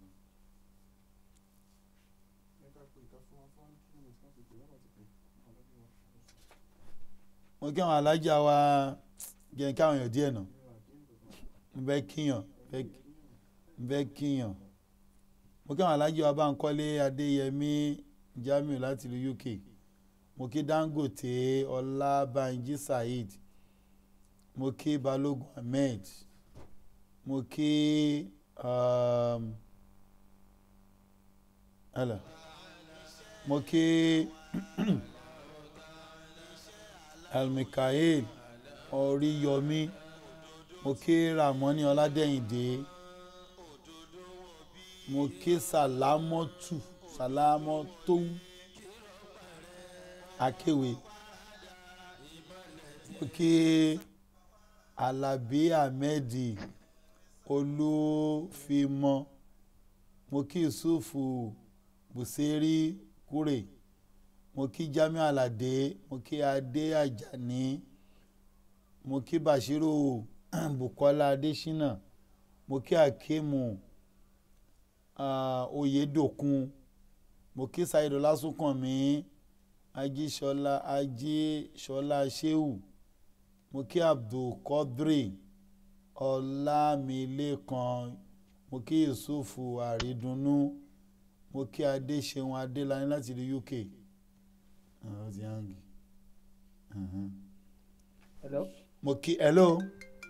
mo kí àwọn alájà wa jẹ́ kí àwọn èèyàn díẹ̀ nà ń bẹ́ kíyàn ń bẹ́ kíyàn mo kí àwọn alájà wa bá ń kọ́lé adéyẹmí jamiu láti ìlú uk mo kí dangote ọlábànjí saheed mo kí balógun ahmed mo kí um, hello. mo kí almikael oríyọmí mo kí ramoni ọládẹ́yìndé mo kí sàlámọ́tù sàlámọ́tò akéwì mo kí alábí ahmedi olúfimọ mo kí yusufu buseri kúrè mo kí jamiu alade mo kí adé ajani mo kí bashiru bukola adesina mo kí akimu uh, oyedokun mo kí saheed ọlásùnkànmí ajíṣọlá ajíṣọlá sheu mo kí abdulkadri ọlámilékan mo kí yusufu àrídùnnú mo kí adéṣeun adélani láti ìlú uk ọ̀rọ̀ ti hangi hello. mo kí hello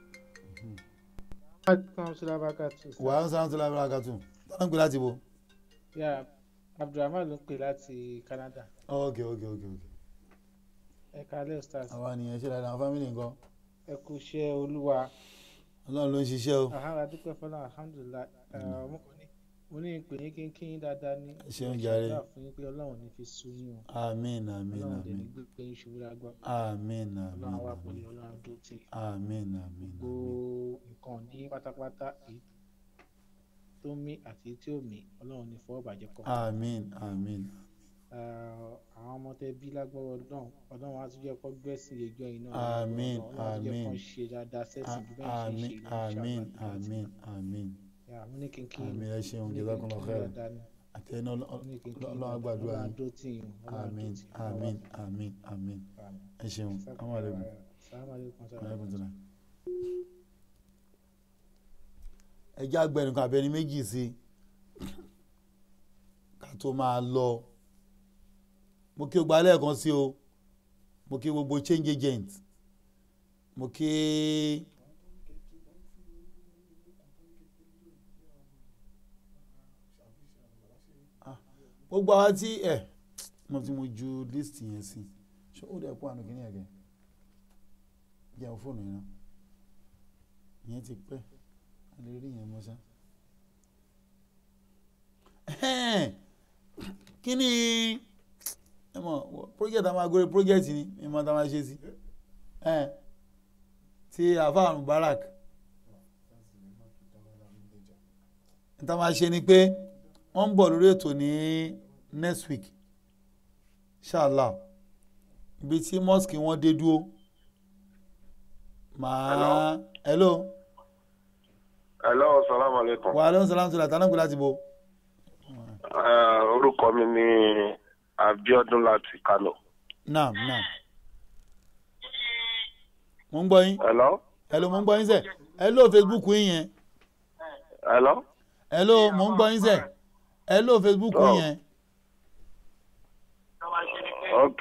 Welcome to Labakatu. wàhálà sáà tó lábẹ́rẹ́ àgàtù tọ́lá ń pè láti bo Yeah, Abdulrahman ló ń pè láti Canada. ok ok ok ok Ẹ kalẹ́ stars. àwa nìyẹn ṣe dáadáa àwọn fámìlì nǹkan Ẹ kú iṣẹ́ olúwa. ọlọ́run ló ń ṣiṣẹ́ o Àhárà dúpẹ́ fọlá alhamdulilayi. Mo kàn ní mo ní ìpè ní kínkín dáadáa ní. Ẹ ṣeun jàre. Ṣàdúrà fún yín pé Ọlọ́run ní fi sú yín o. àmín àmín Ọlọ́run dẹ̀ ní àmín gbé yín ṣubú lágbá. àmín àmín Ọlọ́run wà pẹ̀lú àmín Ọlọ́run tó tì. àmín àmín Gbogbo nǹkan ní pátápátá èyí tó mí àti tí ò mí Ọlọ́run ní fọwọ́ bàjẹ́ kọ́. àmín àmín àwọn ọmọ tẹ bí lágbọ́rọ̀ ọdún ọdún wa tún jẹ́ kó gbẹ́sìn ẹjọ́ iná Àmín, ọlọ́run á tún jẹ́ kó àmín. ṣe dáadáa sẹ́sìn bí bẹ́ẹ̀ ṣe ń àmín ṣe àmín àmín àmín mo ní kínkín àmín ẹ ṣeun jazakumullahu khairan àtẹnu ọlọ́run àgbàdo ọlọ́run àyìn àdó tì yín àmín àmín àmín àmín ẹ ṣeun amálẹ́kùn aleykum salaam. ẹ já gbẹ̀rù kan abẹni méjì sí i ká tó máa lọ mo kí o gba lẹ́ẹ̀kan sí o mo kí gbogbo change agent mo kí Ah, gbogbo àwa tí ẹ mo ti mo ju list yẹn sí ṣé ó dẹ̀ pọ̀ àná kìíní ẹ̀gẹ́ jẹun fóònù yẹn náà ìyẹn ti pẹ́ a lè rí yẹn mọ́ ṣá. kí ni ẹ mọ̀ project àwọn agore project ni ẹ mọ̀ tá a máa ṣe sí ti àfáà Mubarak tá a máa ṣe ni pé wọ́n ń bọ̀ lórí ètò ní next week inshallah ibi tí mosque wọn dé dúró màá hello hello salamu alaikum. wa aleykum salaam tó la tánà gbé láti bo. Eh, orúkọ mi ni Abíọ́dún láti Kano. naam naam mo ń gbọ́ yín hello hello mo ń gbọ́ yín sẹ́ hello facebook yín yẹn hello hello mo ń gbọ́ yín sẹ́ hello facebook yín Oh. yẹn ok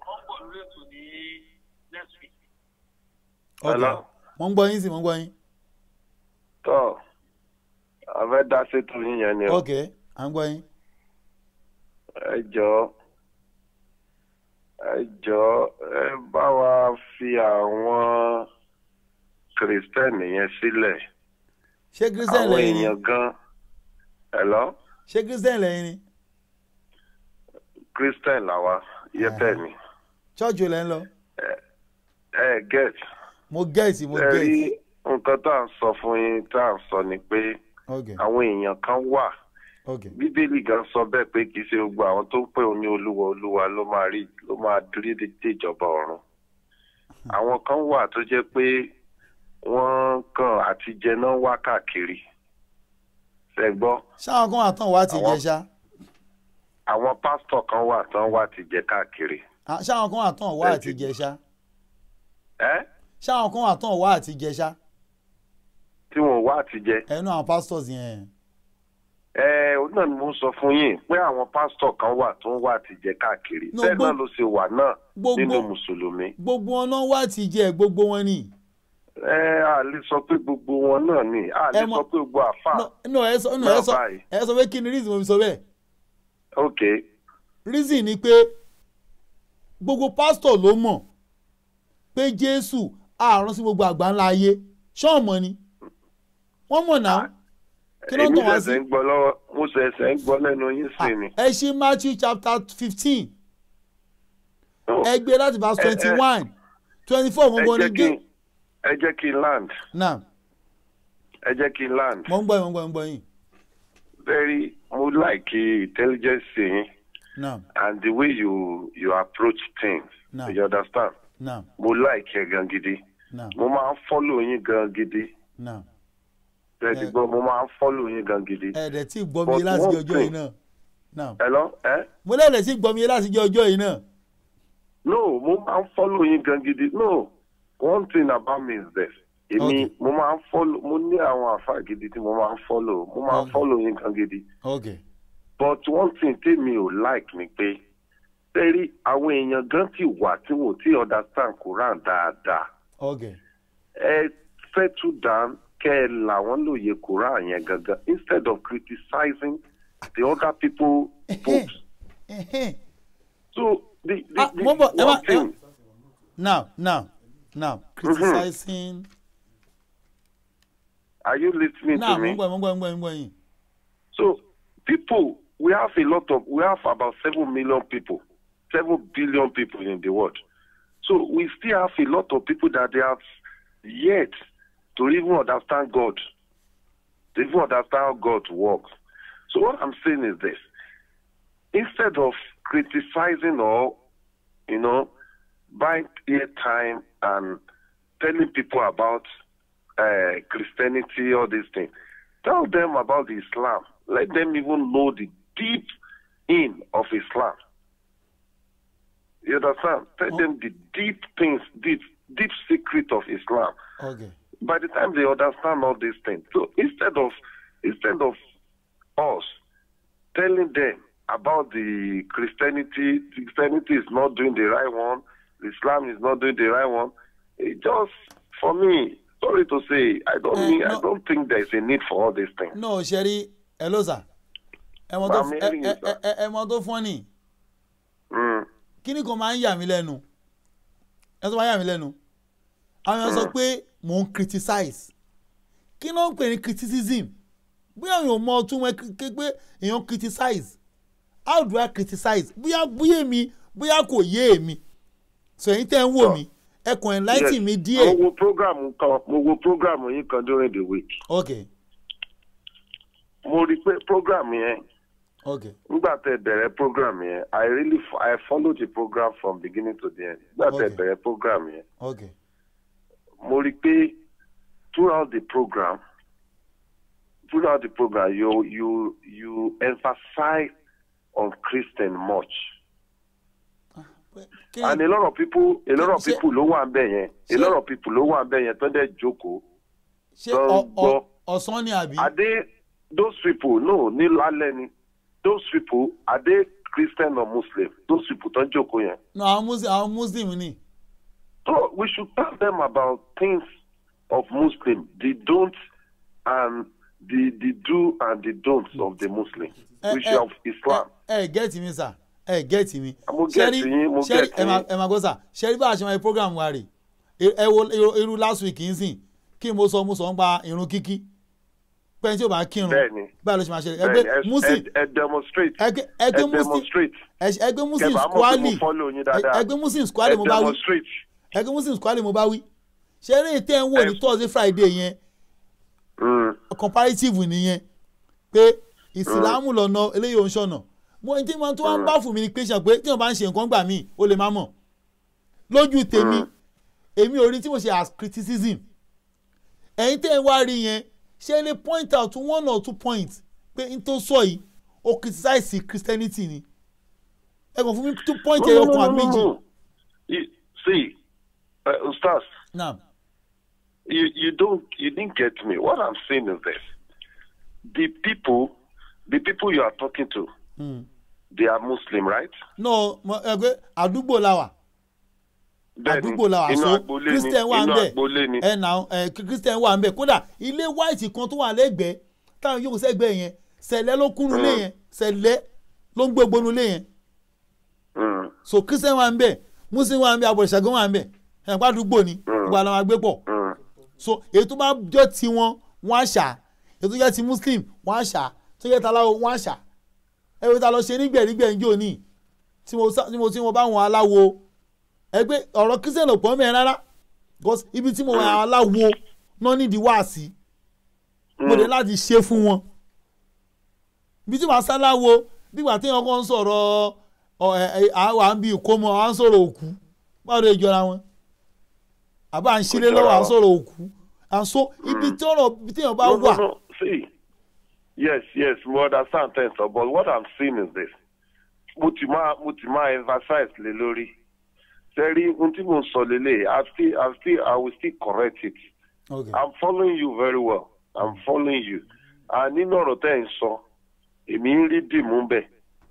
ok Hello. mo ń gbọ́ yín sí mo ń gbọ́ yín tó a fẹ́ dá sétò yín yẹn ni o ok à ń gbọ́ yín ẹ jọ̀ọ́ ẹ jọ̀ọ́ ẹ bá wa fi àwọn kìrìsìtẹ́nì yẹn sílẹ̀ ṣé christian àwọn lẹ́yìn ni èèyàn gan hello ṣé christian lẹ́yìn ni christian làwa yẹtẹ ni church wo lẹ́ ń lọ ẹ get mo gẹ̀ẹ́sì mo ẹ rí gẹ̀ẹ́sì nǹkan tá à ń sọ fún yín tá à ń sọ ni pé ok àwọn èèyàn kan wà ok bíbélì gan sọ bẹ́ẹ̀ pé kì í ṣe gbogbo àwọn tó ń pè òun ní olúwa olúwa ló máa rí ló máa dúró dé ìjọba ọ̀run àwọn kan wà tó jẹ́ pé wọ́n kàn àti jẹ náà wá káàkiri ṣe gbọ́ ṣáwọn kan wà tán wá ti Àwọn- jẹ ṣá àwọn pásítọ̀ kan wà tán wá ti jẹ káàkiri Ah, ṣáwọn kan wà tán wá àti jẹ ṣá ẹ́ ṣáwọn kan wà tán wá àti jẹ ṣá tí wọn ò wá ti jẹ ẹnu àwọn pastors yẹn ẹ òun náà ni mo ń sọ fún yín pé àwọn pásítọ̀ kan wà tó ń wá ti jẹ káàkiri No, bẹ́ẹ̀ gbó- náà ló ṣe wà náà gbogbo- nínú mùsùlùmí gbogbo wọn náà wá ti jẹ gbogbo wọn ni ẹ a lè sọ pé gbogbo wọn náà ni a lè Ẹ mọ- sọ pé gbogbo àfà no no, ẹ sọ no, ẹ Bẹ́ẹ̀ sọ báyìí. ẹ sọ pé kí ni reason mo fi sọ bẹ́ẹ̀ ok reason ni pé gbogbo pastor ló mọ̀ pé jésù àrùn sí gbogbo àgbáńlá ayé ṣọ́ọ̀mọ̀ ni wọ́n mọ̀ náà kí ló ń èmi tàn wá sí ṣẹ̀ṣẹ̀ ń gbọ́ lọ́wọ́ mo ṣẹ̀ṣẹ̀ ń gbọ́ lẹ́nu yín sí ni. ẹ ṣí matthew chapter fifteen No, ẹ gbé láti verse Ẹ- ẹ- twenty one twenty four ẹ gbogbo jẹ́ ni kí gé n- ẹ jẹ́ kí n land náà ẹ jẹ́ kí n land mo ń gbọ́ yín mo ń gbọ́ yín mo ń gbọ́ yín very mo like intelligence yín náà and the way you you approach things No. you understand náà mo like ẹ gan gidi náà mo máa ń follow yín gan gidi náà ẹ ti Ẹ- gbọ́ mo máa ń follow yín gan gidi. ẹ dẹ̀ tí gbọ́ mi But yé láti one jẹ́ ọjọ́ yìí thing- náà náà ẹ lọ ẹ mo lẹ́ẹ̀dẹ̀ tí gbọ́ mi yé láti jẹ́ ọjọ́ yìí náà no mo máa ń follow yín gan gidi no one thing about me is this èmi Okay. mo máa ń follow mo ní àwọn àfa gidi tí mo máa ń follow mo máa ń Okay. follow yín gan gidi. ok but one thing tèmi ò like ni pé sẹ́rí àwọn èèyàn gan ti wà tí wò tí understand Quran dáadáa ok ẹ settle down kẹ́ ẹ là wọ́n lóye Quran yẹn gangan instead of criticizing the other people books Ẹhẹ́n. so the the, Ah, the mo bọ̀, ẹ one wá- ẹ thing now now now criticizing are you listening now to mo me ń gbọ́ mo ń gbọ́ mo ń gbọ́ mo ń gbọ́ yín so people we have a lot of we have about seven million people seven billion people in the world so we still have a lot of people that they have yet to even understand God to even understand how God works so what I'm saying is this instead of criticizing or you know buying airtime and telling people about uh, Christianity all these things tell them about the Islam let them even know the deep in of Islam. You understand? Tell Oh. them the deep things, deep, deep secret of Islam. ok By the time they understand all these things, so instead of instead of us telling them about the Christianity, Christianity is not doing the right one, Islam is not doing the right one. It just for me, sorry to say, I don't Eh, mean, no. I don't think there is a need for all these things. no ṣẹ́rí ẹ ló sà ẹ mọ tó Màmí ẹ ẹ̀rìn ẹ sà. ẹ ẹ mọ tó fún ni Mm. kíní kan máa ń yà mí lẹ́nu ẹ tó máa ń yà mí lẹ́nu àwọn èèyàn sọ pé mò ń criticize kí ló ń pè ní criticism bóyá èèyàn mọ ọtún wọn ké pé èèyàn criticize how do I criticize bóyá bóyá èmi bóyá kò yé èmi so ẹ̀yin tẹ́ ń wò mí ẹ kàn enlighten mi mo díẹ̀ wo program kan mo wo program yín kan during the week ok mo rí i pé program yẹn ok nígbà tẹ bẹ̀rẹ̀ program yẹn i really fo- i followed the program from beginning to the end nígbà tẹ Okay. bẹ̀rẹ̀ program yẹn ok mo rí i pé throughout the program throughout the program you you you emphasize on Christian much kí and a lot of people a lot of Ṣé- people ló wà ń bẹ̀ yẹn a ṣé- lot of people ló wà ń bẹ̀ yẹn tó dẹ̀ jókòó ṣé tó ń ọ- ọ- gbọ́. ọ̀sán ni àbí are they those people no ní lálẹ́ ni those people are they Christian or Muslim those people tó ń jókòó yẹn no àwọn muslim àwọn muslim ni so we should tell them about things of Muslim the don't and the the do and the don'ts of the Muslim ẹ which ẹ of Islam ẹ ẹ gẹ́ẹ̀tì mi sà ẹ gẹ́ẹ̀tì mi Mo get Ṣẹ́rí- yín, mo ṣẹ́rí- get ẹ máa yín. ẹ máa gbọ́ sà ṣẹ́rí bá a ṣe máa ṣe program wa rè é ẹ wo irú- irú last week yìí sìn kí mo sọ mo sọ ń pa irun kíkí pẹ́ẹ́n tí ò bá kírun Bẹ́ẹ̀ni. báyìí ló ṣe máa ṣe bẹ́ẹ̀ni ẹgbẹ́ muslim ẹ ẹ demonstrate ẹgbẹ́ ẹ ẹgbẹ́ muslim demonstrate ẹ- ẹgbẹ́ muslim kẹfà mọ̀ pé mo squally follow yín dáadáa ẹgbẹ́ muslim ẹ squally mo bá wí demonstrate ẹgbẹ́ muslim squally mo bá wí ṣe eré tẹ́ ń wò ní thursday friday yẹn Mm. comparative nìyẹn pé ìsìlámù lọ́nà eléyìí ò ń ṣọ̀nà mo ní tí mo tún wá ń bá fún mi ní pé ṣe pé tí wọn bá ń ṣe nǹkan gbà míì ó lè má mọ̀ lójú tèmi èmi ò rí tí mo ṣe as criticism ẹ̀yin tẹ́ ẹ wá rí yẹn ṣe lè point out to one or two points pé n tó sọ yìí ó criticize christianity ni ẹ kàn fún mi two point No, ẹyọ no, kan no, àbí no, méjì no. You, see, uh, Ustaz, náà you, you don't you didn't get me. What I'm saying is this: the people, the people you are talking to, they are Muslim, right? no mo- ẹ pé àdúgbò la wà Bẹ́ẹ̀ni, àdúgbò la wà inú so agboolé ni, christian wà ń inú bẹ̀ agboolé ni. ẹ nà ẹ christian wà ń bẹ̀ kódà ilé white kan tó wà lẹ́gbẹ̀ẹ́ táwọn yóò sẹ́gbẹ̀ẹ́ yẹn sẹ̀lẹ̀ ló kúnnú lé yẹn sẹ̀lẹ̀ ló ń gbé gbónú lé yẹn Mm, so christian wà ń bẹ̀ muslim wà ń bẹ̀ abọ̀rẹ̀ṣàgán wà ń bẹ̀ ẹ̀ pa àdúgbò ni gbogbo àwọn àgbẹ̀ pọ̀ mm, so èyí tó bá jọ ti wọn wọn á ṣà èyí tó jẹ́ ti muslim wọn á ṣà tó jẹ́ taláwo wọn á ṣà ẹ wọ́n ta lọ ṣe nígbẹ̀rígbẹ̀ ń jò ní tí mo sá- tí mo tí mo bá wọn aláwo ẹ pé ọ̀rọ̀ christian ò pọ̀ mẹ́rin rárá because ibi tí mo wà aláwo náà nídìí wá sí mo dé láti ṣe fún wọn ibi tí màá sáláwo bígbà tí wọn kàn ń sọ̀rọ̀ ọ ẹ ẹ àwọn à ń bi ìkómọ à ń sọ̀rọ̀ òkú báwo ló jọra wọn àbá à ń ṣílé jọra lọ́wọ́ à ń wọn. sọ̀rọ̀ òkú and so ibi tí ọ̀rọ̀ ibi tí èèyàn bá no, no, wà no. See, yes, yes, we understand things, but what I'm saying is this: mo ti máa mo ti máa emphasize lé lórí. Sẹ́rí ohun tí mo ń sọ lélẹ̀, I still I still I will still correct it. okay. I'm following you very well. I'm following you. And nínú ọ̀rọ̀ tẹ́ ẹ̀ ń sọ, èmi ń rí dìmú bẹ̀.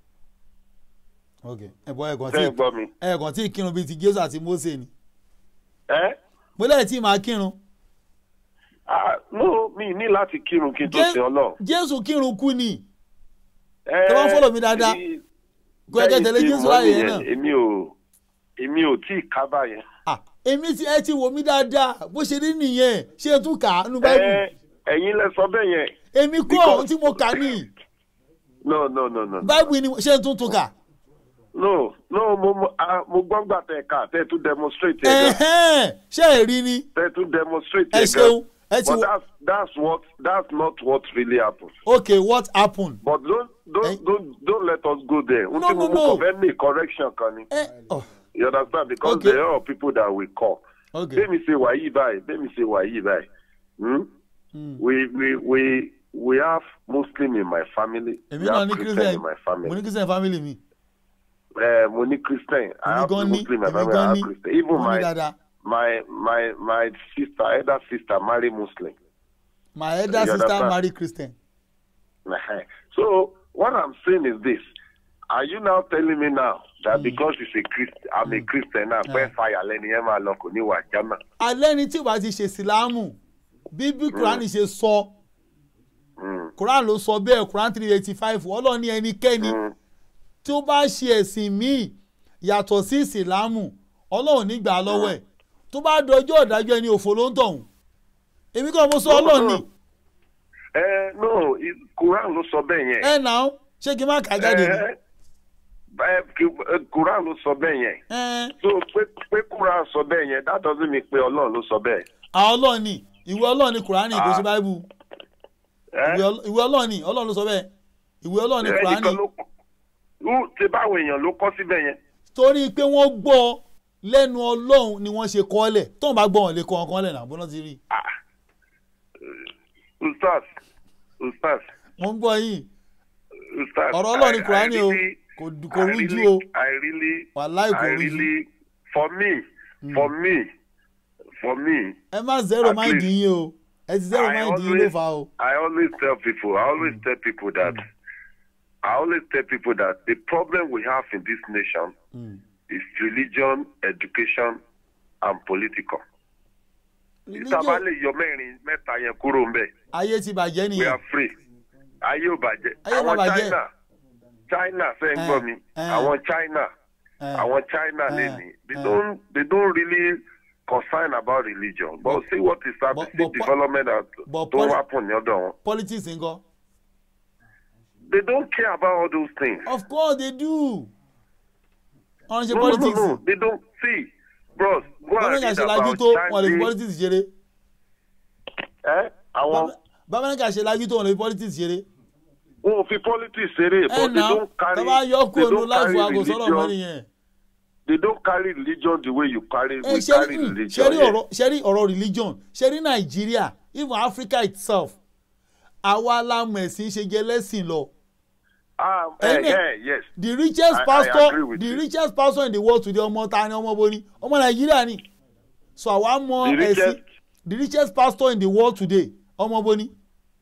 okay ẹ̀bọ̀ ẹ̀gàn Tẹ́ ẹ tí gbọ́ mi. ẹ̀gàn tí kírun bíi ti jésù àti mósè ni Ẹ́ mo lẹ́yìn tí màá kírun ah no mi ní láti kírun kí n tó Jé- sin Ọlọ́run. jésù kírun kú ni Ẹ́ Tẹ́ bá ń follow mi dáadáa, èyí- kó ẹgẹ́ tẹ̀lé bẹ́yìn tí jésù mo láàyè yẹn nìyẹn, náà Èmi ò èmi ò tí ì kábà yẹn. ah èmi ti ẹ ti wò mí dáadáa bó ṣe rí nìyẹn ṣé n tún kà á nínú báìbù Ẹ́ ẹ̀yin lẹ sọ bẹ́ẹ̀ yẹn. èmi kọ́ because- ohun tí mo kà ní No no no no. no. báìbù ni ṣé n tún tún kà No no mo mo ah, mo gbọ́ gbà tẹ̀ ká tẹ̀ tún demonstrate ẹ̀ gan. ẹ̀hẹ́n ṣé ẹ rí ni Tẹ̀ tún demonstrate ẹ ẹ̀ gan. ṣeun ẹ ti But wò that's that's what that's not what really happened. okay what happened But don't don't Eh? don't don't let us go there. No, Until no, we no. confirm me correction kan ni. ẹ ọ You understand? Because Okay. there are people that we call. okay Let me say wàyí báyìí. Let me say wàyí báyìí. Hmm? Hmm. We we we we have Muslim in my family. èmi we náà have ní Christian christian in my mo family. ní christian family mi Uh, mo ní Christian. I èmi have gan ní Muslim in my èmi family. I gan have ní Christian. Even mo ní my dáadáa my my my sister, elder sister, marry Muslim. my elder You sister understand? marry christian so what I'm saying is this: Are you now telling me now that because it's a Christ, I'm a Christian now, pé fire lẹ́ni ẹ̀ máa lọ kò ní wà jámà? alẹ́ ni tí o bá ti ṣe sílámù bí bí kúránì ṣe sọ Mm, kúránì ló sọ bẹ́ẹ̀ kúránì three eighty five ọlọ́run ní ẹnikẹ́ni mm, tí ó bá ṣe ẹ̀sìn míì yàtọ̀ sí ìsìlámù ọlọ́run nígbà lọ́wọ́ ẹ̀ tó bá dọjọ́ ìdájọ́ ẹni òfò ló ń tọ̀hún èmi kàn mo sọ ọlọ́run ni Eh, no, it- Quran ló sọ bẹ́ẹ̀ yẹn. ẹ nà ó ṣé kí n má kà á jáde ni Eh, eh, ki- eh, Quran ló sọ bẹ́ẹ̀ yẹn. ẹ So pé pé Quran sọ bẹ́ẹ̀ yẹn, that doesn't mean pé Ọlọ́run ló sọ bẹ́ẹ̀. àwọn ọlọ́run ni ìwé ọlọ́run ni kúránì kò sí Ah. báíbù Eh? ìwé ọl- ìwé ọlọ́run ni ọlọ́run ló sọ bẹ́ẹ̀ ìwé ọlọ́run ni Eh, kúránì nìkan ló Wú- ṣe báwọn èèyàn ló kọ́ síbẹ̀ yẹn. torí pé wọ́n gbọ́ lẹ́nu ọlọ́run ni wọ́n ṣe kọ́ lẹ̀ tóun bá gbọ́ wọn lè kọ́ ọkàn lẹ̀ náà bọ́ná ti rí i. Ah. Ustaz, Ustaz, mo ń gbọ́ yìí Ustaz. ọ̀rọ̀ ọlọ́run ni I- I kúránì o really- kò dù- kò I rújú really- o I really, wàláì kò I rújú really, for me, for me, for me, ẹ má zero at mind least yín o ẹ ti zero I mind yín ló always- fà o. I always tell people, I always tell people that, I always tell people that the problem we have in this nation Mm. is religion, education, and political. Religion- Ìtàbá lè yọ mẹ́rin mẹ́ta yẹn kúrò ń bẹ̀. ayé ti bàjẹ́ We nìyẹn are free. Ayé ò bàjẹ́. Ayé má Àwọn bàjẹ́. China, China fẹ́ ń Eh, gbọ́ mi. eh. Àwọn China, Eh, àwọn China eh, lẹ́ni. They eh. don't they don't really concern about religion. But see what is but- happening, but po- development that but don't poli- happen ní ọ̀dọ̀ wọn. politics ńkọ́ They don't care about all those things. of course they do. wọ́n ń ṣe no, no, no, politics no. They don't see. bros go and bámẹ́ríkà read ṣe lajú about tó wọn lè fi Chande politics ṣeré ẹ àwọn bámẹ́ríkà ṣe lajú tó wọn lè fi politics ṣeré wọn ò fi politics ṣeré ẹ but they nà don't carry tọ́ba yọ they kúrò ní don't láìfọ carry aago sọ́rọ̀ mọ́ religion nìyẹn. they don't carry religion the way you carry ẹ we ṣe carry rí religion ṣe rí here. ọ̀rọ̀ ṣe rí ọ̀rọ̀ religion ṣe rí nàìjíríà even africa itself àwa lámọ̀ ẹ̀sìn ṣe jẹ́ lẹ́sìn lọ. Um, Ẹni- eh, eh, yes. the richest I- I pastor agree with the you. richest pastor in the world today ọmọ ta ni ọmọ bo ni ọmọ nàìjíríà ni so àwa mọ The ẹ̀sìn richest- the richest pastor in the world today ọmọ bo ni.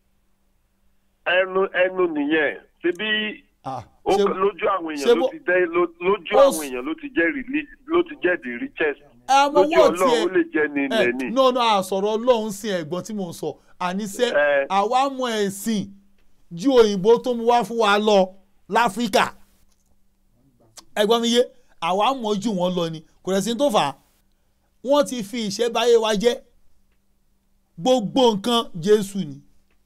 ẹnu ẹnu nìyẹn ṣebí Ah, ó ṣe- lójú àwọn ṣe èèyàn ló bó- ti jẹ́ ló- lójú ó àwọn s- èèyàn ló ti jẹ́ reli- ló ti jẹ́ the richest àmọ́ lójú wọ́n ọlọ́run ó lè tiẹ̀ jẹ́ ní ilẹ̀ ẹ ní. no no àsọ̀rọ̀ ọlọ́run sin ẹ̀gbọ́n tí mò ń sọ àníṣe Eh. àwa mọ ẹ̀sìn ju òyìnbó tó mu wá fún wa lọ láfíríkà ẹ̀gbọ́n mi yé àwa mọ̀ ju wọn lọ ni kò rẹ̀ sí tó fà á wọ́n ti fi ìṣẹ́báyé wa jẹ́ gbogbo nǹkan jésù ni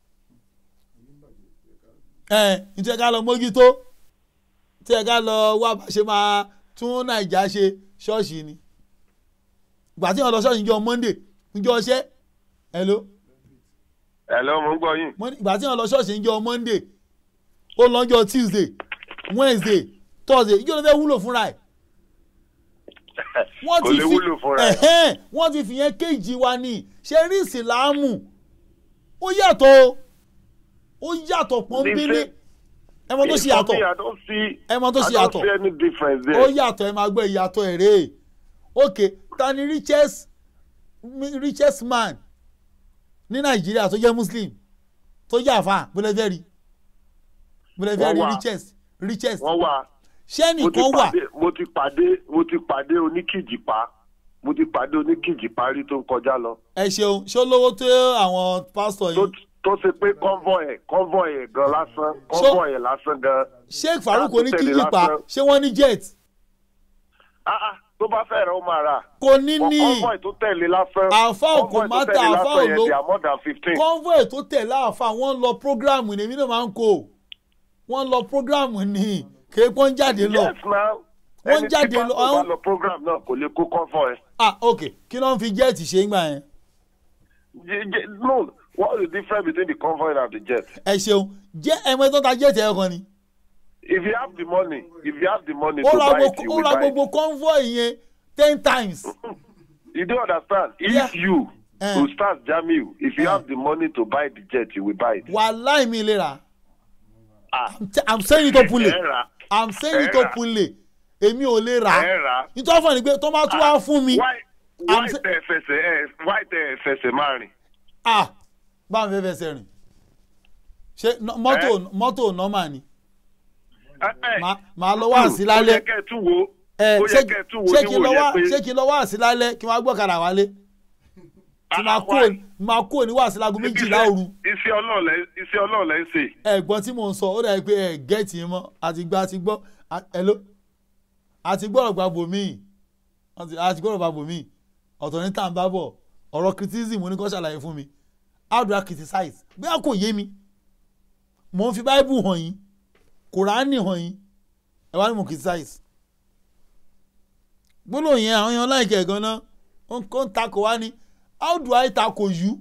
ẹ nítorí ká lọ mójútó tí ẹ ká lọ wá bá ṣe máa tún nàìjà ṣe ṣọ́ọ̀ṣì ni ìgbà tí wọn lọ ṣọ́ọ̀ṣì níjọ́ monday níjọ́ ọṣẹ́ hello ẹ lọ mo ń gbọ́ yín. Mon- ìgbà tí wọn lọ ṣọ́ọ̀ṣì níjọ́ monday ó lọ́jọ́ tuesday wednesday thursday ìjọ ló fẹ́ wúlò fúnra ẹ̀ wọ́n kò ti lè fi wúlò fúnra ẹ̀. ẹ̀hẹ́n, wọ́n ti fìyẹn kéjì wa ní ṣe rí ìsìláàmù ó yàtọ̀ o ó yàtọ̀ pọ́nbélé Different- ẹ mọ tó ṣe For yàtọ̀ me, I don't see ẹ mọ tó ṣe I don't yàtọ̀ see any difference ó there. yàtọ̀ ẹ máa gbọ́ ìyàtọ̀ ẹ̀ rèé ok ta ni richest mi- richest man ní nàìjíríà tó jẹ́ muslim tó jẹ́ àfa bólẹ́fẹ́ rí bólẹ́fẹ́ Wọ́n rí wà. richest richest wọ́n wà ṣé mo ti nìkan wà pàdé mo ti pàdé mo ti pàdé oníkìjìpá mo ti pàdé oníkìjìpá rí tó ń kọjá lọ ẹ ṣeun ṣé ó lówó tó àwọn pásítọ̀ tó yìí tó ṣe pé convoy ẹ̀ convoy ẹ̀ gan lásán convoy ẹ̀ lásán gan. sheikh farouk Láti tẹ̀lé oníkíjìpá lásán. ṣé wọ́n ní jet Ah, ah, tó bá fẹ́ rẹ̀ ó máa rà. kò ní ní convoy tó tẹ̀lé lásán. Àfá ò kò convoy tó má ta, tẹ̀lé àfá lásán ò yẹn, ló- they are more than fifteen. convoy tó tẹ̀lé àfa wọ́n lọ programu ní èmi náà máa ń kó wọ́n lọ programu ní kéèpọ́n jáde lọ. yes now. Wọ́n ẹni jáde tí lọ- pásítọ̀ bá àwọn- lọ program náà kò lè kó convoy. ah ok kí ló ń fi jẹ́ẹ̀tì ṣe ń gbà yẹn. J- j- no what is the difference between the convoy and the jet. ẹ ṣeun jẹ́ ẹ̀mọ́ tó ta jẹ́ẹ̀tì ẹ̀ kan ni. if you have the money if you have the money ó to ra buy it gbogbo you ó will ra buy it. gbogbo convoy yẹn ten times. you don't understand if Yeah. you Eh. to start jamiu if you Eh. have the money to buy the jet you will buy it. wàláì mi lè rà. ah I'm t- i'm saying it openly ẹ rà i'm saying it Ẹ rà. openly èmi ò lè rà. ẹ rà. nítorí fún mi pé tó bá tún wá fún mi. why I'm why sa- tẹ ẹ fẹsẹ̀ ẹ why tẹ ẹ fẹsẹ̀ máa rìn. ah báwo fẹ́ fẹsẹ̀ rìn ṣé nọ- mọ́tò mọ́tò nọ́mà ni Ẹ- ẹ, Màá- màá lọ wá sí ó lálẹ́. yẹ kẹ́ ẹ tún wo ẹ ó ṣé yẹ kẹ́ ẹ tún wo ṣé kí n lọ níwò wá yẹn pé ṣé kí n lọ wá sí lálẹ́ kí n wá gbọ́kadà wálé tí máa Ah, kúrò why? máa kúrò ní wàásù láago méjìlá òru iṣẹ́ ọlọ́run lẹ́ iṣẹ́ ọlọ́run lẹ́ ń ṣe. ẹ̀gbọ́n tí mò ń sọ ó dàbí pé ẹ̀ gẹ́ẹ̀tì yín mọ́ àti gbọ́ àti gbọ́ à- hello àti gbọ́dọ̀ gba bòmíì àti àti gbọ́dọ̀ gba bòmíì ọ̀tọ̀ ní tàǹbà bọ̀ ọ̀rọ̀ criticism ní kò ṣàlàyé fún mi how do I criticize bí a kò yé mi mò ń fi bible hàn yín kùránì hàn yín ẹ wá ní mo criticize gbólóhùn yẹn àwọn èèyàn láìkẹ́ gan náà ó ń kó ń takò wá ní how do I takò you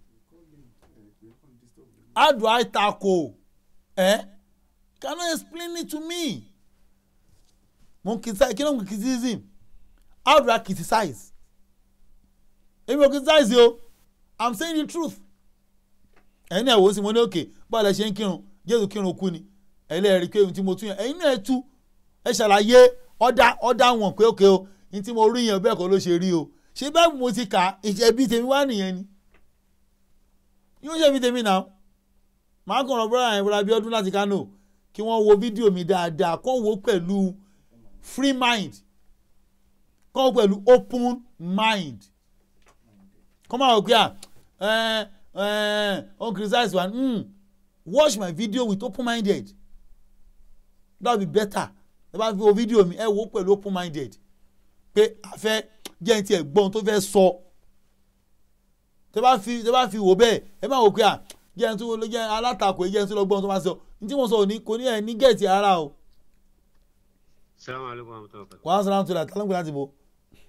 how do I tackle eh can you explain it to me mo n criticize kí ló ń criticism how do I criticize èmi ò criticize o I'm saying the truth ẹ̀yin náà wò ó sì mo ní òkè báwo lẹ ṣe ń kírun Jésù kírun kú ni ẹlẹ́rìí pé ohun tí mo tún yẹn ẹ̀yin náà ẹ tú ẹ ṣàlàyé ọ̀dà ọ̀dà wọn pé òkè o ní tí mo rí yẹn bẹ́ẹ̀ kọ́ ló ṣe rí o ṣé bẹ́ẹ̀ mo ti kà á ìṣẹ́bí tèmi wá nìyẹn ni yóò ṣe fi tèmi náà màá kàn rọ bọ́lá yẹn bọ́lá Abíọ́dún láti Kánò kí wọ́n wo fídíò mi dáadáa kó wò ó pẹ̀lú free mind kó wò ó pẹ̀lú open mind kó máa wò pé à ẹ ẹ on criticize one mm, watch my video with open minded that would be better ẹ bá fi wo fídíò mi ẹ wò ó pẹ̀lú open minded pé a fẹ́ jẹ́ ní tiẹ̀ gbọ́n tó fẹ́ sọ tẹ bá fi tẹ bá fi wò bẹ́ẹ̀ ẹ má wò pé à jẹ́ ẹni tó lọ jẹ́ alátakò ẹ jẹ́ ẹni tó lọ gbọ́n tó máa sọ ní tí mo sọ òní kò ní ẹ̀ ní gẹ̀ẹ́tì ara o Salaam alaikum wa rahmatullahi wa barakatuh. wàá sọ láti rà tálọ́gbìn láti bò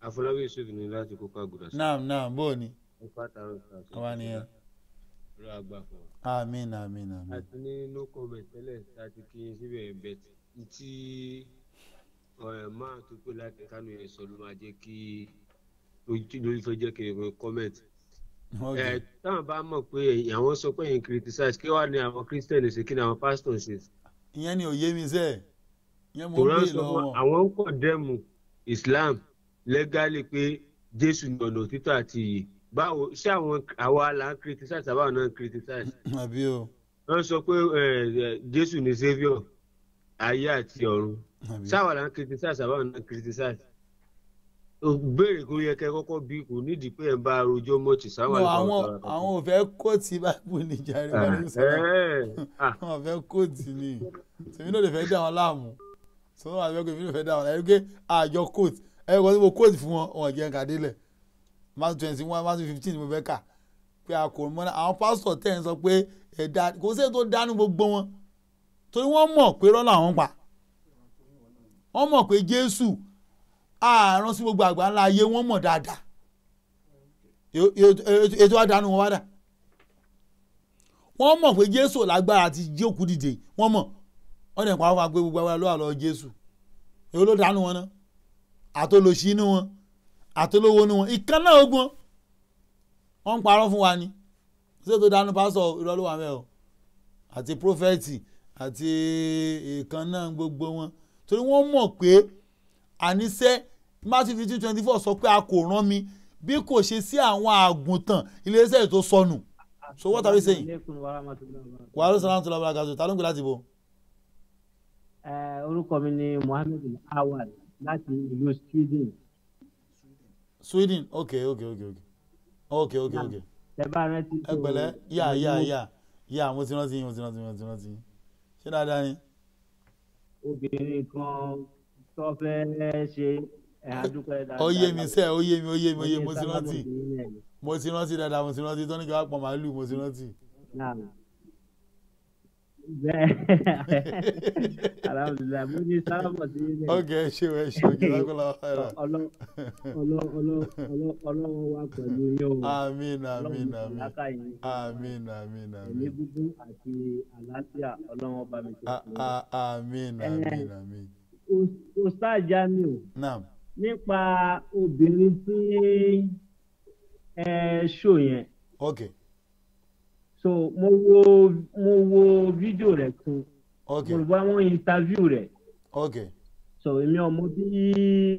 àfọlábí yusuf ní láti kókó àgùdà sí naam naam bó o ní ọkọ àtàrà ìfà àwa nìyẹn ló àgbà fún wa. àmín àmín àmín àti ní no comment tẹ́lẹ̀ láti kí n síbẹ̀ bẹ̀ tí ọ̀rẹ́ máa tó pé láti kánú yẹn sọ ló máa jẹ́ kí lórí tó jẹ́ kí n comment. ok ẹ táwọn bá mọ̀ pé àwọn sọ pé yẹn criticize kí wàá ní àwọn christian ṣe kí ni àwọn pastor ṣe. ìyẹn ni òye mi sẹ́ẹ̀ ìyẹn mo ń kòrán bè sọ fún lọ́wọ́ àwọn ń kọ̀dẹ́mù islam legally pé jésù ní ọ̀nà òtítọ́ àti iyì báwo ṣé àwọn àwa là ń criticize àbáwọn náà ń criticize àbí o wọ́n sọ pé ẹ, ẹ, jésù ní saviour ayé àti ọ̀run àbí ṣáwa là ń criticize àbáwọn náà ń criticize o béèrè kó yẹ kẹ kọ́kọ́ bí kò nídìí pé ẹ ń bá arojọ́ mọ́ọ̀tì sáwọn no àwọn àwọn ò fẹ́ kóòtù báìbù ní jàre wọn ní sọ àwọn ò fẹ́ kóòtù ni tèmi náà lè fẹ́ dá wọn láàmú sọ wọn àti ẹgbẹ́ mi lè fẹ́ dá wọn láàmú ẹgbẹ́ àjọ kóòtù ẹgbẹ́ kan tí mo kóòtù fún wọn wọn jẹ́ ká délẹ̀ march twenty one march fifteen ni mo fẹ́ kà pé a kò mọ́ àwọn pásítọ̀ tẹ̀ ń sọ pé ẹ̀dá kò sí èyí tó dánú gbogbo wọn torí wọ́n mọ̀ pé rọ́lá àwọn pa wọ́n mọ̀ pé jésù àárọ̀ sí gbogbo àgbà ńlá ayé wọ́n mọ̀ dáadáa Èyí- èyí- ètò àdánù wọn wá dà wọ́n mọ̀ pé jésù ò lágbára àti jí òkú dìde wọ́n mọ̀ wọ́n dẹ̀ pa wọ́n gbé gbogbo agbára lọ́wọ́ lọ́wọ́ jésù èyí ló dánù wọn ná àtolòṣì inú wọn àtolówó inú wọn ìkan náà ogun wọn ń parọ́ fún wa ni ṣé tó dánù pásọ̀ irọ́ ló wà mẹ́ o àti prófẹ́tì àti ìkan náà gbogbo wọn torí wọ́n mọ̀ pé àníṣe matthew fifteen twenty four sọ pé a kò rán mi bí kò ṣe sí àwọn àgùntàn iléeṣẹ́ tó sọnù so what are we saying wàhálà sàlámù tó lọ bá gàdùn ta ló ń gbé láti bọ̀. Eh, orúkọ mi ni mohammed awal láti ìlú sweden sweden ok ok ok ok ok ok ok tẹ bá rántí. ẹ pẹ̀lẹ́ yà yà yà yà mo ti rántí yín mo ti rántí yín mo ti rántí yín ṣé dáadáa ni. obìnrin kan tó fẹ́ ṣe ẹ̀ adúpẹ́ dáadáa. ó yé mi sẹ́ ó yé mi ó yé mi ó yé mi mo ti Oye rántí sábàbí yín ẹ̀. mo ti rántí dáadáa mo ti rántí tó ní kí wàá pọ̀ màálù mo ti rántí. Náà. bẹ́ẹ̀ alhamdulilayi mo ní sábàbọ̀ sí yín ẹ̀. ok ẹ ṣe ẹ ṣe ojú lákòlá ọ̀hẹ́rà. Ọlọ́- ọlọ́- ọlọ́- ọlọ́- ọlọ́run wà pẹ̀lú yín o. àmín àmín Ọlọ́run àmín láká yín. àmín àmín ẹ̀mí àmín gúgún àti àlàáfíà ọlọ́run ọba mi ṣe A- fún yín. a- àmín àmín àmín. Us- Ustaz Jamiu naam nípa obìnrin tí ẹ ṣò yẹn ok so mo wo mo wo fídíò rẹ̀ kan ok mo rò bá wọn interview rẹ̀ ok so èmi ọmọ bí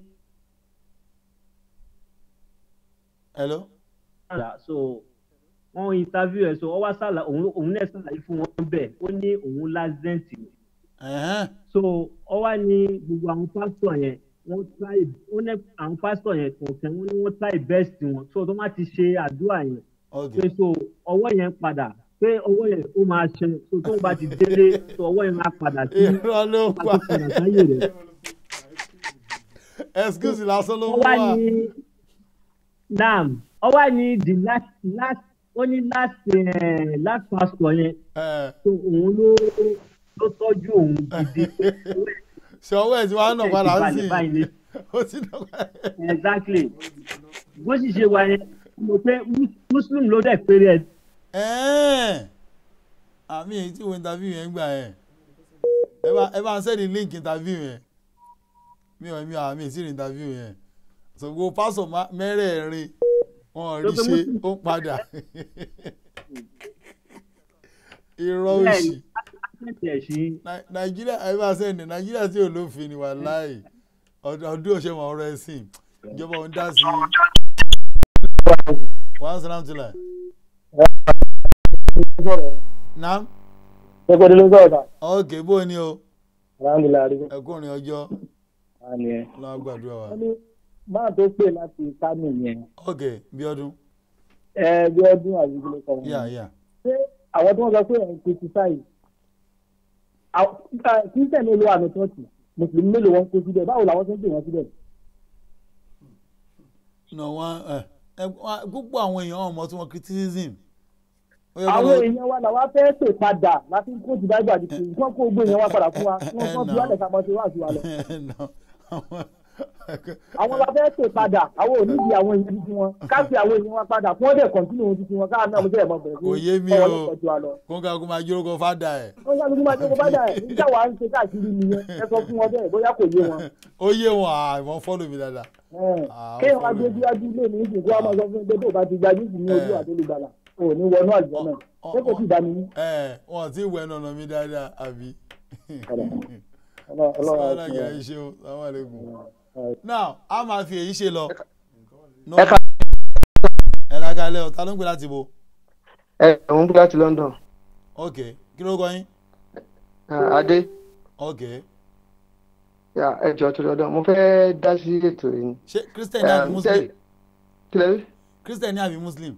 hello. so wọn interview ẹ̀ so ọ wá sàlà òun òun náà sàlàyé fún wọn bẹ́ẹ̀ ó ní òun lásìdẹ́ǹtì ni ẹ̀hẹ́n so ọ wá ní gbogbo àwọn pásítọ̀ yẹn wọ́n try ó ní àwọn pásítọ̀ yẹn kọ̀ọ̀kan wọ́n ní wọ́n try best wọn so tó má ti ṣe àdúrà yẹn ok pé so ọwọ́ yẹn padà pé ọwọ́ yẹn ó máa ṣe so tó bá ti délé so ọwọ́ yẹn máa padà sí irọ́ ló máa pa ti padà sáyè rẹ̀. excuse lásán ló ó mú wá wa. ní naam ó wá ní the last last ó ní last eh, last pastor yẹn ẹ so òun ló ló tọ́jú òun gidi ṣe ọwọ́ ẹ̀ tí wàá nà padà ń sìn báyìí ní ó ti nà padà. exactly bó sì ṣe wà yẹn mo pé mus- muslim ló dẹ̀ péré ẹ̀ ẹ̀ẹ́n àmì èyí tí wo interview yẹn gbà yẹn ẹ bá ẹ bá ń sẹ́ni link interview yẹn mi ò mi ò àmì ìsìn interview yẹn so gbogbo pásọ̀ má- mẹ́rẹ̀ẹ̀rin wọn ò rí Lókè ṣe Muslim. ó ń padà irọ́ bẹ́ẹ̀ òṣì ni akẹ́kẹ̀ẹ́ sí Nai- nàìjíríà ẹ bá sẹ́ni nàìjíríà tí ò lófin ni wàláì ọdún ọdún òṣè mọ̀ ọ̀rọ̀ ẹ̀sìn ìjọba òun dá sí wàá sàlám tìlà nam Gbogbo ló ń sọ̀rọ̀ ta. ok bó ni o Alhamdulilayi adigun. ẹkùnrin ọjọ́ Àní ẹ̀. lọ́wọ́ gbàdúrà wa Wọ́n ní máa tó pè láti Kánò yẹn. ok bí ọdún Ẹ bí ọdún àdúgbò ló kọ̀ wọ́n. yà yà Ṣé àwọn tí wọ́n sọ pé ẹ̀ ń criticize? Kírísítẹ̀ mélòó wà ní tọ́ọ̀tì? Mùsùlùmí mélòó wọn kó síbẹ̀? Báwo làwọn tó ń pè wọ́n síbẹ̀? nà wọn ẹ ẹ wá- púpọ̀ àwọn èèyàn ọmọ tí wọ́n criticism ó yẹ kó Àwọn lọ- èèyàn wa làwa fẹ́ pè padà láti kó ti báyìí àdìsí. Wọ́n kó gbé èèyàn wa padà fún wa. Wọ́n kọ́ bí wọ́n lẹ̀ ká mọ́ sí wá sí wa lọ. No, àwọn àwọn la fẹ́ pè padà àwọn ò nídìí àwọn èèyàn tuntun wọn ká fi àwọn èèyàn wọn padà fún ọdẹ kọ̀ǹtínú ohun tuntun wọn káà náà mo jẹ́ ẹ̀mọ́ bẹ̀rẹ̀ kò yé mi ọwọ́ o lọ́kọ̀ọ́ ju wa lọ. kó ká kó máa jórúkọ fádà ẹ̀ wọ́n sáré kí máa tó kó bá dà ẹ̀ nígbà wàá ń ṣe káàkiri nìyẹn ẹ sọ fún wọn bẹ́ẹ̀ bóyá kò yé wọn. ó yé wọn àwọn fọ́lù mi dáadáa. Ah, ó kéèyàn wá follow gbé mi. síwájú ilé mi ìsìnkú wa máa sọ fún pé tó o bá ti gbajú sí ní ojú àtolùgbàlà o ò ní wọnú àjọ náà ṣé kò sí ìdánimí. ẹ wọn ti wẹ nọnà mi dáadáa àbí. Ọlọ́run- Ọlọ́run sọ́wọ́n á àgbà fún yìí ṣe o sàwọn àlekún. now a máa fi èyí ṣe lọ. ẹ ká ẹ lákàlẹ́ o ta ló ń gbé láti bo. ẹ òun bí láti london ok kí ló kọ yín. Ah, adé ok ya ẹ jọ tó lọdọ mo fẹ́ dá sí ètò yìí ni. ṣé christian ní àbí Um, muslim. kí lẹ rí christian ní àbí muslim.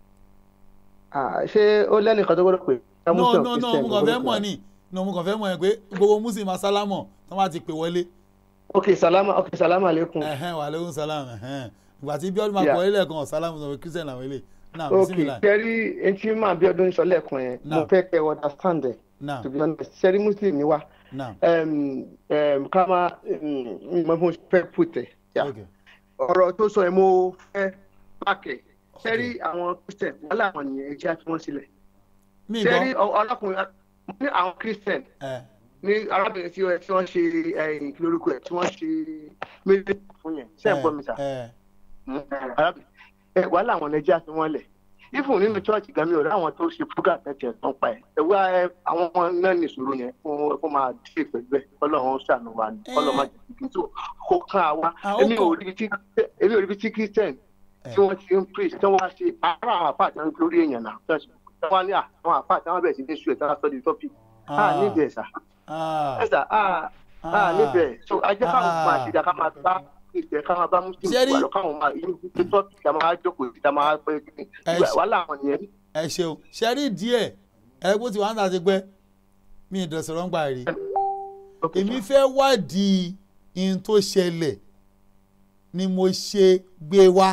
Ah, ṣé ó lẹ́nìkan tó gbọ́dọ̀ pè é no no no mo kàn fẹ́ mọ̀ ni no mo kàn fẹ́ mọ̀ ẹ pé gbogbo muslim asálámọ̀ tí wọ́n bá ti pè wọlé. ok salama ok salama aleykum. ẹhẹn wa aleykum salam ẹhẹn ìgbà tí bíọ́dún máa Yeah. kọ́ ilé kan salamu sọ pé christian làwọn ilé náà ok bisimilayi kẹrí etí máa bí ọdún sọ lẹ́ẹ̀kan yẹn mo Now. fẹ́ kẹ́ ẹ understand ẹ̀ Now. to be honest ṣẹ́rí muslim ni wa náà um, um, ká máa um, mo mo fẹ́ put ẹ̀ ya ọ̀rọ̀ tó sọ ẹ̀ mo fẹ́ pàkẹ́ ṣẹ́rí àwọn christian wàhálà àwọn nìyẹn ẹ jẹ́ àti wọ́n sílẹ̀ Mi ṣẹ́rí gbọ́. ọ- ọlọ́kùnrin ní àwọn christian ẹ ní arábìnrin tí wọ́n tí wọ́n ṣe ẹ̀yìn lórúkọ ẹ̀ tí wọ́n ṣe méjì fún yẹn ṣé ẹ̀ ń gbọ́ mi sà ẹ arábìnrin ẹ wàhálà àwọn ẹja fi wọ́n lẹ̀ ifun nínú chọ́ọ̀chì gan mi ò rí àwọn tó ṣe program tẹ̀tẹ̀ tó ń pa ẹ̀ ẹ wá ẹ àwọn ọmọ náà ní ìṣòro yẹn fún fún máa dé pẹ̀lú ẹ̀ ọlọ́run ṣàánú wa ni ọlọ́run máa jẹ́ kí n tó kó kán àwa Ah, ó èmi ò kàn. rí tí èmi ò rí tí christian tí wọ́n ti ń preach tí wọ́n wá ṣe ara àwọn àpá àti lórí èèyàn náà tí wọ́n wá ní àwọn àpá àti àwọn bẹ̀rẹ̀ sí ní ṣù ẹ̀ tí wọ́n sọ di topic ah níbi ẹ̀ sà ẹ̀ sà ah ah níbi ẹ̀ so ajẹ́ káwọn máa ṣe dà ká máa bá ìjẹ́ ká máa bá muslim Ṣé rí- wà lọ káwọn máa inú tó topic ká máa jókòó sí ká máa pẹ́ kí Ẹ ṣe- wàhálà àwọn nìyẹn ẹ ṣeun ṣe rí díẹ̀ ẹ bó ti wà ń tà ti pẹ́ mi ì dọ̀sọ̀rọ̀ ń gbà rí èmi fẹ́ wádìí ihun tó ṣẹlẹ̀ ni mo ṣe gbé wá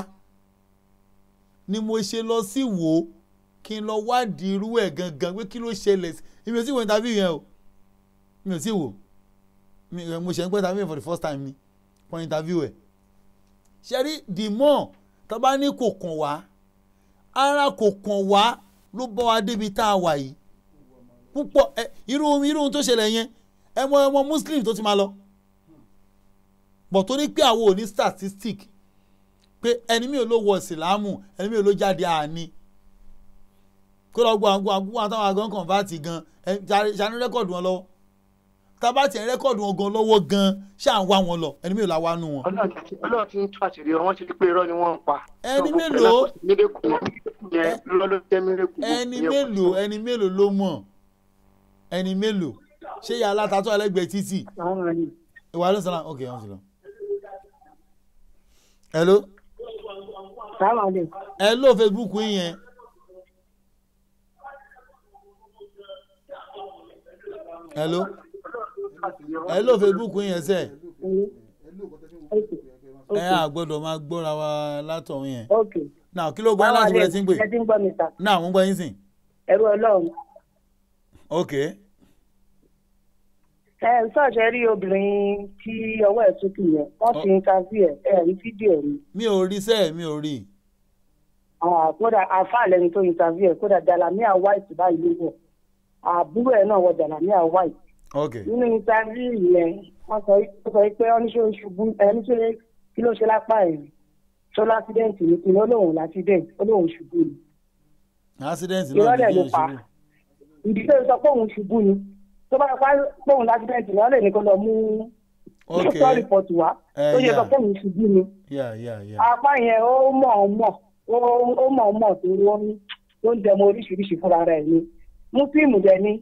ni mo ṣe lọ sí wò ó kí n lọ wádìí irú ẹ̀ gangan pé kí ló ṣẹlẹ̀ sí èmi ò tí wo interview yẹn o mi ò tí wò mi ò- mo ṣe ń pẹ́ interview yẹn for the first time ni for interview ẹ̀ ṣe rí the more tó bá ní kò kàn wá ara kò kàn wá ló bọ́ wa débi tá a wà yìí púpọ̀ ẹ irú irú ohun tó ṣẹlẹ̀ yẹn ẹ mọ ọmọ muslim tó ti máa lọ bọ̀ torí pé àwọn ò ní statistic pé ẹni mi ò ló wọ ìsìlámù ẹni mi ò ló jáde àní kó lọ gbọ́ àwọn àgùn àtàwọn àgàn convert gan ẹ ṣàní rẹ́kọ̀dù wọn lọ́wọ́ tábà tiẹ̀ rẹ́kọ̀dù wọn gan lọ́wọ́ gan ṣáà ń wá wọn lọ ẹni mi ò la wá nù wọn. ọlọ́run ti ọlọ́run ti ń tú àṣírí wọn ti rí pé irọ́ ni wọ́n ń pa. Ẹni So, gbogbo mélòó? ẹ̀ náà kò sí mérekù yẹn lọ́dọ̀ jẹ́ mérekù. ẹni mélòó ẹni mélòó ló mọ̀ ẹni mélòó ṣé ìyá alátatọ́ ẹlẹ́gbẹ̀ẹ́ títì ìwà ló ń sọ̀rọ̀ ok wọ́n ti lọ. hello hello facebook yín yẹn hello hello facebook yín yẹn sẹ́ ẹ á gbọ́dọ̀ máa gbọ́ra wa látọ̀hún yẹn náà kí ló gbọ́ yín láti wọlé tí ń pè ẹ ti ń gbọ́ mi ta náà mo ń gbọ́ yín sìn ẹrú ọlọ́run ok ẹ ń sọ̀ṣẹ́ rí obìnrin tí ọwọ́ ẹ̀ sókè yẹn wọ́n ti ń káfí ẹ̀ ẹ̀ rí fídíò ẹ̀ rí mi ò rí sẹ́ẹ̀ mi ò rí Ah, kódà àáfàá lẹni tó interview ẹ̀ kódà jalamiya white báyìí ló wọ̀ àbúrò ẹ̀ náà wọ jalamiya white ok nínú interview yẹn wọ́n sọ wọ́n sọ pé ọ́níṣẹ́ oṣùbù ẹni tó lé kí ló ṣe lápá ẹ̀ tó lásídẹ̀ǹtì ní kí lóun lásídẹ̀ǹtì ó lóun ṣubú ni accident náà ìrọ̀lẹ́ ní ló kí n pa ṣubú ìdílé sọ pé òun ṣubú ni tó bá pa pé òun lásídẹ̀ǹtì náà lè ní kó lọ mú Ok. dókítà rìpọ̀tù wá Eh, tó yẹ sọ yeah. pé òun ṣubú ni yà yà yà apá yẹn ó mọ̀ ọ́ mọ̀ ó ó mọ̀ ọ́ mọ̀ tó wọ́n ní tó ń dẹmọ oríṣiríṣi fúnra rẹ̀ ni múslíìmù dẹ̀ ni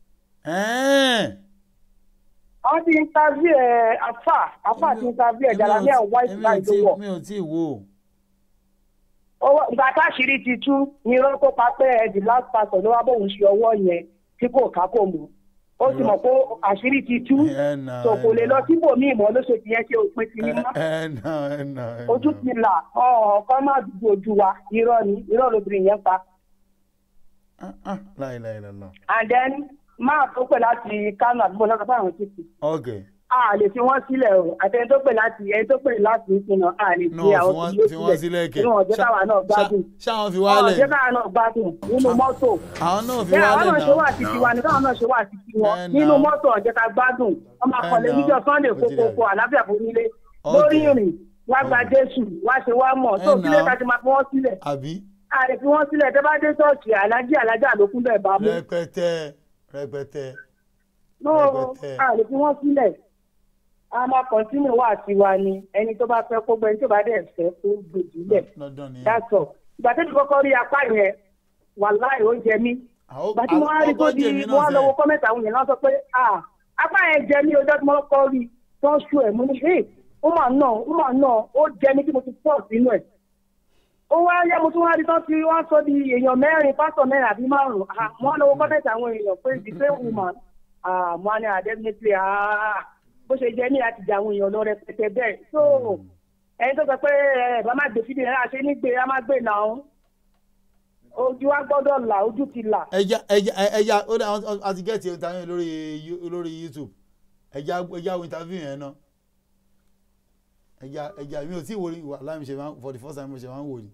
wọ́n ti ń taví ẹ̀ afa afa ti ń taví ẹ̀ jalamiya white mi ò line tí ló wọ̀ mi ò tí wò ó owó ìgbà táṣìírí ti tú ní irọ́ tó pa pé ẹ̀ the last person ló wá bóun ṣe ọwọ́ yẹn tí kò ká kò mọ̀ ó ti mọ̀ pé àṣírí ti tú ẹ nà tó kò lè lọ síbòmíì mọ́ ló ṣe ti yẹn ṣe òpin ti ní mọ́ ẹ nà ẹ nà ẹ ojú ti là ọ̀ọ́kọ́ má dùgbò ojú wa irọ́ ni irọ́ lobìnrin yẹn pa láìláìlá and then máa tó pè láti kánò àdúgbò lọ́sọ̀ fún àwọn títì ok a lè fi wọ́n sílẹ̀ o àtẹni tó pè láti ẹni tó pè láti ìsinà a lè fi náà àwọn fi tó wọ́n fi wọ́n sílẹ̀ kẹ̀ nínú ọ̀jẹ́ káwa náà gbádùn ṣáwọn fi ọ̀jẹ́ wálẹ̀ káwa náà gbádùn nínú mọ́tò àwọn náà fi bẹ́ẹ̀ àwọn wálẹ̀ náà ṣe wà náà. títí wa ní káwọn náà ṣe wà títí wọn Ẹ nínú nà. mọ́tò ọ̀jẹ́ ká gbádùn wọ́n máa Ẹ kọ̀lé nà. níjọ́ sunday Ó ti kókókó dà. àlàáfíà fún nílé Ok. lórí ìrìn wá gba jésù wá ṣe wá mọ̀ tó Ẹ kílé nà. ká ti máa fi wọ́n sílẹ̀ àbí ààrẹ fi wọ́n sílẹ̀ tẹ́ bá dé ṣọ́ọ̀ṣì alájí alájà ló kún bẹ́ẹ̀ bá mú rẹpẹtẹ rẹpẹtẹ no rẹpẹtẹ. ààrẹ fi wọ́n sílẹ̀ a máa kọ́ntínú wá tiwa ni ẹni tó bá fẹ́ kó gbẹ ẹni tó bá dẹ̀ fẹ́ kó gbèjìlẹ̀ dandan nìyẹn. dáṣọ ìgbà tó ti kọ́kọ́ rí apá yẹn wàláì ó jẹ mí ìgbà tí mo wá rí tó di ọgọ́jì mi mo wá náà lọ́wọ́ sẹ́. kọ́mẹ́tà àwọn yẹn náà sọ pé ah apá yẹn jẹ mí ọjọ́ tí mo kọ́ rí tó ń ṣú ẹ̀ mo ní hey ó mà nà ó mà nà ó jẹ mí tí mo ti pọ̀ sínú ẹ̀ ó wá yá mo tún wá rí tán tí wọ́n sọ di èèyàn mẹ́rin pásítọ̀ mẹ́rin àbí márùn-ún ah mo wá lọ́wọ́ kọ́mẹ́tà àwọn èèyàn pé the same woman ah mo wá ní ah definitely ah bó ṣe jẹ́ ní láti jà àwọn èèyàn lọ rẹpẹtẹ bẹ́ẹ̀ so ẹni tó sọ pé ẹ bá má gbé fídíò náà ṣe ní gbé a má gbé náà ojú wa gbọ́dọ̀ là ojú ti là. ẹja ẹja ẹja ó dà wọn àti gẹ́ẹ̀tì interview lórí You- lórí youtube ẹja ẹja wo interview yẹn náà ẹja ẹja mi ò tí ì wo wà láì ṣe máa for the first time mo ṣe máa ń wò ni.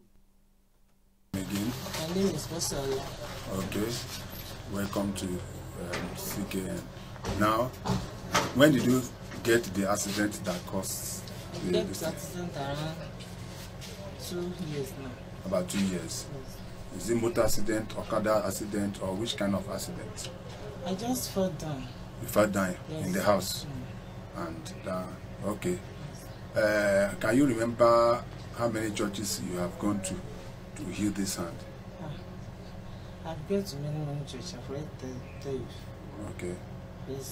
Again. My name is Bosola. Okay. Welcome to um, CKN. Now, when did you get the accident that caused the, Get this to accident around two years now. about two years? Is it motor accident, Okada accident, or which kind of accident? I just fell down. You fell down Yes. in the house, and uh, okay. Uh, can you remember how many churches you have gone to to heal this hand? I've been to many, many churches. I've already tell, tell you. Okay, Yes.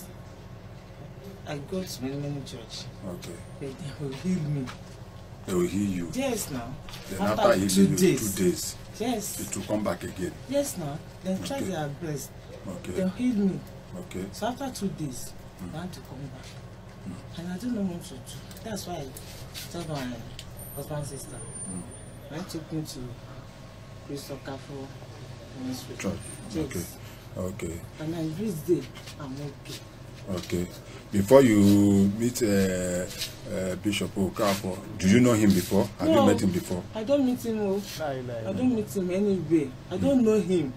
I go to many, many churches. okay. But they will heal me. They will heal you. Yes, now. Then After after, two healing you days. two days, Yes. it will come back again. Yes, now. Then try Okay. their best. Okay. They'll heal me. Okay. So after two days, I had to come back. And I don't know what to do. That's why I told my husband's sister. I took me to Crystal Cafe Ministry. Church. Yes. Okay. Okay. And I reached there. I'm okay. Okay. Before you meet uh, uh, Bishop Okafor, do you know him before? Have No. you met him before? I don't meet him. Oh. I don't meet him anywhere. I don't know him.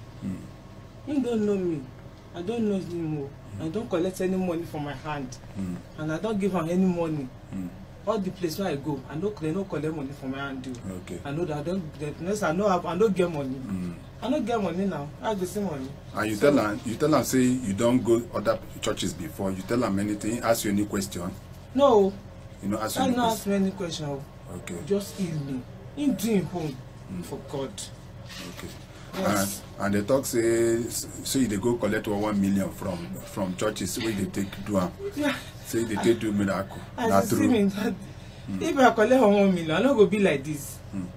He don't know me. I don't know him. Oh. I don't collect any money from my hand. Mm. And I don't give am any money. Mm. All the place where I go, I no they no collect money from my hand. Oh. Okay. I know that I don't. The next I know have, I don't get money. Mm. I don't get money now. I go see money. And you tell am you tell am say you don go other churches before. You tell am anything, ask you any question. No. You know, ask you I any no question. ask me any question. oh. Okay. Just heal me. Him do him home for God. Okay. Yes. And, and they talk say say they go collect one one million from from churches wey dey take do am. Yeah. Say they take do miracle. As Na you see true. me, that, if I collect for one million, I no go be like this.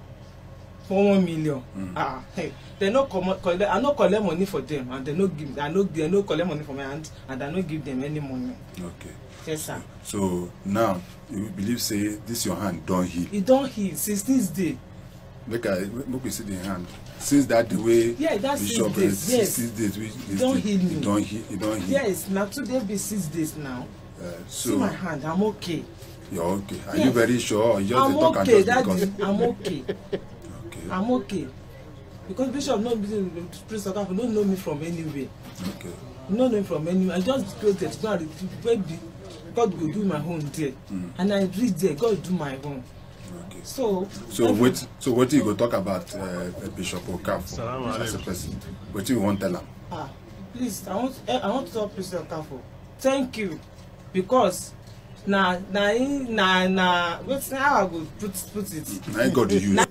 For one million. Ah, hey, they no comot collect. I no collect money for them, and they no give. I no they no collect money from my hand, and I no give them any money. Okay. Yes, sir. So now you believe say this your hand don heal. E don heal since this day. Make I make we see the hand. Since that the way Yeah, that's six Bishop days, uh, yes. six days we E don heal me. e don heal e don heal. Yes, na today be six days now. Uh, See so my hand, I'm okay. you're okay. Are Yes. you very sure or you just I'm dey talk am okay, just daddy. because? I'm okay. I'm okay. Because Bishop no be priest of God no know me from anywhere. Okay. He no know me from anywhere. I just go there to go and retrieve baby. God go do my own there. Mm. And I reach there, God do my own. Okay. So So every- wait, so what you go talk about uh, Bishop Okafor Salaam as a alaikum. person? What you want tell am? Ah, please, I want eh, I want to tell priest of God thank you because na na him- na na wetin how I go put put it. Na him God use. Na-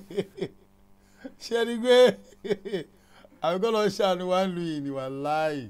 ṣe ni pé àwọn kọ́ lọ ṣàánú wa ń lu yìí ni wà láàyè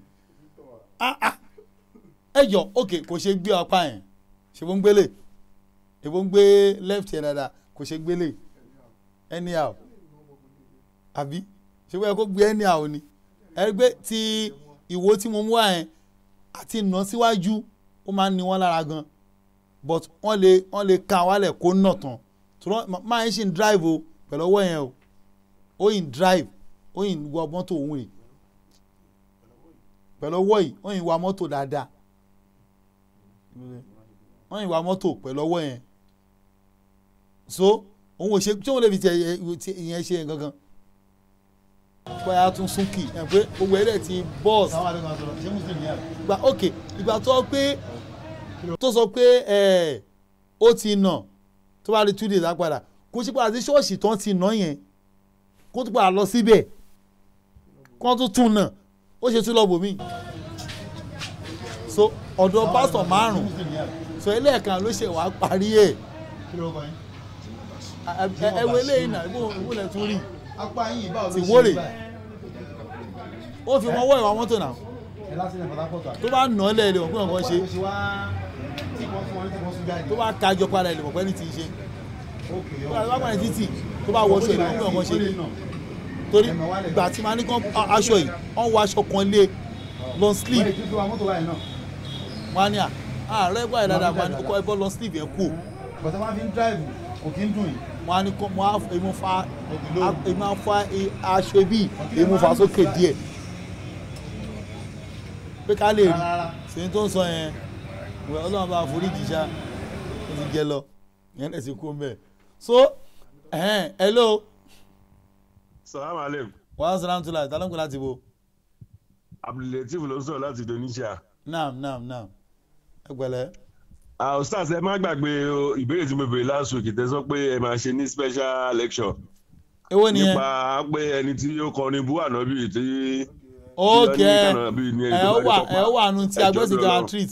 ẹ jọ ok kò ṣe gbé apá yẹn ṣe bó ń gbélé èbó ń gbé left yẹn dáadáa kò ṣe gbélé anyhow àbí ṣe bóyá kó gbé anyhow ni ẹ rí pé ti ìwo tí mo mú wá yẹn àti ìnà síwájú ó máa ń ní wọn lára gan but wọ́n lè wọ́n lè ka wálẹ̀ kó nà tán tí wọ́n máa ń ṣì ń drive o pẹ̀lú ọwọ́ yẹn o ó yìn drive ó yìn wa mọ́tò òun rè pẹ̀lú ọwọ́ yìí ó yìn wa mọ́tò dáadáa wọ́n yìn wá mọ́tò pẹ̀lú ọwọ́ yẹn so òun ò ṣe tí òun lè fi tiẹ̀ ìyẹn ṣe nǹkan kan bóyá tún súnkì ẹ̀ pé gbogbo ẹ̀rẹ́ ti bọ́ọ̀sì gba ok ìgbà tó pé tó sọ pé ẹ̀ ó ti nà tó bá rí two days á padà kó ṣe padà sí ṣọ́ọ̀ṣì tán ti nà yẹn kó tún padà lọ síbẹ̀ kó tún tún nà ó ṣe tún lọ bòmí so ọ̀dọ̀ pásítọ̀ márùn-ún so ẹlẹ́ẹ̀kan ló ṣe wàá parí ẹ̀ ẹ wo eléyìí náà ìwọ lẹ tún rí ti wórè ó fi wọn wọ ìwà mọ́tò náà tó bá nà ọ́ lẹ́ẹ̀lẹ́ òkú nǹkan ṣe tó bá kájọ padà ilé pọ̀pẹ́ ní ti ṣe tó bá pàdé títì tó bá wọṣọ ìlú òkú nǹkan ṣe torí ìgbà tí màá ní kán aṣọ yìí wọ́n wọ aṣọ kan lé long sleeve wọ́n á ní à ààrẹ gbà yìí dáadáa wọ́n á ní kó ẹbọ long sleeve yẹn kú. bàtà máa fi ń drive kò kí ń dùn yìí wọn á ní kó wọn á èmu fa èmu á fa aṣọ ibi èmu fa sókè díẹ̀ pé ká lè rí sèyí tó ń sọ yẹn wẹ ọlọ́run bá foríjì ṣá ó ti jẹ lọ yẹn lè ti kú mbẹ so hello. salaam aleykum. wàhálà sàlámù tó la ìtàlọ́nkù láti bo. abdulateef ló sọ̀rọ̀ láti indonesia. naam naam naam ẹ gbẹlẹ uh, stars ẹ má gbàgbé ìbéèrè tí mo béèrè last week tẹ sọ pé ẹ máa ṣe ní special lecture. èwo ni ẹ nípa pé ẹni tí ó kọrin bú ànábì tí. ok ẹ ó wà ẹ ó wà nù tí agbésìkà treat.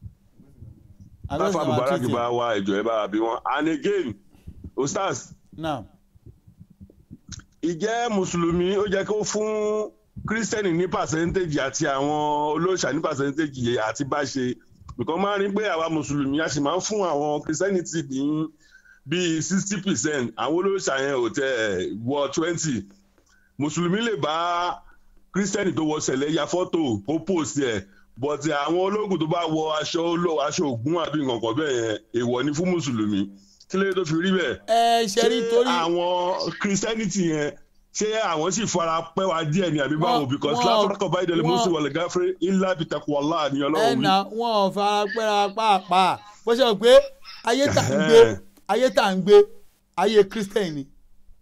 táfà mubarak bá wá ẹjọ ẹ bá bí wọn and again o stars. now. ìjẹ́ mùsùlùmí ó jẹ́ kó fún kírísítẹ́nì ní pàṣẹ́ntéèjì àti àwọn olóòṣà ní pàṣẹ́ntéèjì àti bá ṣe nǹkan máa ń rí pé àwa mùsùlùmí a sì máa ń fún àwọn christianity ní bíi sixty percent àwọn olóòṣà yẹn ò tẹ wọ twenty mùsùlùmí lè bá kírísítẹ́nì tó wọ sẹ̀lẹ̀ ya fọ́tò ó post ẹ̀ but àwọn ológun tó bá wọ aṣọ olóò aṣọ ògún àbí nǹkan bẹ́ẹ̀ yẹn èèwọ̀ ni fún mùsùlùmí kí ló tó fi rí bẹ́ẹ̀. ẹ ṣe rí torí. àwọn christianity yẹn ṣé àwọn sì fara pẹ́ wa díẹ̀ ni àbí báwo because látọ̀kọ̀ báyìí dẹ̀lẹ̀ mọ́sí wọlé gáfẹ́ ilá bitakọ̀ wàhálà ni ọlọ́run wí. ẹnà wọn ò fara pẹ́ra pàápàá bó ṣe pé ayé tà ń gbé ayé tà ń gbé ayé christian ni.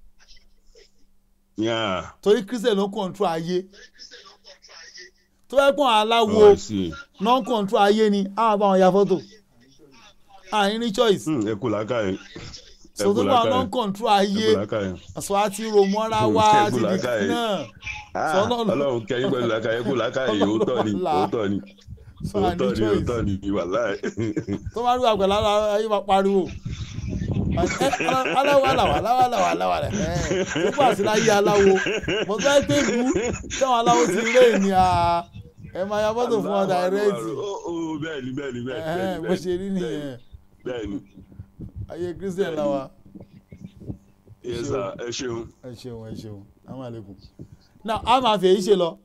torí christian ló kọ̀ǹtró ayé tó bá pọ̀ aláwo non kọ̀ǹtró ayé ni àwọn bá wọn ya fọ́tò àní ní choice. ẹ kò lákàyè sọtò bá ọlọ́run kọ̀ǹtró ayé àṣọ àti ròmọ́ra wá ti di náà. ọlọ́run kẹ́yìn pẹ̀lú làkàyè kò làkàyè òótọ́ ni òótọ́ ni òótọ́ ni òótọ́ ni wàláì. tó bá rí àgbẹ̀ lára ayé máa pariwo aláwọ̀ aláwọ̀ aláwọ̀ aláwọ̀ aláwọ̀ rẹ̀ ẹ̀ nípa àti láyé aláwo mo fẹ́ pé ìlú táwọn aláwo ti lé ní a ẹ máa ya fọ́tò fún ọ dàrẹ́ẹ̀tì. bẹ́ẹ̀ni bẹ́ẹ̀ni bẹ́ẹ̀ni bó ṣe rí nìyẹn bẹ́ẹ̀ni ayé christian la wa. yes sir ẹ ṣeun. ẹ ṣeun ẹ ṣeun àwọn àlékún. now a máa fi èyí ṣe lọ.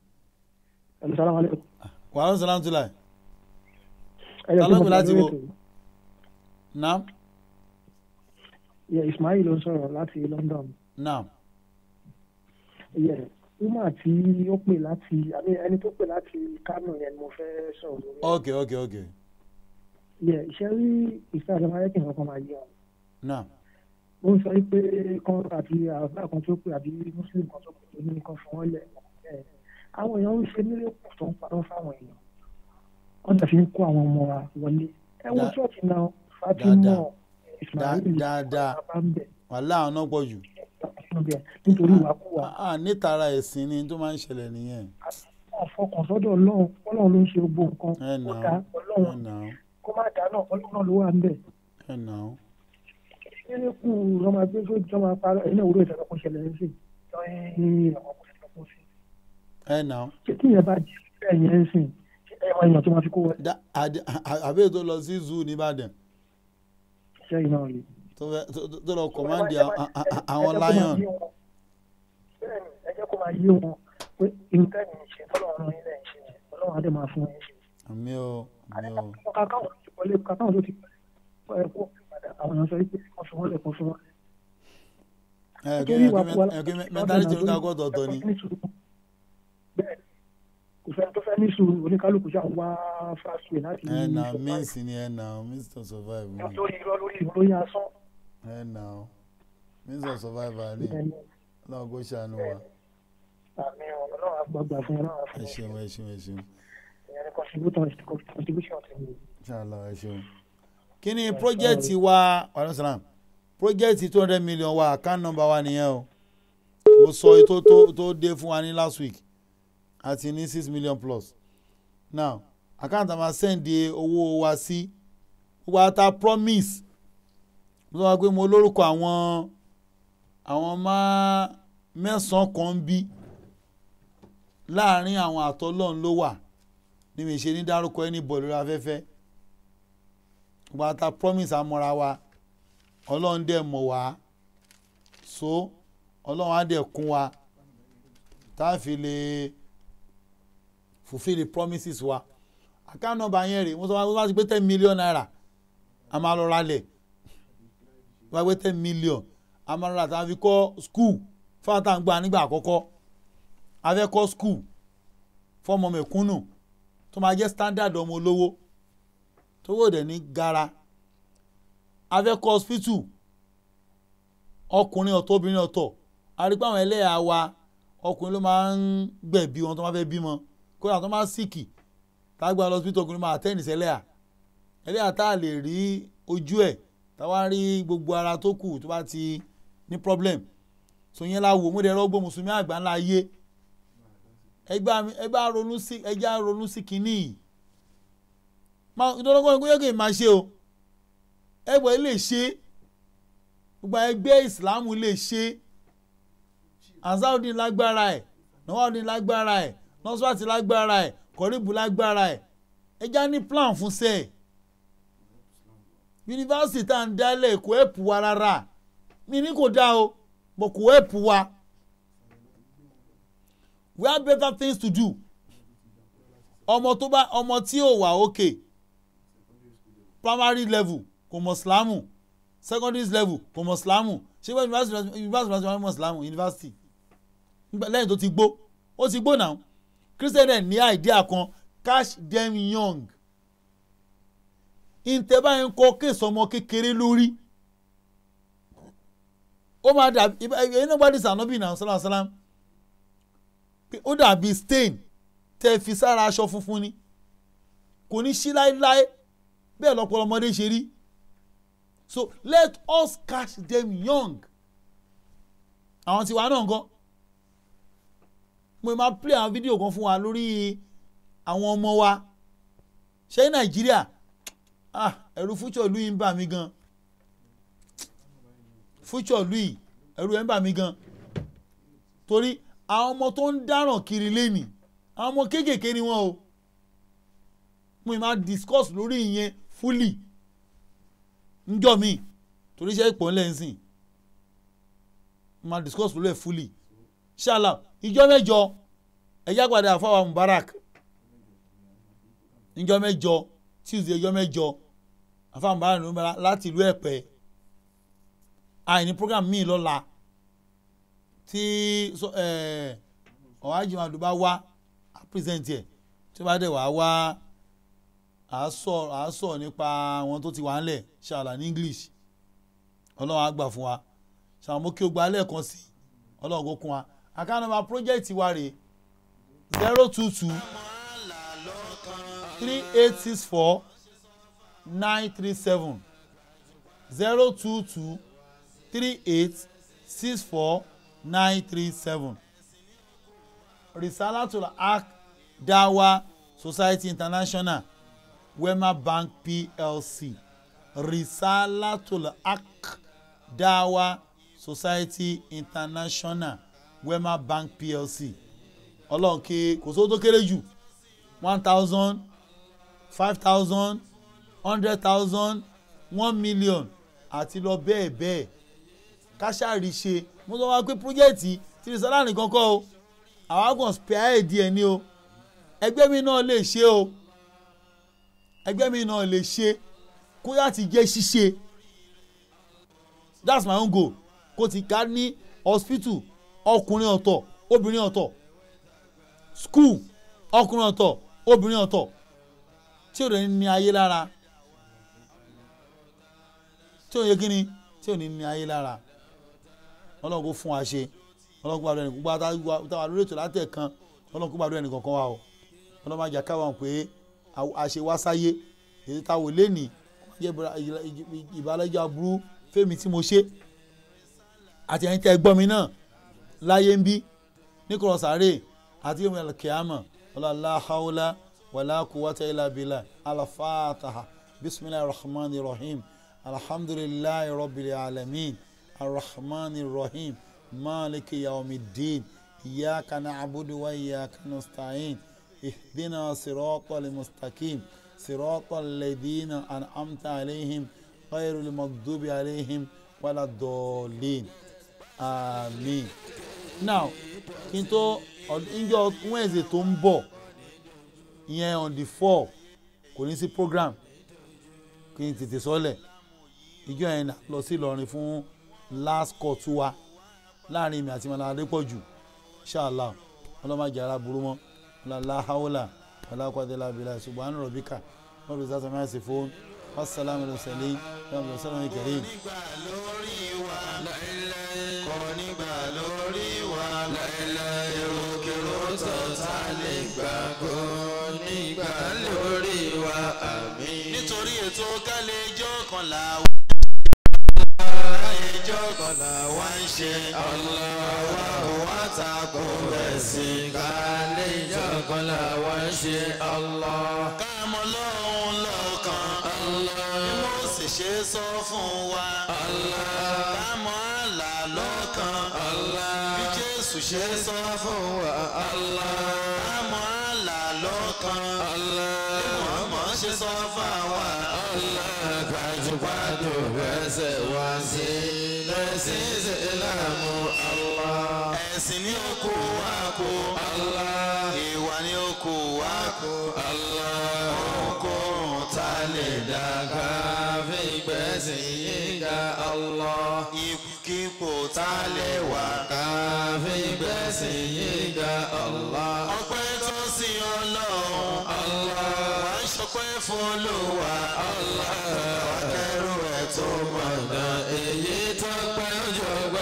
wàhálà sàlámù tó láì. tàlọ́gbìn láti wo. naam. Yeah, Ismail ló ń sọ̀rọ̀ láti London. naam. Yeah, Uma tí ó pè láti ẹni tó pè láti Kano yẹn ni mo fẹ́ sọ̀rọ̀ lórí. ok ok ok. Yeah, iṣẹ́ rí ìfẹ́ àti amáyẹ́kì nǹkan máa yé wọn. naam. ó ń sọ pé kan àti àbá kan tó pè àbí Muslim kan tó pè tó ní kan fún wọn lẹ̀. àwọn èèyàn ń ṣe mílíọ̀nù tó ń parọ́ fáwọn èèyàn. wọ́n ti fi ń kó àwọn ọmọ wa wọlé. ẹ wo ṣọ́ọ̀ṣì náà Fatima dáadáa wàhálà àwọn náà pọ̀ jù. nítorí ìwàkuwà. a nítara ẹ̀sìn ni tó máa ń ṣẹlẹ̀ nìyẹn. àfọkàn sọ́dọ̀ ọlọ́run ọlọ́run ló ń ṣe gbogbo nǹkan ó dá ọlọ́run kó má dá náà ọlọ́run ló wà ń bẹ̀. nínú kù ọmọ ẹgbẹ́ tó jọ máa parọ́ ẹ̀yin náà wúlò ìṣẹ̀lẹ̀ kó ṣẹlẹ̀ ń sè lọ́yìn àwọn ọkọ̀ ìṣẹ̀lẹ̀ kó sí. ṣé kí yẹn bá jẹ́ bẹ́ẹ̀ yẹn ń sìn ẹ̀yàn èèyàn tó máa fi kó wọlé. àbẹ́ẹ̀ tó lọ sí zoo nìbàdàn sẹ́yìn náà yìí. tó lọ kọ̀mándì àwọn lion. ẹ jẹ́ kó máa yé wọn pé nǹkan ẹ̀yìn ṣe tọ́lọ́run ilé ẹ̀ ṣe ọlọ́run adé máa fún ẹ ṣe. àmì o àmì o. kàkàwọn tó ti wọlé kàkàwọn tó ti pẹ́ kó padà àwọn èèyàn sọ pé wọ́n fi wọ́n lẹ̀ kó fún wọn. ẹ kí mẹtálítì ń kakọ́ tọ̀tọ̀ ni. kò fẹ́ tó fẹ́ ní sùúrù oníkálukú ṣáà ń wá fast way láti ẹ nà survive. means ni ẹ nà means to survive ni lórí irọ́ lórí ìròyìn asán ẹ nà means of survival ni ọlọ́run kò ṣàánú wa àmì ọlọ́run àgbàgbà fún ọlọ́run ẹ ṣeun ẹ ṣeun ẹ ṣeun ìyẹn ní contribution contribution ti mi. ṣàlọ ẹ ṣeun. kí ni project wa wàlúù sàlám project two hundred million wa account number wa nìyẹn o mo sọ ètò tó tó dé fún wa ní last week àti ní six million plus now account àmà send owó wa sí gbogbo ata promise mo sọ wá pé mo lórúkọ àwọn àwọn máa mẹ́sàn-án kan ń bí láàrin àwọn àtọ́lọ́run ló wà ní mi ṣe ní dárúkọ ẹni bọ̀ lórí afẹ́fẹ́ gbogbo ata promise amọ̀ra wa ọlọ́run dẹ̀ mọ̀ wá so ọlọ́run á dẹ̀ kún wa tá a fi lè fulfil the promises wa account number yẹn rè mo sọ wá ti pé ten million naira a máa lọ ralẹ̀ wá pé ten million a máa lọ rà tá a fi kọ́ school fáwọn tá à ń gbà nígbà àkọ́kọ́ a fẹ́ kọ́ school fọmọ mẹ̀kúnnù tó máa jẹ́ standard ọmọ olówó tó wò dẹ̀ ní gara a fẹ́ kọ́ hospital ọkùnrin ọ̀tọ̀ obìnrin ọ̀tọ̀ àrígbà àwọn ẹlẹ́yà wa ọkùnrin ló máa ń gbẹ̀bí wọn tó máa fẹ́ bímọ kódà tó máa síkì tágbà lọ hospital ọkùnrin máa tẹ́nìsì ẹlẹ́yà ẹlẹ́yà tá a lè rí ojú ẹ̀ táwa rí gbogbo ara tó kù tó bá ti ní problem so yẹn la wò mo dẹ̀ rọ́gbọ́ mùsùlùmí àgbà ńlá yé ẹgbẹ́ ronú sí ẹjẹ́ ronú sí kínní yìí ìdọ́lọ́gbọ́n ẹgbẹ́ yẹ́kẹ́ máa ṣe o ẹgbẹ́ lè ṣe gbogbo ẹgbẹ́ ìsìlámù lè ṣe ansaudin lágbára ẹ̀ nawaldin lágbára ẹ̀ nọ́sùwàtì lágbára ẹ̀ kọ́ríbù lágbára ẹ̀ ẹjá ní plan fún sẹ́ẹ̀ yunifásitì tá à ń dálẹ̀ kò ẹ̀pù wa rárá mi ní kò dá o but kò ẹ̀pù wa we have better things to do ọmọ tó bá ọmọ tí ò wà òkè primary level kò mọ̀ sílámù secondary level kò mọ̀ sílámù ṣé wọ́n university university wọ́n mọ̀ sílámù university lẹ́yìn tó ti gbó ó ti gbó náà christian ẹ̀ ní idea kan catch them young ìtẹ̀bá yẹn kọ́ kéèsì ọmọ kékeré lórí ó máa dàbí ẹ̀yin náà gbádùn sànọ́bì náà sálàm sálàm ó dàbí stain tẹ́ fi sára aṣọ funfun ni kò ní sí láéláé bẹ́ẹ̀ lọ́pọ̀lọpọ̀ ọmọdé ṣe rí so let us catch them young àwọn tiwa náà gan mo máa play àwọn fídíò kan fún wa lórí àwọn ọmọ wa ṣé nàìjíríà ah ẹ̀rù future ìlú yìí ń bà mí gan future ìlú yìí ẹ̀rù ẹ̀ ń bà mí gan torí àwọn ọmọ tó ń dáràn kiri lẹ́nìí àwọn ọmọ kéékèèké ni wọ́n o mo máa discuss lórí ìyẹn fully njọ́ mi torí iṣẹ́ ìpò ńlẹ̀ ń sìn máa discuss lórí ẹ̀ fully ṣáàlà ìjọ mẹ́jọ ẹ̀yà padà àfọwà mubarak ìjọ mẹ́jọ tuesday ìjọ mẹ́jọ àfọwà mubarak ló ń bára láti ìlú ẹ̀pẹ́ àìní program míì lọ́la tí ọ̀hájì màdùn bá wá á present ẹ̀ tí ó bá dẹ̀ wá wá à á sọ nípa àwọn tó ti wà ńlẹ̀ ṣàlà ní english ọlọ́run á gbà fún wa ṣàmú kí o gba lẹ́ẹ̀kan sí ọlọ́run kó kún wa àkànnàmà project wa rè zero two two three eight six four nine three seven zero two two three eight six four nine three seven risalatul haq dawa society international wema bank plc risalatul haq dawa society international wema bank plc ọlọ́run kí kò sówó tó kéré jù one thousand five thousand hundred thousand one million àti lọ bẹ́ẹ̀ bẹ́ẹ̀ káṣáàrí ṣe mo sọ wá pé pírójẹ́ẹ̀tì tí risala nìkan kọ́ o àwa kàn spare ẹ̀ díẹ̀ ni o ẹgbẹ́ mi náà lè ṣe o ẹgbẹ́ mi náà lè ṣe kó yá ti jẹ́ ṣíṣe that's my own goal kó ti ká ní hospital ọkùnrin ọ̀tọ̀ obìnrin ọ̀tọ̀ school ọkùnrin ọ̀tọ̀ obìnrin ọ̀tọ̀ tí ò ní ní ayé lára tí ò yẹ kí ni tí ò ní ní ayé lára ọlọ́run kò fún wa ṣe ọlọ́run kó gbàdúrà ẹnì gbogbo àtàwọn lórí ètò látẹ̀ kan ọlọ́run kó gbàdúrà ẹnì kankan wa o ọlọ́run máa jà káwọn pé àṣẹ wá sáyé èyí táwọn lẹ́nìí jẹ́ ìbálẹ́jọ́ aburú fẹ́mi tí mo ṣe àti ẹ̀yin tẹ́ ẹ gbọ́ mi náà láyé ń bí níkọ̀rọ̀ sáré àti yóò mẹ́lẹ̀ kíámà ọlọ́lá haúlá wàlá kúwátà ilà bílà alafáàtàhà bisimilahi rahman rahim alhamdulilayi rabbil alamin arrahman rahim maliki yawmiddin iyaka na'budu wa iyaka nasta'in ihdina siratal mustaqim siratal ladina an'amta alaihim ghayril maghdubi alaihim wala dọ̀ọ̀lìn àmín now kí n tó ìjọ wednesday tó ń bọ̀ ìyẹn on the four kò ní sí program kí n tètè sọ́lẹ̀ ìjọ yẹn lọ sí Ìlọrin fún last call tó wa láàrin mi àti mọ̀nà adépọ̀jù ṣáàlà ọlọ́màjì aláburú mọ́ ọlọ́lá haúlà ọlọ́kọ̀dẹ́lá bílà subhana rabbika wọ́n fi sásán máa ṣe fún wasalaamu alayhi wa sallam wa sallam kareem kò nígbà lórí wa láìláì èròkèrò tọ̀tà lè gbà kó nígbà lórí wa àmín. nítorí ètò kálẹ̀jọ́ kan là wá. kálẹ̀jọ́ kan là wá ń ṣe ọlọ́wà wá tako ẹ̀sìn kálẹ̀jọ́ kan là wá ń ṣe ọlọ́. káàmọ́ lọ́hùn lọ́kàn ọlọ́. bí mo sì ṣe sọ fún wa ọlọ́. káàmọ́ àlà lọ́kàn ọlọ́. bí jésù ṣe sọ fún wa ọlọ́. káàmọ́ àlà lọ́kàn ọlọ́. bí mọ̀ọ́mọ́ ṣe sọ fún wa ọlọ́. gbajúgbajù fẹsẹ̀ wá sí lẹ́sìn ìsìlámù ọlọ́. ẹ̀sìn ní oko wa kó ọlọ́. ìwà ní oko wa kó ọlọ́. ohunkóhun tá a lè dàgbà fi gbẹ̀sìn yín ga ọlọ́. ipòkípò tá a lè wà ká fi gbẹ̀sìn yín ga ọlọ́. ọpẹ́ tó sí ọlọ́run ọlọ́. wà á ṣọpẹ́ fún olúwa ọlọ́. wà á kẹ́rù ẹ̀ tó mọ̀nà èyí tó pẹ́ jọ